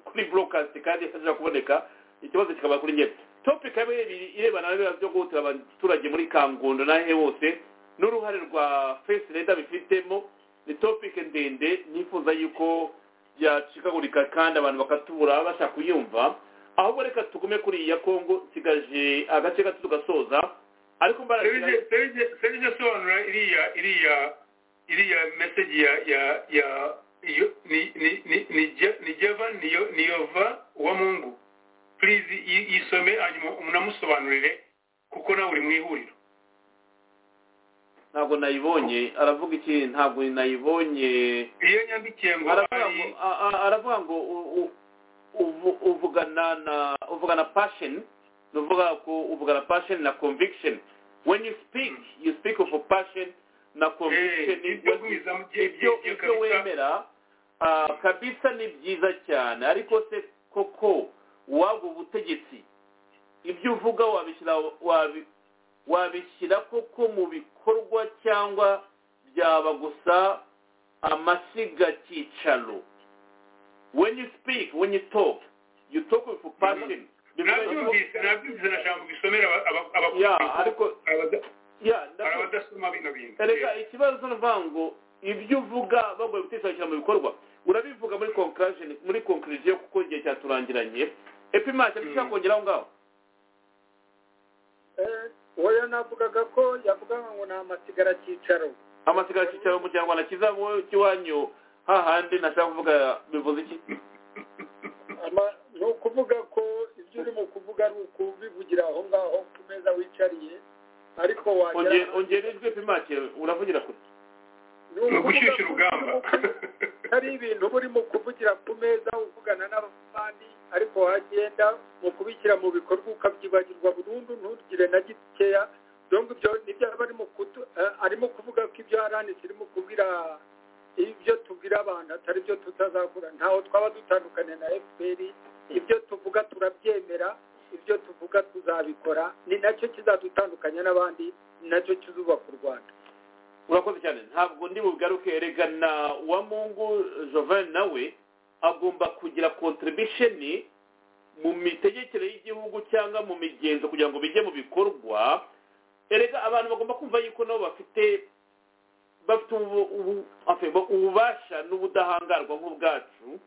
kuri burokasti kandi hashobora kuboneka ikibazo kikaba kuri njye topic kamwe irebana na biriya byo guhutira abaturage muri kangondo n'ahe hose n'uruhare rwa fesi leta bifitemo ni topic ndende nifuza yuko yacikagurika kandi abantu bakatubura bashaka kuyumva ahubwo reka tugume kuri iya kongo nsigaje agace gato tugasoza ariko mbaraga serije sobanura iriya iriya iriya message ya ya ya yo- ni ni ni ni Je- ni jeva ni yo- ni yova wa mungu please yi- yisome hanyuma unamusobanurire kuko nawe uri mu ihuriro ntabwo nayibonye aravuga iki ntabwo nayibonye iyo yandikiye ngo aravuga ngo ari a- a- aravuga ngo u- u- uvu- uvugana na uvugana passion nuvuga ko uvugana passion na conviction when you speak you speak of a passion na conviction is what Eh, ibyo you- guhizamo ibyo- ibyo ibyo ibyo kabisa. wemera ah, kabisa ni byiza cyane ariko se koko wabwo ubutegetsi ibyo uvuga wabishyira wabi- wabishyira koko mu bikorwa cyangwa byaba gusa amasigacyicaro when you speak when you talk you talk with passion nabyumvise nabyumvise na jambo bisomera aba- aba- aba- ya ariko abada- ya hari ndakumva. abadasoma bino bintu erega ikibazo nuvuga ngo ibyo uvuga bagoye gutekereza mu bikorwa urabivuga muri conclusion muri conclusion kuko igihe cyaturangiranye epimake ntushobora kongera aho ngaho uwo yanavugaga ko yavugaga ngo ni amasigaracyicaro amasigara cyicaro mu kinyarwanda kiza wowe cy'iwanyu hahandi nashaka kuvuga bivuze iki Ama- ni ukuvuga ko ibyo urimo kuvuga ari ukubivugira aho ngaho ku meza wicariye ariko Ongera- wagera ongera ijwi epimake uravugira kure ni ni ugushyushya ko urugamba hari ibintu uba urimo kuvugira ku meza uvugana n'abandi ariko wagenda mu kubishyira mu bikorwa ukabyibagirwa burundu ntugire na gikeya donc ibyo nibyo aba arimo kutu- eh, arimo kuvuga ko ibyo haranitse irimo kubwira ibyo tubwira abantu atari byo tutazakora ntaho twaba dutandukanye na fpr ibyo tuvuga turabyemera ibyo tuvuga tuzabikora ni nacyo kizadutandukanya n'abandi ni nacyo kizubaka u rwanda urakoze cyane ntabwo ndi bugaruke erega na uwamungu jovan nawe agomba kugira contribution mu mitegekere y'igihugu cyangwa mu migenzo kugira ngo bijye mu bikorwa erega abantu bagomba kumva yuko nabo bafite bafite ubu- ubu- enfin, ba- ububasha n'ubudahangarwa nk'ubwacu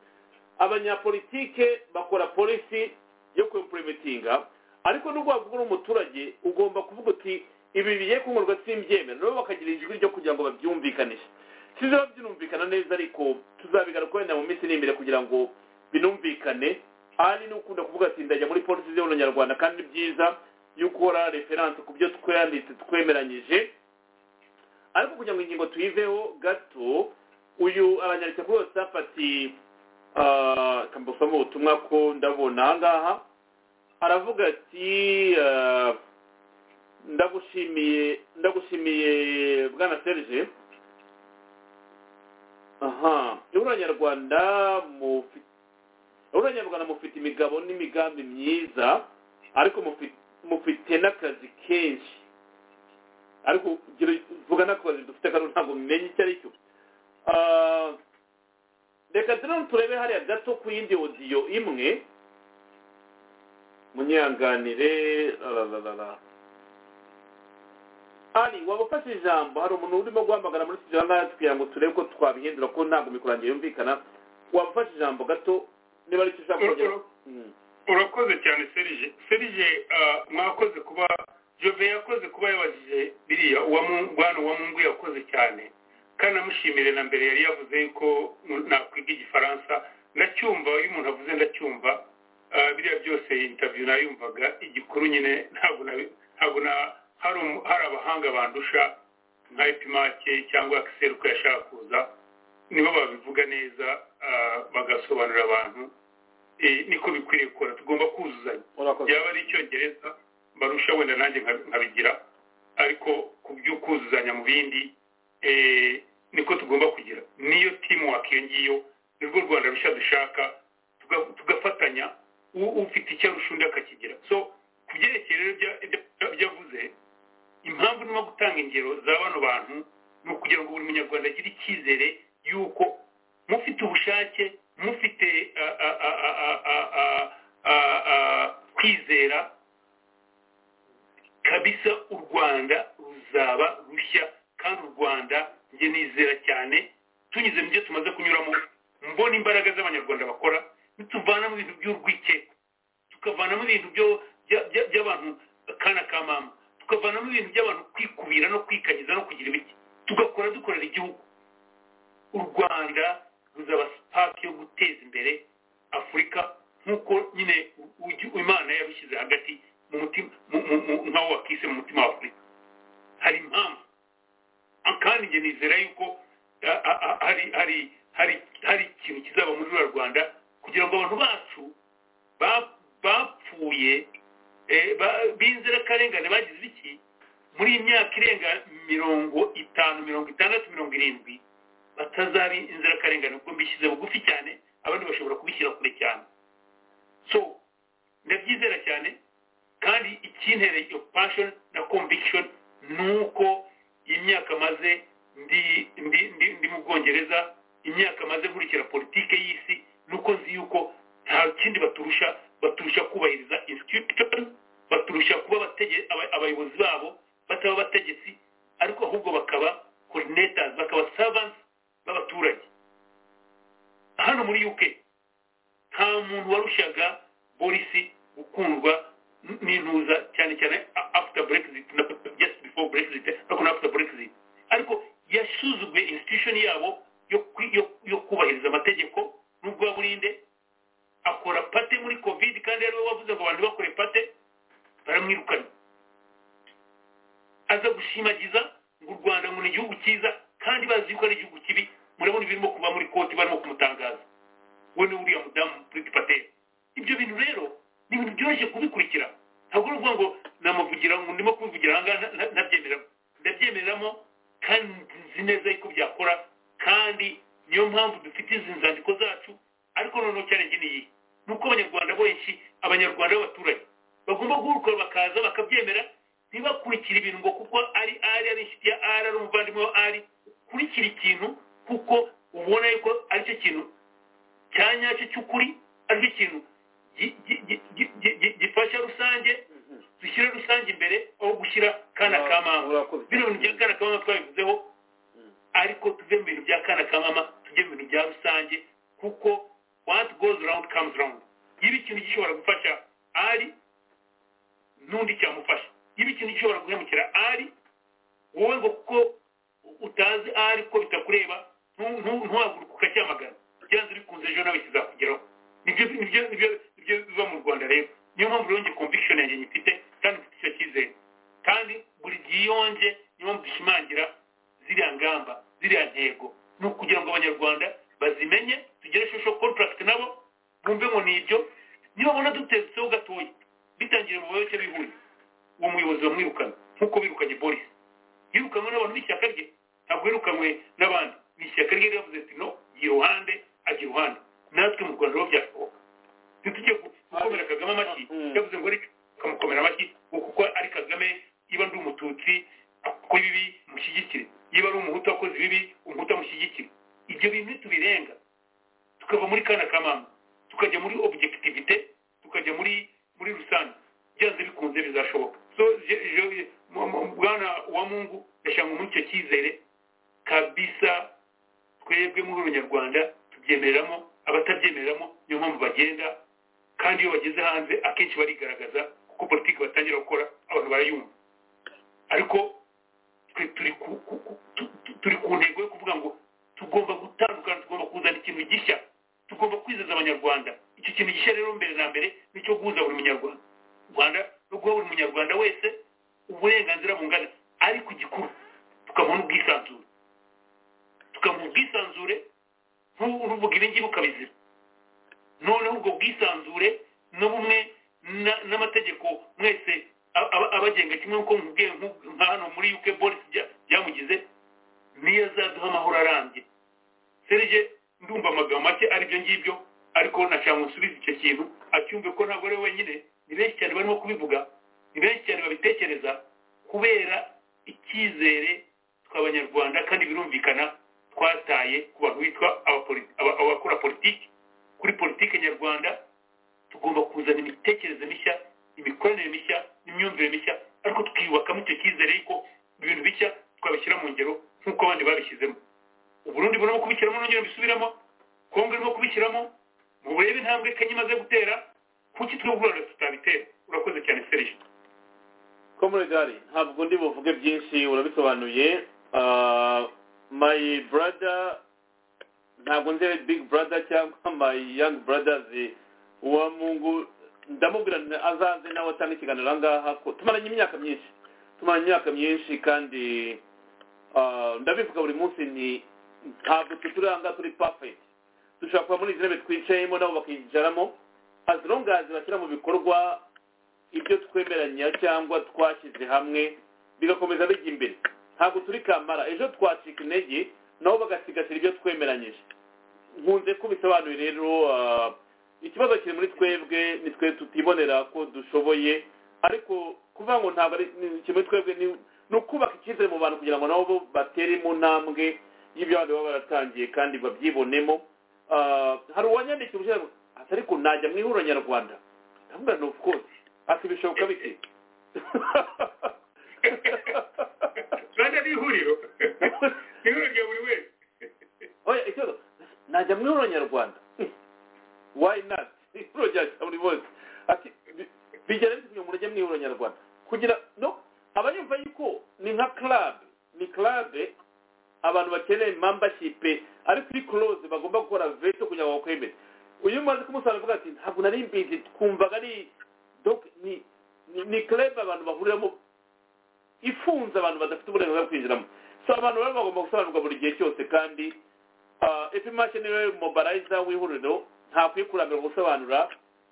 abanyapolitike bakora polisi yo kumpurimetinga ariko nubwo wavuga uri umuturage ugomba kuvuga uti ibi bigiye kunyurwa simbyemera rero bakagira ijwi ryo kugira ngo babyumvikanishe sizaba byumvikana neza ariko tuzabigaruka wenda mu minsi iri imbere kugira ngo binumvikane ahari ni ukunda kuvuga ati ndajya muri polisi z'ibona nyarwanda kandi ni byiza yo gukora referanse ku byo twanditse twemeranyije ariko kugira ngo ingingo tuyiveho gato uyu abanyarwanda bose bafati kambusamo ubutumwa ko ndabona aha ngaha aravuga ati ndagushimiye ndagushimiye bwana serge aha ibura nyarwanda mufite ibura nyarwanda mufite imigabo n'imigambi myiza ariko mufite n'akazi kenshi ariko vuga n'akazi dufite kano ntabwo mumenye icyo ari cyo reka turabona turebe hariya gato ku yindi odiyo imwe munyanganire ari waba ufashe ijambo hari umuntu urimo guhamagara muri studio hano kugira ngo turebe ko twabihindura ko ntabwo mikorange yumvikana waba ufashe ijambo gato niba aricyo ushaka kugeraho urakoze cyane serije serije mwakoze kuba jove yakoze kuba yabajije biriya uwa mwana wa mungu yakoze cyane kandi amushimire na mbere yari yavuze yuko nakwiga igifaransa ndacyumva iyo umuntu avuze ndacyumva biriya byose intaviyu nayumvaga igikuru nyine ntabwo ntabwo na hari abahanga bandusha nka epimake cyangwa akiseruka yashaka kuza nibo babivuga neza bagasobanurira abantu niko bikwiriye gukora tugomba kuzuzanya yaba ari icyongereza barusha wenda nanjye nkabigira ariko ku byo kuzuzanya mu bindi niko tugomba kugira niyo timu iyo ngiyo nirwo rwanda rushya dushaka tugafatanya ufite icyo arusha undi akakigira so ku byerekeye rero ibyo avuze impamvu nimo gutanga ingero za bano bantu ni ukugira ngo buri munyarwanda agire icyizere yuko mufite ubushake mufite kwizera kabisa u rwanda ruzaba rushya kandi u rwanda njye nizera cyane tunyuze mu byo tumaze kunyuramo mbona imbaraga z'abanyarwanda bakora nituvanamo ibintu by'urwikekwe tukavanamo ibintu by'abantu kana ka mama tukavanamo ibintu by'abantu kwikubira no kwikanyiza no kugira ibiti tugakora dukorera igihugu u rwanda ruzaba sipaki yo guteza imbere afurika nk'uko nyine imana yabishyize hagati mu mutima nk'aho wakise mu mutima wa afurika hari impamvu kandi njye nizera yuko hari ikintu kizaba muri ruriya rwanda kugira ngo abantu bacu bapfuye b'inzirakarengane bagize iki muri iyi myaka irenga mirongo itanu mirongo itandatu mirongo irindwi batazaba inzirakarengane kuko mbishyize bugufi cyane abandi bashobora kubishyira kure cyane so ndabyizera cyane kandi ikintereye iyo passion na conviction ni uko imyaka maze ndi mu bwongereza imyaka maze nkurikira politike y'isi nuko nzi yuko nta kindi baturusha baturusha kubahiriza institution baturusha kuba abayobozi babo bataba abategetsi ariko ahubwo bakaba coordinators bakaba servants b'abaturage hano muri uk nta muntu warushaga polisi gukundwa n'intuza cyane cyane after brexit na just before brexit ariko na after brexit ariko yasuzuguye institution yabo yo kubahiriza amategeko n'ubwa burinde akora pate muri covid kandi ariwe wavuze ngo abantu bakore pate baramwirukana aza gushimagiza ngo u rwanda ngo ni igihugu cyiza kandi bazi yuko ari igihugu kibi murabona ibirimo kuba muri koti barimo kumutangaza we ni uriya mudamu buriti pateri ibyo bintu rero ni ibintu byoroshye kubikurikira ntabwo ni ukuvuga ngo namuvugira ngo ndimo kubivugira aha ngaha ntabyemeramo ndabyemeramo kandi nzi neza yuko byakora kandi niyo mpamvu dufite izi nzandiko zacu ariko noneho cyane ni iyi ni uko abanyarwanda benshi abanyarwanda b'abaturage bagomba guhugurwa bakaza bakabyemera ntibakurikire ibintu ngo kuko ari ari ari inshuti ya ari ari umuvandimwe wa ari ukurikira ikintu kuko ubona yuko aricyo kintu cya nyacyo cy'ukuri aricyo kintu gifasha rusange dushyira rusange imbere aho gushyira kana ka mama bino bintu bya kana ka mama twabivuzeho ariko tuve mu bintu bya kana ka mama tujye mu bintu bya rusange kuko what goes round comes round niba ikintu gishobora gufasha ari n'undi cyamufasha niba ikintu gishobora guhemukira ari wowe ngo kuko utazi ari ko bitakureba ntu- ntu- ntuhaguruke ukacyamagana byanze bikunze ejo nawe kizakugeraho nibyo nibyo nibyo nibyo biba mu rwanda rero niyo mpamvu rero njye conviction yanjye nyifite kandi mfite icyo cyizere kandi buri gihe iyo nje niyo mpamvu dushimangira ziriya ngamba ziriya ntego ni ukugira ngo abanyarwanda bazimenye tugere shusho contract nabo bumve ngo ni ibyo niba babona dutetseho gatoya bitangiye mu bayoboke bihuriye uwo muyobozi bamwirukana nk'uko birukanye boris yirukanwe n'abantu b'ishyaka rye ntabwo yirukanwe n'abandi ni ishyaka rye ryavuze ati no jya iruhande ajya iruhande natwe mu rwanda rero byashoboka ntitujye gu- gukomera kagame amashyi yavuze ngo reka ukamukomera amashyi ngo kuko ari kagame niba ndi umututsi akora ibibi mushyigikire niba ari umuhutu wakoze ibibi umuhutu amushyigikire ibyo bintu nitubirenga tukava muri kana kamama tukajya muri objectivité tukajya muri muri rusange byanze bikunze bizashoboka so je- je- mu- mu- bwana wa mungu yashanga muri icyo cyizere kabisa twebwe muri abanyarwanda tubyemereramo abatabyemereramo niyo mpamvu bagenda kandi iyo bageze hanze akenshi barigaragaza kuko politiki batangira gukora abantu barayumva ariko twe turi ku- ku- ku- tu- tu- turi ku ntego yo kuvuga ngo tugomba gutandukana tugomba kuzana ikintu gishya tugomba kwizeza abanyarwanda icyo kintu gishya rero mbere na mbere ni icyo guhuza buri munyarwanda u rwanda no guha buri munyarwanda wese uburenganzira bungana ari ku gikuru tukamuha n'ubwisanzure tukamuha ubwisanzure nturuvuga ibingibi ukabizira noneho ubwo bwisanzure no bumwe na- n'amategeko mwese aba- aba- abagenga kimwe nk'uko nkubwiye nku- nka hano muri uk boris bya- byamugize niyo azaduha amahoro arambye serge ndumva amagambo make aribyo ngibyo ariko nashaka ngo nsubize icyo kintu acyumve ko ntabwo ari we wenyine ni benshi cyane barimo kubivuga ni benshi cyane babitekereza kubera icyizere tw'abanyarwanda kandi birumvikana twataye ku bantu bitwa abapoli- aba- abakora politiki kuri politiki nyarwanda tugomba kuzana imitekerereze mishya imikoranire mishya n'imyumvire mishya ariko tukiyubakamo icyo cyizere yuko ibintu bishya twabishyira mu ngero nk'uko abandi babishyizemo uburundi burimo kubishyiramo nongera bisubiramo kongo irimo kubishyiramo mu burebe intambwe kenya imaze gutera kuki twe ubworozi tutabitera urakoze cyane serije komuregari ntabwo ndi buvuge byinshi urabisobanuye Ah, my brother ntabwo nzi big brother cyangwa my young brothers uwa mungu ndamubwira nti azaze nawe atange ikiganiro aha ngaha ko tumaranye imyaka myinshi tumaranye imyaka myinshi kandi ah, ndabivuga buri munsi nti ntabwo twe turi aha ngaha turi perfect dushobora kuba muri izi ntebe twicayemo nabo bakicaramo as long as bashyira mu bikorwa ibyo twemeranya cyangwa twashyize hamwe bigakomeza bijya imbere ntabwo turi kamara ejo twacika intege nabo bagasigasira ibyo twemeranyije nkunze ko bisobanuye rero ah, ikibazo kiri muri twebwe ni twe tutibonera ko dushoboye ariko kuvuga ngo ntabwo ari ni kiri muri twebwe ni ni ukubaka icyizere mu bantu kugira ngo nabo bo batere mu ntambwe y'ibyo abandi baba baratangiye kandi babyibonemo Ah, hari uwanyandikiye uvuga ngo "Ati, ariko najya mu ihuriro nyarwanda ndavuga ni of course ati bishoboka bite rwanda ni ihuriro ni ihuriro rya buri wese oya ikibazo najya mu ihuriro nyarwanda why not ihuriro rya rya buri bose ati bi- bigera bite kugira ngo mujye mu ihuriro nyarwanda kugira no abayumva yuko ni nka club ni club abantu bakeneye membership ariko kuri close bagomba gukora veto kugira ngo bakwemere uyu maze kumusanga avuga ati ntabwo nari mbizi twumvaga ari donc ni ni- ni club abantu bahuriramo ifunze abantu badafite uburenganzira bwo kwinjiramo so abantu baba bagomba gusobanurwa buri gihe cyose kandi epimashe niwe mobarayiza w'ihuriro ntakwiye kurambirwa gusobanura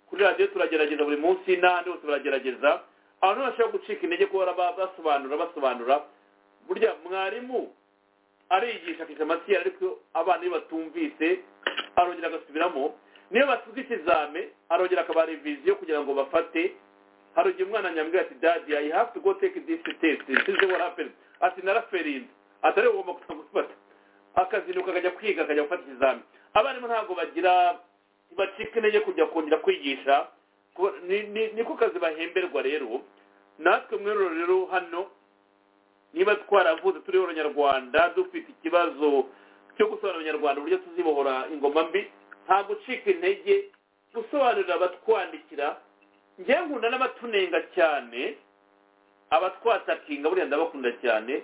kuri radiyo turagerageza buri munsi n'ahandi hose baragerageza abantu bashobora gucika intege kubara basobanura basobanura burya mwarimu ariyigisha akisha amatiyari ariko abana iyo batumvise arongera agasubiramo niyo batuze ikizame arongera akabaha reviziyo kugira ngo bafate hari igihe umwana nyambwira ati dadi i have to go take this test this is what happened ati naraferinze atari wowe ugomba kuza gufata akazinduka akajya kwiga akajya gufata ikizami abarimu ntabwo bagira ntibacika intege kujya kongera kwigisha Ku- ni- ni- niko kazi bahemberwa rero natwe mweruro rero hano niba twaravuze turi abanyarwanda dufite ikibazo cyo gusobanurira abanyarwanda uburyo tuzibohora ingoma mbi nta gucika intege gusobanurira abatwandikira njyewe nkunda n'abatunenga cyane abatwatakinga buriya ndabakunda cyane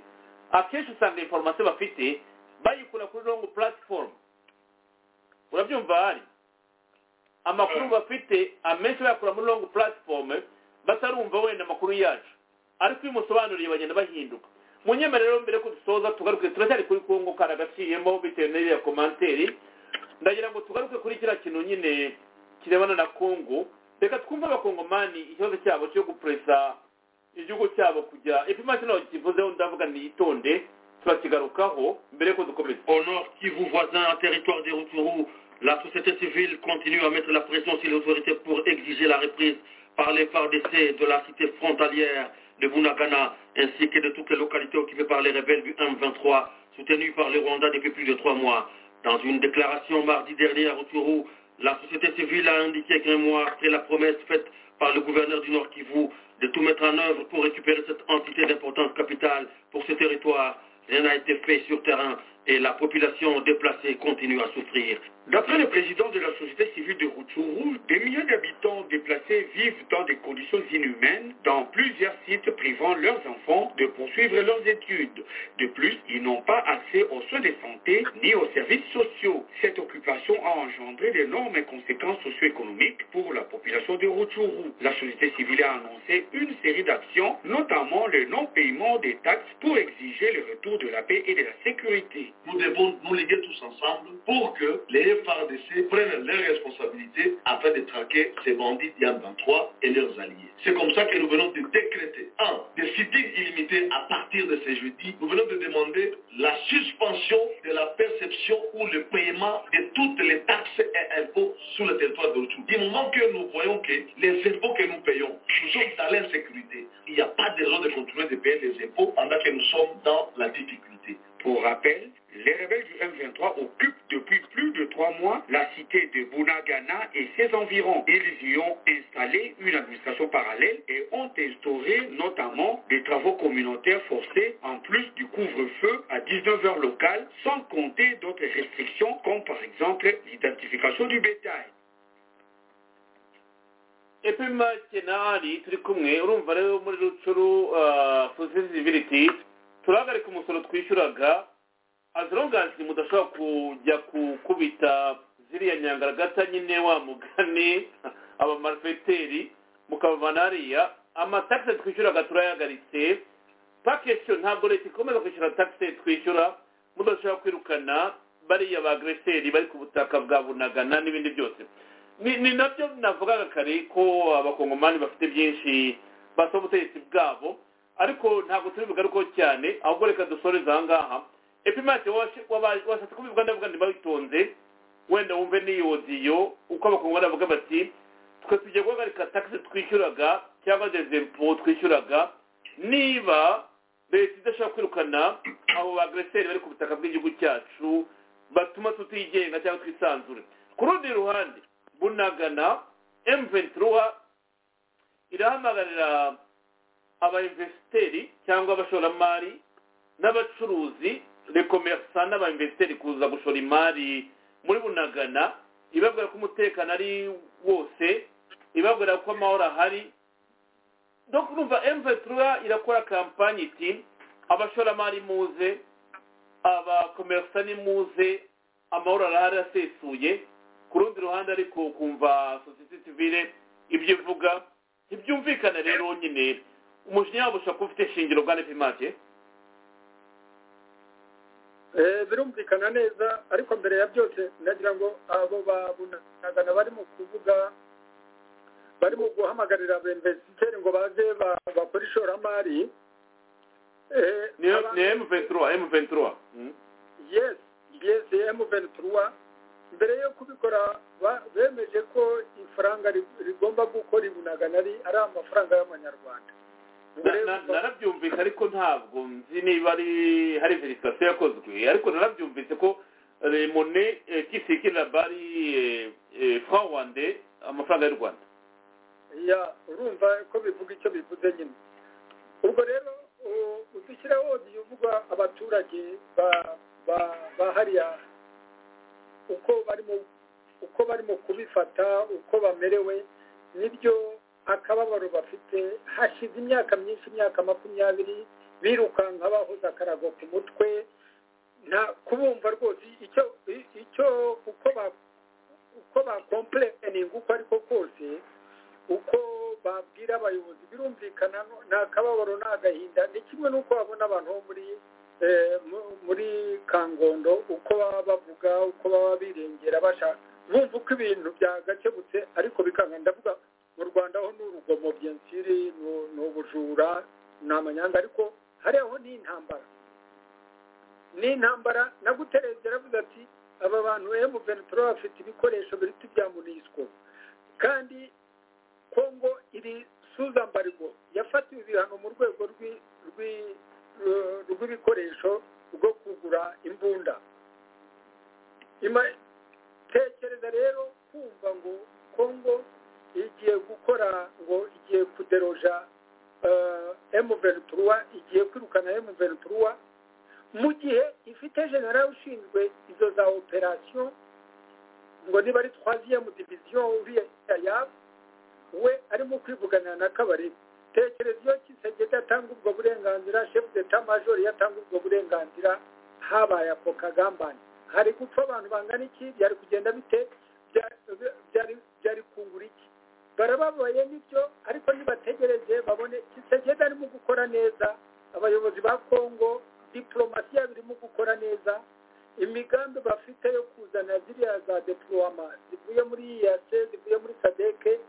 akenshi usanga inforomasiyo bafite bayikura kuri rongo puratifomu urabyumva hari amakuru bafite amenshi bayakura muri rongo puratifomu batarumva wenda amakuru yacu ariko iyo umusobanuriye bagenda bahinduka munyemerero mbere ko dusoza tugaruke turacyari kuri kongo karagaciyemo bitewe n'iriya komanteri ndagira ngo tugaruke kuri kiriya kintu nyine kirebana na kongo reka twumve abakongomani ikibazo cyabo cyo gupuresa igihugu cyabo kujya ipima kino kivuzeho ndavuga nitonde turakigarukaho mbere ko dukomeza au nord Kivu voisin, un territoire des Rutshuru, la société civile continue à mettre la pression sur les autorités pour exiger la reprise par les FARDC de la cité frontalière de Bunagana ainsi que de toutes les localités occupées par les rebelles du M23 soutenus par le Rwanda depuis plus de trois mois. Dans une déclaration mardi dernier à Rutshuru, la société civile a indiqué qu'un mois après la promesse faite par le gouverneur du Nord Kivu de tout mettre en œuvre pour récupérer cette entité d'importance capitale pour ce territoire, rien n'a été fait sur terrain et la population déplacée continue à souffrir. D'après le président de la société civile de Rutshuru, des milliers d'habitants déplacés vivent dans des conditions inhumaines dans plusieurs sites privant leurs enfants de poursuivre leurs études. De plus, ils n'ont pas accès aux soins de santé ni aux services sociaux. Cette occupation a engendré d'énormes conséquences socio-économiques pour la population de Rutshuru. La société civile a annoncé une série d'actions, notamment le non-paiement des taxes pour exiger le retour de la paix et de la sécurité. Nous devons nous léguer tous ensemble pour que les FARDC prennent leurs responsabilités afin de traquer ces bandits Yann-23 et leurs alliés. C'est comme ça que nous venons de décréter, un, des sittings illimités à partir de ce jeudi. Nous venons de demander la suspension de la perception ou le paiement de toutes les taxes et impôts sur le territoire de l'Outou. Du moment que nous voyons que les impôts que nous payons, nous sommes dans l'insécurité. Il n'y a pas de raison de continuer de payer les impôts pendant que nous sommes dans la difficulté. Pour rappel, les rebelles du M23 occupent depuis plus de trois mois la cité de Bunagana et ses environs. Ils y ont installé une administration parallèle et ont instauré notamment des travaux communautaires forcés en plus du couvre-feu à 19h locales, sans compter d'autres restrictions comme par exemple l'identification du bétail. epima kenari turi kumwe urumva rero muri rucuru sosiyete siviliti turahagarika umusoro twishyuraga azirongansi mudashobora kujya gukubita ziriya nyangaragata nyine wa mugani abamarifeteri mukabavana hariya amatagisi twishyuraga turayahagaritse pakesiyo ntabwo leta ikomeza kwishyura tagisi twishyura mudashobora kwirukana bariya ba agreseri bari ku butaka bwa bunagana n'ibindi byose ni nabyo navugaga kare ko abakongomani bafite byinshi basaba ubutegetsi bwabo ariko ntabwo turi bugarukeho cyane ahubwo reka dusoreze aha ngaha epimati washatse kubivuga ndavuga ntibabitonze wenda wumve n'iyo diyo uko abakongomani bavuga bati twe tujya guhagarika tagisi twishyuraga cyangwa dezempo twishyuraga niba leta idashobora kwirukana abo bagreseri bari ku butaka bw'igihugu cyacu batuma tutigenga cyangwa twisanzure ku rundi ruhande bunagana emventuruwa irahamagarira abayinvesiteri cyangwa abashoramari n'abacuruzi rekomerisa n'abayinvesiteri kuza gushora imari muri bunagana ibabwira ko umutekano ari wose ibabwira ko amahoro ahari dore urumva emvetura irakora kampanyi iti abashoramari muze abakomerisa ni muze amahoro arahari asesuye ku rundi ruhande ariko kumva sosiyete sivire ibyo ivuga ntibyumvikana rero nyine umushinga wabo ushobora kuba ufite ishingiro bwa nepimake birumvikana neza ariko mbere ya byose nagira ngo abo babunagana bari mu kuvuga bari mu guhamagarira abemvesiteri ngo baze bakore ishoramari ni emu ventura emu ventura yesi yesi emu ventura mbere yo kubikora bemeje ko ifaranga rigomba gukora ibunagana ari amafaranga y'amanyarwanda narabyumvise ariko ntabwo nzi niba ari hari verisitasiyo yakozwe ariko narabyumvise ko remone kisikira bari fawande amafaranga y'u rwanda ya urumva ko bivuga icyo bivuze nyine ubwo rero udushyiraho uvugwa abaturage ba hariya uko barimo uko barimo kubifata uko bamerewe nibyo akababaro bafite hashize imyaka myinshi imyaka makumyabiri birukanka bahoze akarago ku mutwe nta kubumva rwose icyo icyo uko ba uko bakompureninga uko ariko kose uko babwira abayobozi birumvikana ni akababaro ni agahinda ni kimwe n'uko babona abantu bo muri muri kangondo uko baba bavuga uko baba birengera bashaka bumva uko ibintu byagakebutse ariko bikanga ndavuga mu rwanda ho ni urugomo byensiri ni ubujura ni amanyanga ariko hariho n'intambara n'intambara nagutereze aravuga ati aba bantu emuventuro bafite ibikoresho biruta ibya munisiko kandi kongo iri suzambariro yafatiwe ibihano mu rwego rw'ibikoresho rwo kugura imbunda tekereza rero kumva ngo kongo igiye gukora ngo igiye kuderoja emuventuro igiye kwirukana emuventuro mu gihe ifite generale ushinzwe izo za operasiyo ngo niba ari twaziyemu diviziyo uriya yabu we arimo kwivugana na kabari tekereza iyo kisegede atanga ubwo burenganzira shefu de tamajori yatanga ubwo burenganzira habaye ako kagambane hari gupfa abantu bangana iki byari kugenda bite byari kungura iki barababaye nibyo ariko nibategereze babone kisegede arimo gukora neza abayobozi ba kongo diporomasi yabo irimo gukora neza imigambi bafite yo kuzana ziriya za depoloma zivuye muri iyase zivuye muri sadeke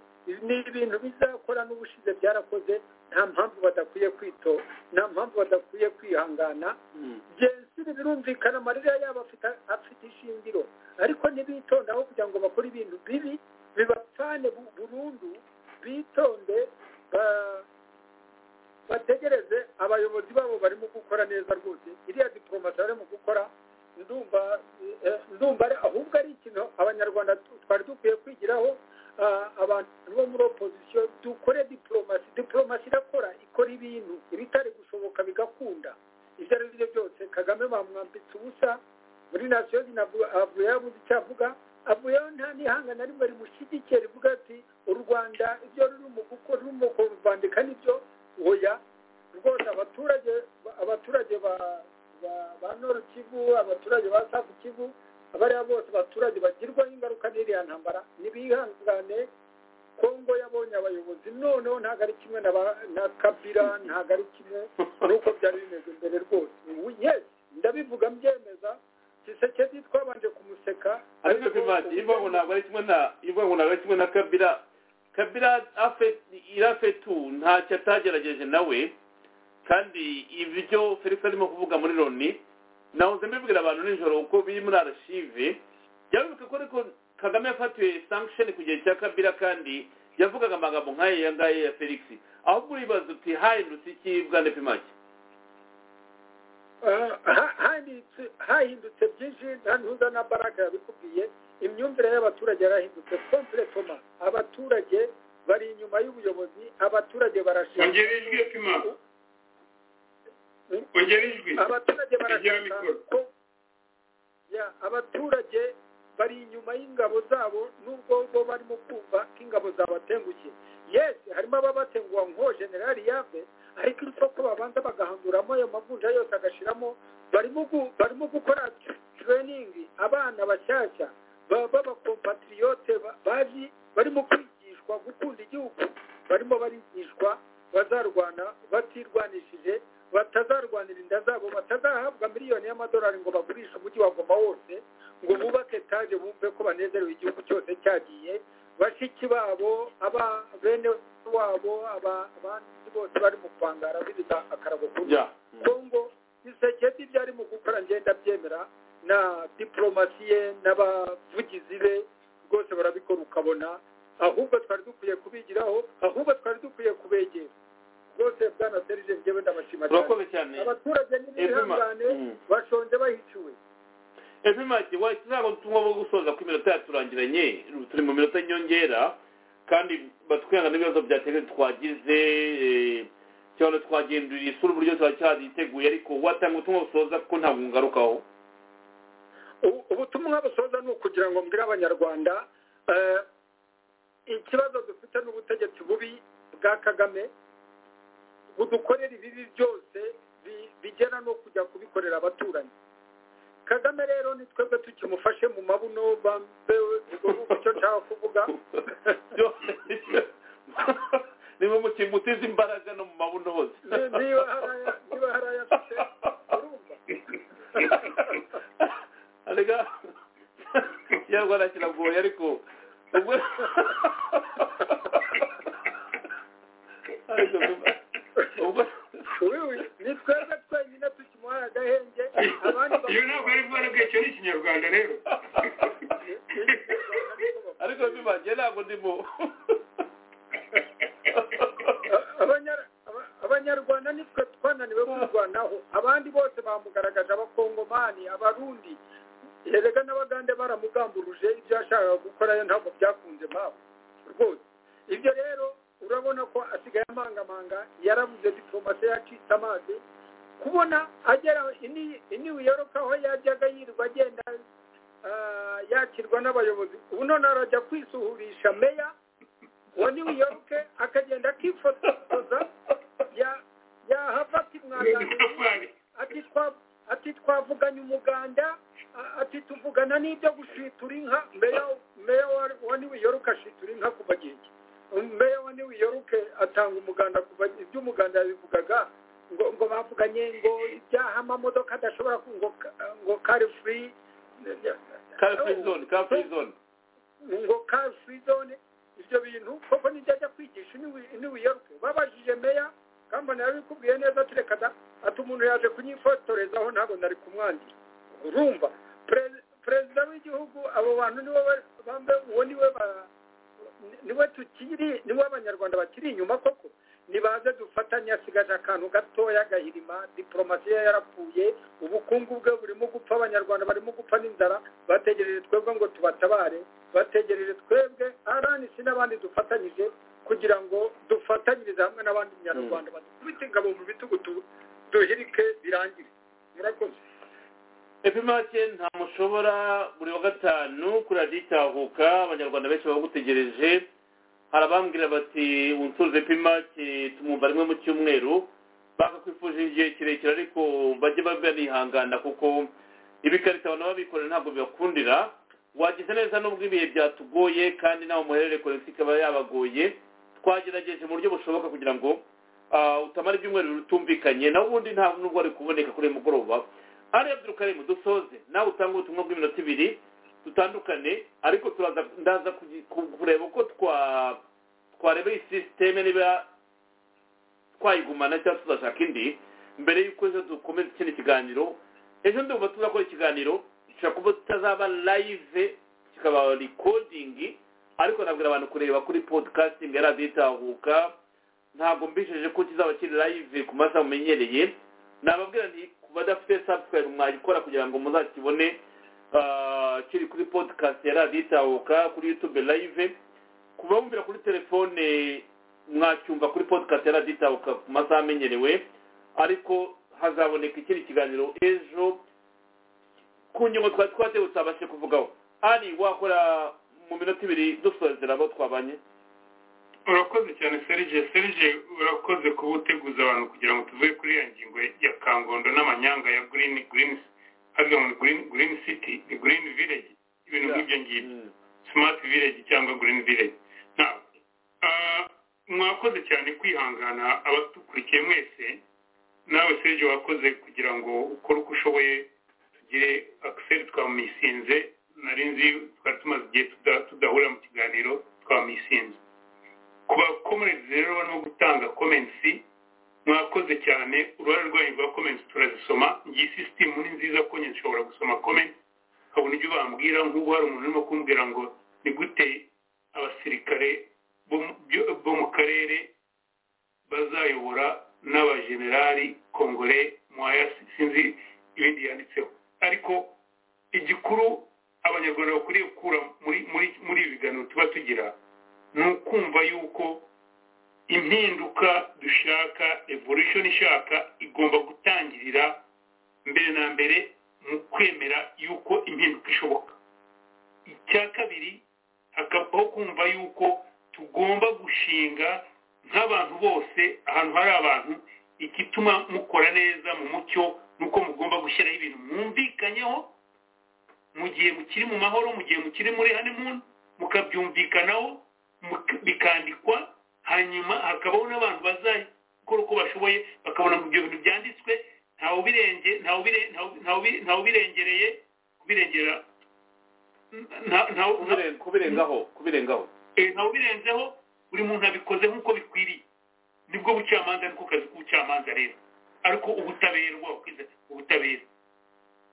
ni ibintu bizakora n'ubushize byarakoze nta mpamvu badakwiye kwito nta mpamvu badakwiye kwihangana genzire birumvikana amarira yabo afite ishingiro ariko ntibitondaho kugira ngo bakore ibintu bibi bibapfane burundu bitonde bategereze abayobozi babo barimo gukora neza rwose iriya diporomasi barimo gukora ndumva ndumva ahubwo ari ikintu abanyarwanda twari dukwiye kwigiraho abantu bo muri opozisiyo dukore diporomasi diporomasi irakora ikora ibintu ibitari gushoboka bigakunda ibyo ari byo byose kagame bamwambitse ubusa muri nasiyo avuye yabuze icyo avuga avuyeho nta nihanga na rimwe rimushyigikiye rivuga ati u rwanda ibyo rurimo gukora rurimo kuvandika nibyo oya rwose abaturage abaturage ba noru kivu abaturage ba safu kivu abariya bose abaturage bagirwaho ingaruka n'iriya ntambara ntibihangane kongo yabonye abayobozi noneho ntabwo ari kimwe na kabira ntabwo ari kimwe nuko byari bimeze mbere rwose yesi ndabivuga mbyemeza gisekedi twabanje kumuseka ariko bimanje ivuga ngo ntabwo ari kimwe na ivuga ngo ntabwo ari kimwe na kabira kabira irafetu ntacyo atagerageje nawe kandi ibyo felix arimo kuvuga muri loni nahoze mbibwira abantu nijoro uko biri muri arashive byabibuka ko ariko kagame yafatiwe sankisheni ku gihe cya kabira kandi yavugaga amagambo nk'aya ngaya ya felix ahubwo uribaza uti hahindutse iki bwana pimaki hahindutse byinshi nta ntuza na baraka yabikubwiye imyumvire y'abaturage yarahindutse kompletoma abaturage bari inyuma y'ubuyobozi abaturage barashaka ongera ijwi yo pima ongera ijwi abaturage barashaka ko ya abaturage bari inyuma y'ingabo zabo nubwo bo barimo kumva ko ingabo zabatengushye yesi harimo ababatenguha nko generali yabe ariko uretse ko babanza bagahanguramo ayo mavunja yose agashiramo barimo gukora tureyiningi abana bashyashya b'abakompatiriyote bazi barimo kwigishwa gukunda igihugu barimo barigishwa bazarwana batirwanishije batazarwanira inda zabo batazahabwa miliyoni y'amadolari ngo bagurishe umujyi wa goma wose ngo bubake etaje bumve ko banezerewe igihugu cyose cyagiye bashiki babo aba bene wabo abandi bose bari mu kwangara bibiza akarago kuri kongo iseketi ibyo arimo gukora ngenda byemera na diporomasi ye n'abavugizi be rwose barabikora ukabona ahubwo twari dukwiye kubigiraho ahubwo twari dukwiye kubegera rwose bwana serije njyewe ndabashima cyane abaturage n'ibihangane bashonje bahicuwe ebimaki wahita uzaba ubutumwa bwo gusoza ku minota yaturangiranye turi mu minota nyongera kandi batwihangana n'ibibazo byateze twagize cyangwa twagenduriye isura uburyo twacyaziteguye ariko watanga ubutumwa busoza kuko ntabwo ngarukaho ubutumwa busoza ni ukugira ngo mbwire abanyarwanda ikibazo dufite n'ubutegetsi bubi bwa kagame budukorera ibibi byose bi- bigera no kujya kubikorera abaturanyi kagame rero ni twebwe tukimufashe mu mabuno bambewe ubwo icyo nshaka kuvuga niba muteze imbaraga no mu mabuno hose Ni- niba hari aya- niba hari ayafite urumva arega ikinyarwanda kiragoye ariko ubwo ariko ubwo wiwi ni twebwe twenyine tukimuhaye agahenge abandi iyo ntabwo ari bwo aribwo icyo ni ikinyarwanda rero ariko bibangiye ntabwo ndimo Abanyar- aba- abanyarwanda nitwe twananiwe kwirwanaho abandi bose bamugaragaje abakongomani abarundi erega n'abagande baramugamburuje ibyo yashakaga gukora yo ntabwo byakunze mpamvu rwose ibyo rero urabona ko asigaye amangamanga yarabuze diplomasi yacitse amazi kubona agera ini- ini wiyoroka aho yajyaga yirirwa agenda ah, yakirwa n'abayobozi ubu none arajya kwisuhurisha meya wa New York akagenda akifotoza ya yahavati mwaganiriye ati twa ati twavuganye umuganda a- ati tuvugana n'ibyo gushitura inka meya meya wa- wa New York ashitura inka kuva gihe ki? meya wa New York atanga umuganda kuva ibyo umuganda yabivugaga ngo ngo bavuganye ngo ibyaha amamodoka adashobora ku- ngo ka- ngo car free car free zone car free zone ngo car free zone ibyo bintu koko nibyo ajya kwigisha n'iwiyaruke babajije meya kambona yabikubwiye neza tureka da ati umuntu yaje kunyifotorezaho ntabwo nari kumwandira urumva Pre- perezida w'igihugu abo bantu niwe ba- bambaye uwo niwe ba- ni- niwe tukiri niwe abanyarwanda bakiri inyuma koko nibaze dufatanye asigaje akantu gatoya agahirima diporomasi ye yarapfuye ubukungu bwe burimo gupfa abanyarwanda barimo gupfa n'inzara bategereje twebwe ngo tubatabare bategereje twebwe rnc n'abandi dufatanyije kugira ngo dufatanyirize hamwe n'abandi nyarwanda badukubite ingabo mu bitugu tu- duhirike birangire murakoze epimake nta mushobora buri wa gatanu kuri radiyo itahuka abanyarwanda benshi bagutegereje hari abambwira bati untuze epimake tumwumva rimwe mu cyumweru bakakwifuje igihe kirekire ariko bajye banihangana kuko ibikarita abantu babikorera ntabwo bibakundira wagize neza n'ubwo ibihe byatugoye kandi nawe muherere korekisi ikaba yabagoye twagerageje mu buryo bushoboka kugira ngo ah, utamara ibyumweru bitumvikanye nawe ubundi nta nubwo wari kuboneka kuri uyu mugoroba ari abdurukarimu dusoze nawe utange ubutumwa bw'iminota ibiri dutandukane ariko turaza ndaza kugi- ku- kureba uko twa twareba iyi sisiteme niba twayigumana cyangwa tuzashaka indi mbere y'uko ejo dukomeza ikindi kiganiro ejo ndumva tuzakora ikiganiro gishobora kuba tutazaba live kikaba recording ariko nabwira abantu kureba kuri podcasting ya radiyo itahuka ntabwo mbisheje ko kizaba kiri live ku masaha mumenyereye nababwira nti ku badafite subscribe mwagikora kugira ngo muzakibone ah, kiri kuri podcast ya radiyo itahuka kuri youtube live ku bamvira kuri telefone mwacyumva kuri podcast ya radiyo itahuka ku masaha amenyerewe ariko hazaboneka ikindi kiganiro ejo ku ngingo twari twatewe tutabashije kuvugaho ari wakora mu minota ibiri dusozera abo twabanye urakoze cyane serge serge urakoze kuba uteguza abantu kugira ngo tuvuge kuri ya ngingo ya kangondo n'amanyanga ya green green havuga ngo ni green green city ni green village ibintu nk'ibyo ngibyo smart village cyangwa green village Now, ah, mwakoze cyane kwihangana abadukurikiye mwese nawe serge wakoze kugira ngo ukore uko ushoboye tugire akiseri twamisinze nari nzi twari tumaze igihe tuda- tudahura mu kiganiro twamisinze ku bakomerezi rero no gutanga komensi mwakoze cyane uruhare rwanyu rwa komensi turazisoma iyi sisitemu ni nziza ko nyine ushobora gusoma komensi ukabona ibyo bambwira nk'ubu hari umuntu urimo kumbwira ngo ni gute abasirikare bo mu- byo- bo mu karere bazayobora n'abajenerali kongore mwaya sinzi ibindi yanditseho ariko igikuru abanyarwanda bakwiriye gukura muri muri muri ibi biganiro tuba tugira ni ukumva yuko impinduka dushaka evolution ishaka igomba gutangirira mbere na mbere mu kwemera yuko impinduka ishoboka icya kabiri hakabaho kumva yuko tugomba gushinga nk'abantu bose ahantu hari abantu igituma mukora neza mu mucyo nuko mugomba gushyiraho ibintu mwumvikanyeho mu gihe mukiri mu mahoro mu gihe mukiri muri honeymoon mukabyumvikanaho muka- bikandikwa hanyuma hakabaho n'abantu bazakora uko bashoboye bakabona ibyo bintu byanditswe ntawe ubirenge ntawe ubire- ntawe- ntawe ubire- ntawe ubirengereye kubirengera nta- ntawe nta- kubirengaho kubirengaho eh, ntawe ubirenzeho buri muntu abikoze nk'uko bikwiriye nibwo bucamanza niko kazi k'ubucamanza rero ariko ubutabera ubwo wakwiza ubutabera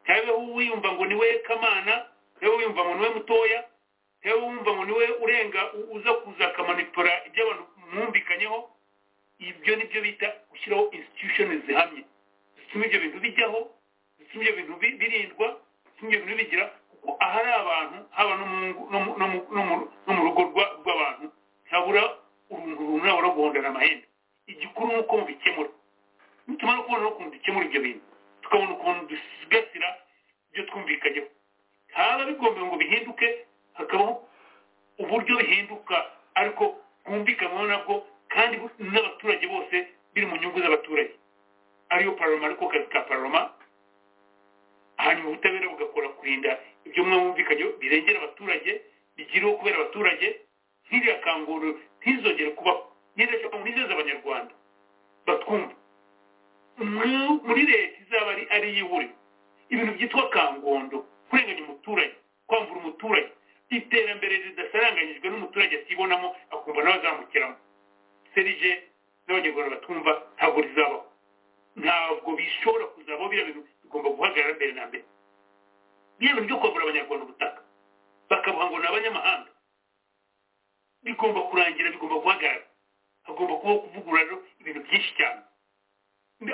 ntabeho wiyumva ngo niwe kamana ntabeho wiyumva ngo niwe mutoya ntabeho wumva ngo niwe urenga u- uza kuza akamanipura ibyo abantu mwumvikanyeho ibyo nibyo bita gushyiraho institution zihamye zituma ibyo bintu bijyaho zituma ibyo bintu bi- birindwa zituma ibyo bintu bigira kuko ahari abantu haba no mu ngo- no mu- no mu- no mu- no mu rugo rwa- rw'abantu ntabura uruntu runaba no guhondana amahembe igikuru ni uko mubikemura bituma no kubona ukuntu dukemura ibyo bintu tukabona ukuntu dusigasira ibyo twumvikanyeho haba bigomba ngo bihinduke hakabaho uburyo bihinduka ariko bwumvikanweho nabwo kandi bu- n'abaturage bose biri mu nyungu z'abaturage ariyo paroma ariko kazi ka paroma hanyuma ubutabera bugakora kurinda ibyo mwe mwumvikanyeho birengera abaturage bigiriwe kubera abaturage nk'iriya kanguru ntizongere kubaho neza nizeza abanyarwanda batwumva mu- muri leta izaba ari ari iy'iburi ibintu byitwa kangondo kurenganya umuturage kwamvura umuturage iterambere ridasaranganyijwe n'umuturage atibonamo akumva nawe azamukiramo serije n'abanyarwanda batumva ntabwo rizabaho ntabwo bishobora kuzabaho biriya bintu bigomba guhagarara mbere na mbere biriya bintu byo kwamvura abanyarwanda ubutaka bakabuha ngo ni abanyamahanga bigomba kurangira bigomba guhagarara hagomba kubaho kuvugurura rero ibintu byinshi cyane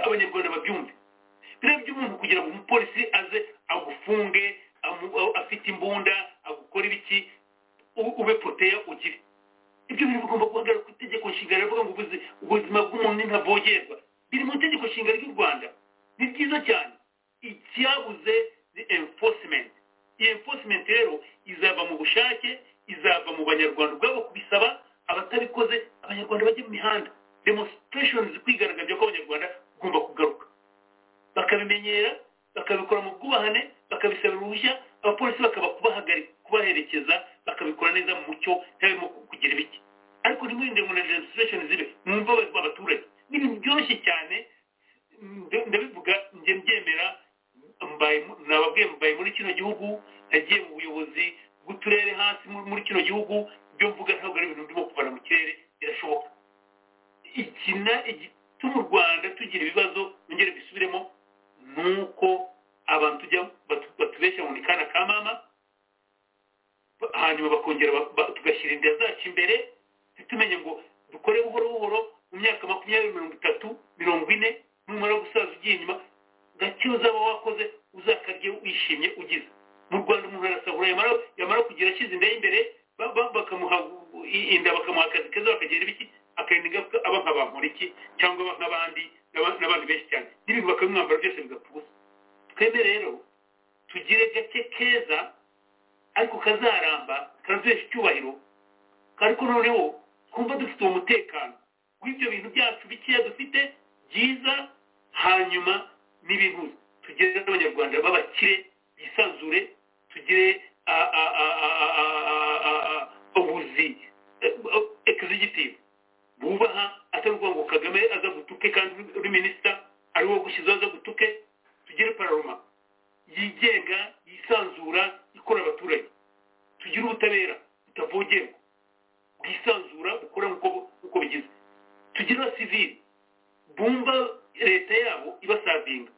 abanyarwanda babyumve biriya by'umuntu kugira ngo umupolisi aze agufunge amu- a- afite imbunda agukora ibiki u- ube poteya ugire ibyo bintu bigomba guhagarara ku itegeko nshinga rivuga ngo ubuzi- ubuzima bw'umuntu ntavogerwa biri mu itegeko nshinga ry'u rwanda ni byiza cyane icyabuze ni enforcement iyi enforcement rero izava mu bushake izava mu banyarwanda ubwabo kubisaba abatabikoze abanyarwanda bajya mu mihanda demonstrations kwigaragaza ko abanyarwanda ugomba kugaruka bakabimenyera bakabikora mu bwubahane bakabisabira uruhushya abapolisi bakaba kubahagarika kubaherekeza bakabikora neza mu mucyo ntabimo kugira ibiki ariko ntimurinde ngo na demonstration zibe mwumva abayobozi b'abaturage ni ibintu byoroshye cyane nda- ndabivuga njye mbyemera mbaye mu- nababwiye mbaye muri kino gihugu nagiye mu buyobozi bw'uturere hasi muri muri kino gihugu ibyo mvuga ntabwo ari ibintu ndimo kuvana mu kirere birashoboka ikina igituma u rwanda tugira ibibazo nongere bisubiremo ni uko abantu tujya batu- batubeshya ngo ni kana ka mama ba- hanyuma bakongera ba- ba- tugashyira inda zacu imbere ntitumenye ngo dukore buhoro buhoro mu myaka makumyabiri mirongo itatu mirongo ine numara gusaza ugiye inyuma gake uzaba wakoze uzakarye wishimye ugize mu rwanda umuntu arasahura yamara yamara kugira ashyize inda y'imbere ba- ba- bakamuha i- inda bakamuha akazi keza bakagira ibiki akarinda ingaruka aba nk'abamporiki cyangwa aba nk'abandi n'aba- n'abandi benshi cyane n'ibintu bakamwambara byose bigapfa ubusa twebwe rero tugire gake keza ariko kazaramba karatubesha icyubahiro ariko noneho twumva dufite uwo mutekano w'ibyo bintu byacu bikeya dufite byiza hanyuma n'ibintu tugire n'abanyarwanda b'abakire bisanzure tugire a- a- a- a- a- a- a- a- a- ubuzi ekizigitive bubaha atari ukuvuga ngo kagame aza gutuke kandi uri minisita ari wo gushyizaho aza gutuke tugire pararoma yigenga yisanzura ikora abaturage tugire ubutabera butavogerwa bwisanzura bukora nk'uko nk'uko bigize tugire abasivili bumva leta yabo ibasavinga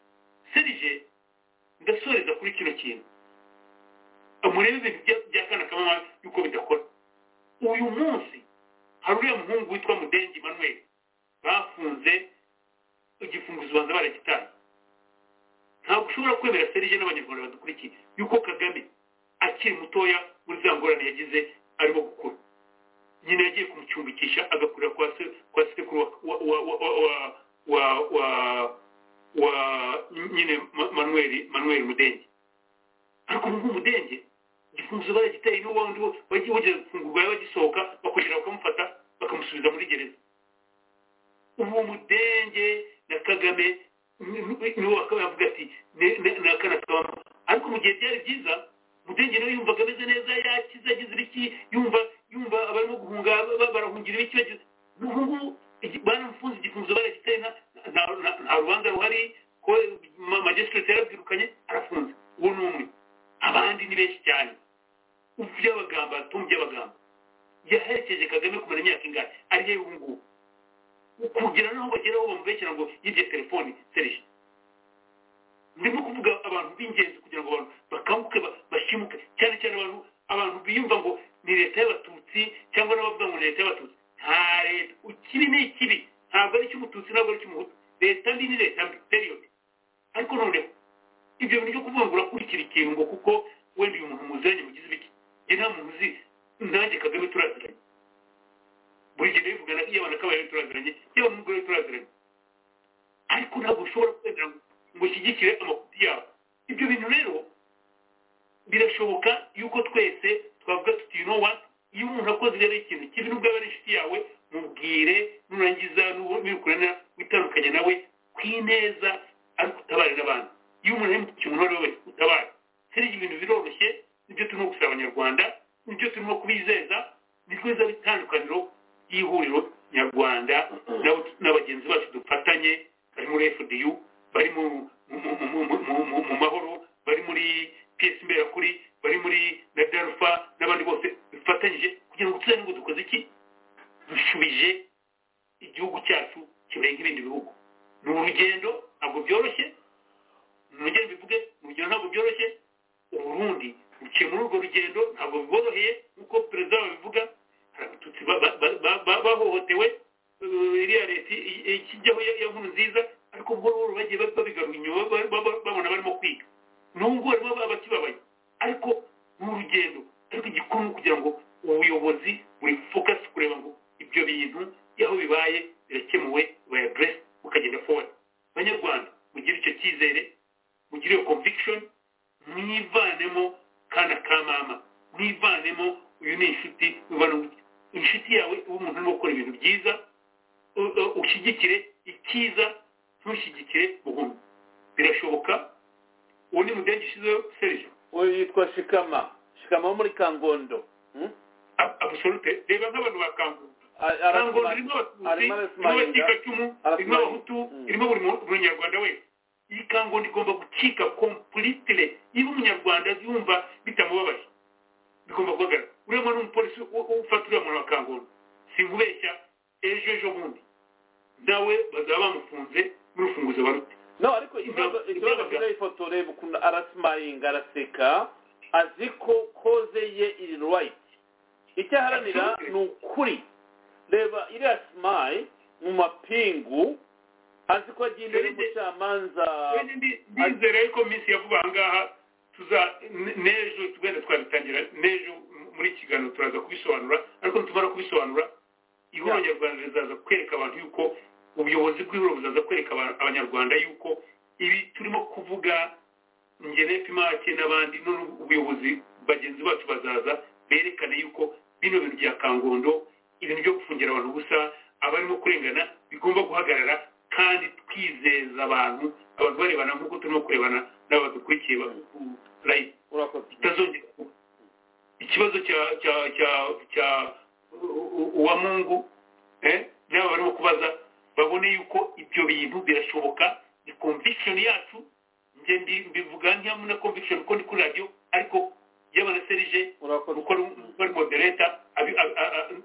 serije ndasoreza kuri kino kintu murebe ibintu bya- bya kana kamama yuko bidakora uyu munsi hari uriya muhungu witwa mudengi manuel bafunze igifunguzo ubanza baragitaye ntabwo ushobora kwemera serije n'abanyarwanda badukurikiye yuko kagame akiri mutoya muri za ngorane yagize arimo gukura nyina yagiye kumucumbikisha agakurira kwa se kwa sekuru wa wa wa wa wa- wa wa wa nyine Ma- manuel manuel mudenge ariko ubu ngubu mudenge igifunguzo baragiteye n'ubundi wagiye wogeza gufungurwa yabagisohoka bakongera bakamufata basubiza muri gereza ubu mudenge na kagame niwe wakavuga ati na kanakabamo ariko mu gihe byari byiza mudenge nawe yumva ameze neza yakize agize ibiki yumva yumva abarimo guhunga barahungira ibiki bagize n'ubu ngubu baramufunze igifunzo baragitaye nta rubanza ruhari ko majesitati yarabyirukanye arafunze uwo ni umwe abandi ni benshi cyane by'abagamba abatungu by'abagamba yaherekeje kagame kumara imyaka ingana ari hehe ubu ngubu kugira n'aho bagera aho bamubeshyira ngo yibye telefoni serije ndimo kuvuga abantu b'ingenzi kugira ngo abantu bakanguke bashimuke cyane cyane abantu abantu biyumva ngo ni leta y'abatutsi cyangwa n'abavuga ngo ni leta y'abatutsi nta leta ikibi ni ikibi ntabwo ari icy'umututsi ntabwo ari icy'umuhutu leta mbi ni leta mbi periyodi ariko noneho ibyo bintu byo kuvuga ngo urakurikira ikintu ngo kuko wenda uyu muntu muziranye mugize ibiki njye nta muntu uzi nanjye kagame turaziranye buri gihe bivugana iyo abantu kabaye turaziranye yaba n'umugore turaziranye ariko ntabwo ushobora kwemera ngo ushyigikire amakuti yabo ibyo bintu rero birashoboka yuko twese twavuga tuti you know what iyo umuntu akoze rero ikintu kibi n'ubwo aba ari inshuti yawe mubwire nurangiza n'ukurana witandukanye nawe ku ineza ariko utabarira abantu iyo umuntu ari mu kintu uwo ari we wese utabara serije ibintu biroroshye nibyo turimo gusaba abanyarwanda nibyo turimo kubizeza ni rwiza bitandukaniro y'ihuriro nyarwanda na bagenzi bacu dufatanye bari muri fdu bari mu mahoro bari muri piyesi imberakuri bari muri na darufa n'abandi bose bifatanyije kugira ngo tuzane ngo dukoze iki dushubije igihugu cyacu kirenga ibindi bihugu ni urugendo ntabwo byoroshye ni urugendo bivuge ni urugendo ntabwo byoroshye uburundi buciye muri urwo rugendo ntabwo biboroheye nk'uko perezida babivuga hari abatutsi bahohotewe iriya leta ikijyaho ya nkuru nziza ariko buhoro buhoro bagiye babigarura inyuma babona barimo kwiga n'ubwo barimo bakibabaye ariko ni urugendo ariko igikuru ni ukugira ngo ubuyobozi buri fokasi kureba ngo ibyo bintu aho bibaye birakemuwe bayadiresi bukagenda forward abanyarwanda mugire icyo cyizere mugire iyo conviction mwivanemo kana ka mama mwivanemo uyu ni inshuti inshuti yawe uba umuntu urimo gukora ibintu byiza ushyigikire icyiza ntushyigikire buhumyi birashoboka uwo ni mudenge ushyizeho serije uwo yitwa shikama shikama wo muri kangondo abusolute reba nk'abantu ba kangondo kangondo irimo abatutsi irimo abakikacumu irimo abahutu irimo buri munyarwanda wese iyi kangondo igomba gucika kompulitire niba umunyarwanda yumva bitamubabaje bigomba guhagarara uriya mwana w'umupolisi ufata uriya muntu wa kangondo sinkubeshya ejo ejo bundi nawe bazaba bamufunze n'urufunguzo barute no ariko ikibazo kiriho ifoto reba ukuntu arasimayinga araseka azi ko koze ye iri rwayiti icyo aharanira ni ukuri reba iriya simayi mu mapingu azi ko agenda ari umucamanza ndizera yuko minsi ya vuba aha ngaha tuza n'ejo tugenda twabitangira n'ejo muri iki kiganiro turaza kubisobanura ariko nitumara kubisobanura ihuriro nyarwanda rizaza kwereka abantu yuko ubuyobozi bw'ihuriro buzaza kwereka abanyarwanda yuko ibi turimo kuvuga ngene pimake n'abandi none ubuyobozi bagenzi bacu bazaza berekane yuko bino bintu bya kangondo ibintu byo gufungira abantu ubusa abarimo kurengana bigomba guhagarara kandi twizeza abantu abantu barebana nk'uko turimo kurebana n'aba dukurikiye bitazongera ikibazo cya cya cya cya uwa mungu n'aba barimo kubaza babone yuko ibyo bintu birashoboka ni conviction yacu njye mbivuga ntiyamu na conviction kuko ndi kuri radiyo ariko y'abanaserije kuko ari modereta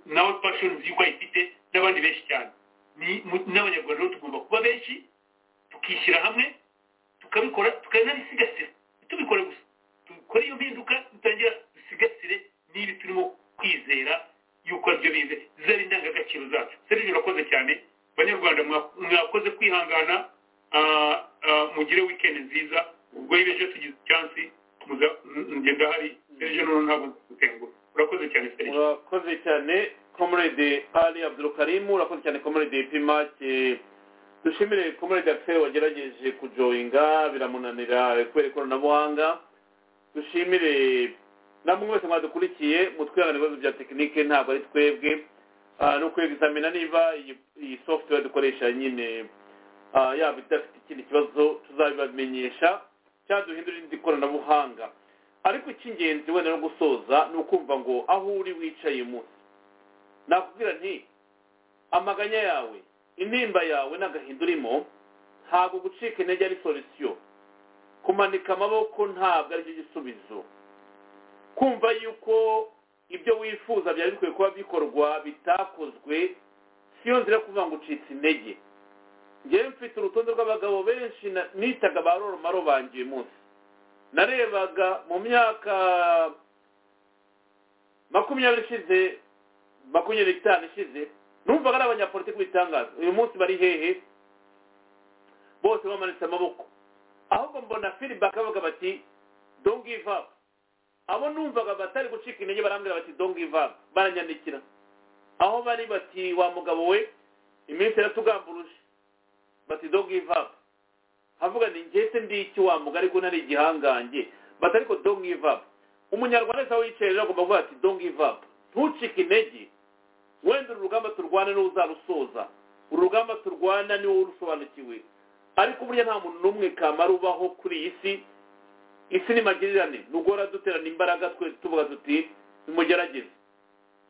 nawe passions yuko ayifite n'abandi benshi cyane n'abanyarwanda rero tugomba kuba benshi tukishyira hamwe tukabikora tukanabisigasira tubikore gusa dukore iyo mpinduka dutangira dusigasire n'ibi turimo kwizera yuko aribyo bize zizaba indangagaciro zacu serivisi urakoze cyane abanyarwanda mwakoze kwihangana mugire wikendi nziza ubwo iyo ejo tugize icyansi ngenda hari serivisi noneho ntabwo dutengura urakoze cyane serivisi urakoze cyane comrade ali abdulkarimu urakoze cyane comrade pimake dushimire comrade axel wagerageje kujoyinga biramunanira kubera ikoranabuhanga dushimire namwe mwese mwadukurikiye mutwihanganira ibibazo bya tekinike ntabwo ari twebwe ni ukwegizamina niba iyi- iyi software dukoresha nyine ah, yaba idafite ikindi kibazo tuzabibamenyesha cyangwa duhindura irindi koranabuhanga ariko icy'ingenzi wenda no gusoza ni ukumva ngo aho uri wicaye munsi nakubwira nti amaganya yawe intimba yawe n'agahinda urimo ntabwo gucika intege ari solisiyo kumanika amaboko ntabwo aricyo gisubizo kumva yuko ibyo wifuza byari bikwiye kuba bikorwa bitakozwe siyo nzira yo kuvuga ngo ucitse intege ngewe mfite urutonde rw'abagabo benshi na- nitaga ba roromaro banjye uyu munsi narebaga mu myaka makumyabiri ishize makumyabiri n'itanu ishize numvaga ari abanyapolitiki bitangaza uyu munsi bari hehe bose bamanitse amaboko ahubwo mbona feedback bavuga bati don't give up abo numvaga batari gucika intege barambwira bati don't give up baranyandikira aho bari bati wa mugabo we iminsi iratugamburuje bati don't give up havuga ni njye se ndi iki wa mugabo ariko ntari igihangange bati ariko don't give up umunyarwanda wese aho yicaye rero agomba kuvuga ati don't give up ntucike intege wenda uru rugamba turwana niwe uzarusoza uru rugamba turwana niwe urusobanukiwe ariko burya nta muntu n'umwe kamara ubaho kuri iyi si isi ni magirirane nugora duterana imbaraga twese tuvuga tuti nimugerageze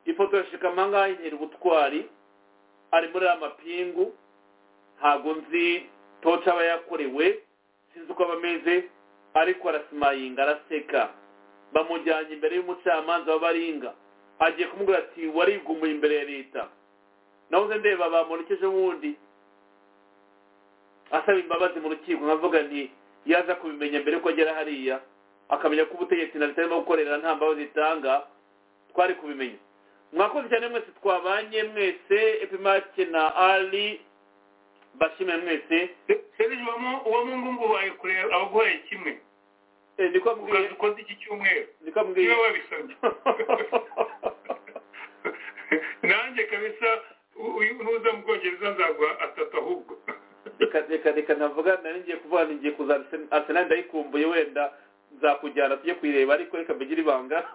ifoto ya shikamanga inkera ubutwari ari muri aya mapingu ntabwo nzi toca aba yakorewe sinzi uko aba ameze ariko arasimayinga araseka bamujyanye imbere y'umucamanza w'abaringa agiye kumubwira ati warigumuye imbere ya leta nahoze ndeba bamurekeje wundi asaba imbabazi mu rukiko nkavuga nti yaza kubimenya mbere ko agera hariya akamenya ko ubutegetsi na leta irimo gukorera nta mbabazi itanga twari kubimenya mwakoze cyane mwese twabanye mwese epimake na ali bashime mwese serije uwo mu ngungu wawe kureba abaguhaye kimwe Eh, niko mbwiye ukaza ukoze iki cyumweru niko mbwiye niwe wabisabye nanjye kabisa u- uyu nuza mu bwongereza nzaguha atatu ahubwo reka reka reka ntavuga nari ngiye kuvuga ni ngiye kuza Arsenal- arsenal ndayikumbuye wenda nzakujyana tujye kuyireba ariko reka mbigire ibanga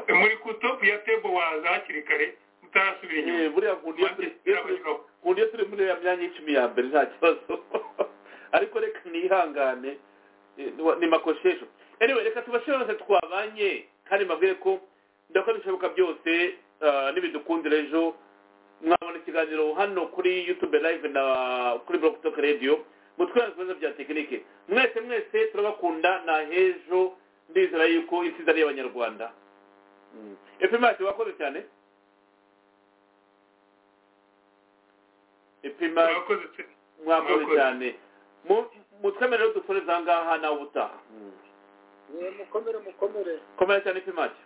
muri kutopu ya tebo waza hakiri kare utarasubira inyuma Eh, buriya nkunda iyo turi- iyo turi- Abanyoro. ubu iyo turi muri ya myanya y'icumi ya mbere nta kibazo ariko reka nihangane eh, ni makoshesho anyway reka tubashire bose twabanye kandi mbabwire ko ndakora ibishoboka byose ah, n'ibidukundira ejo mwabona ikiganiro hano kuri youtube live na kuri blog talk radio mutwara ibibazo bya tekinike mwese mwese turabakunda na hejo ndizera yuko itsinda ari iy'abanyarwanda epimati wakoze cyane epimati Mwakoze pe- mwakoze Mwakoze. cyane Mu- mutwemere rero dusoreze aha ngaha nawe ubutaha mukomere mukomere komera cyane ipimake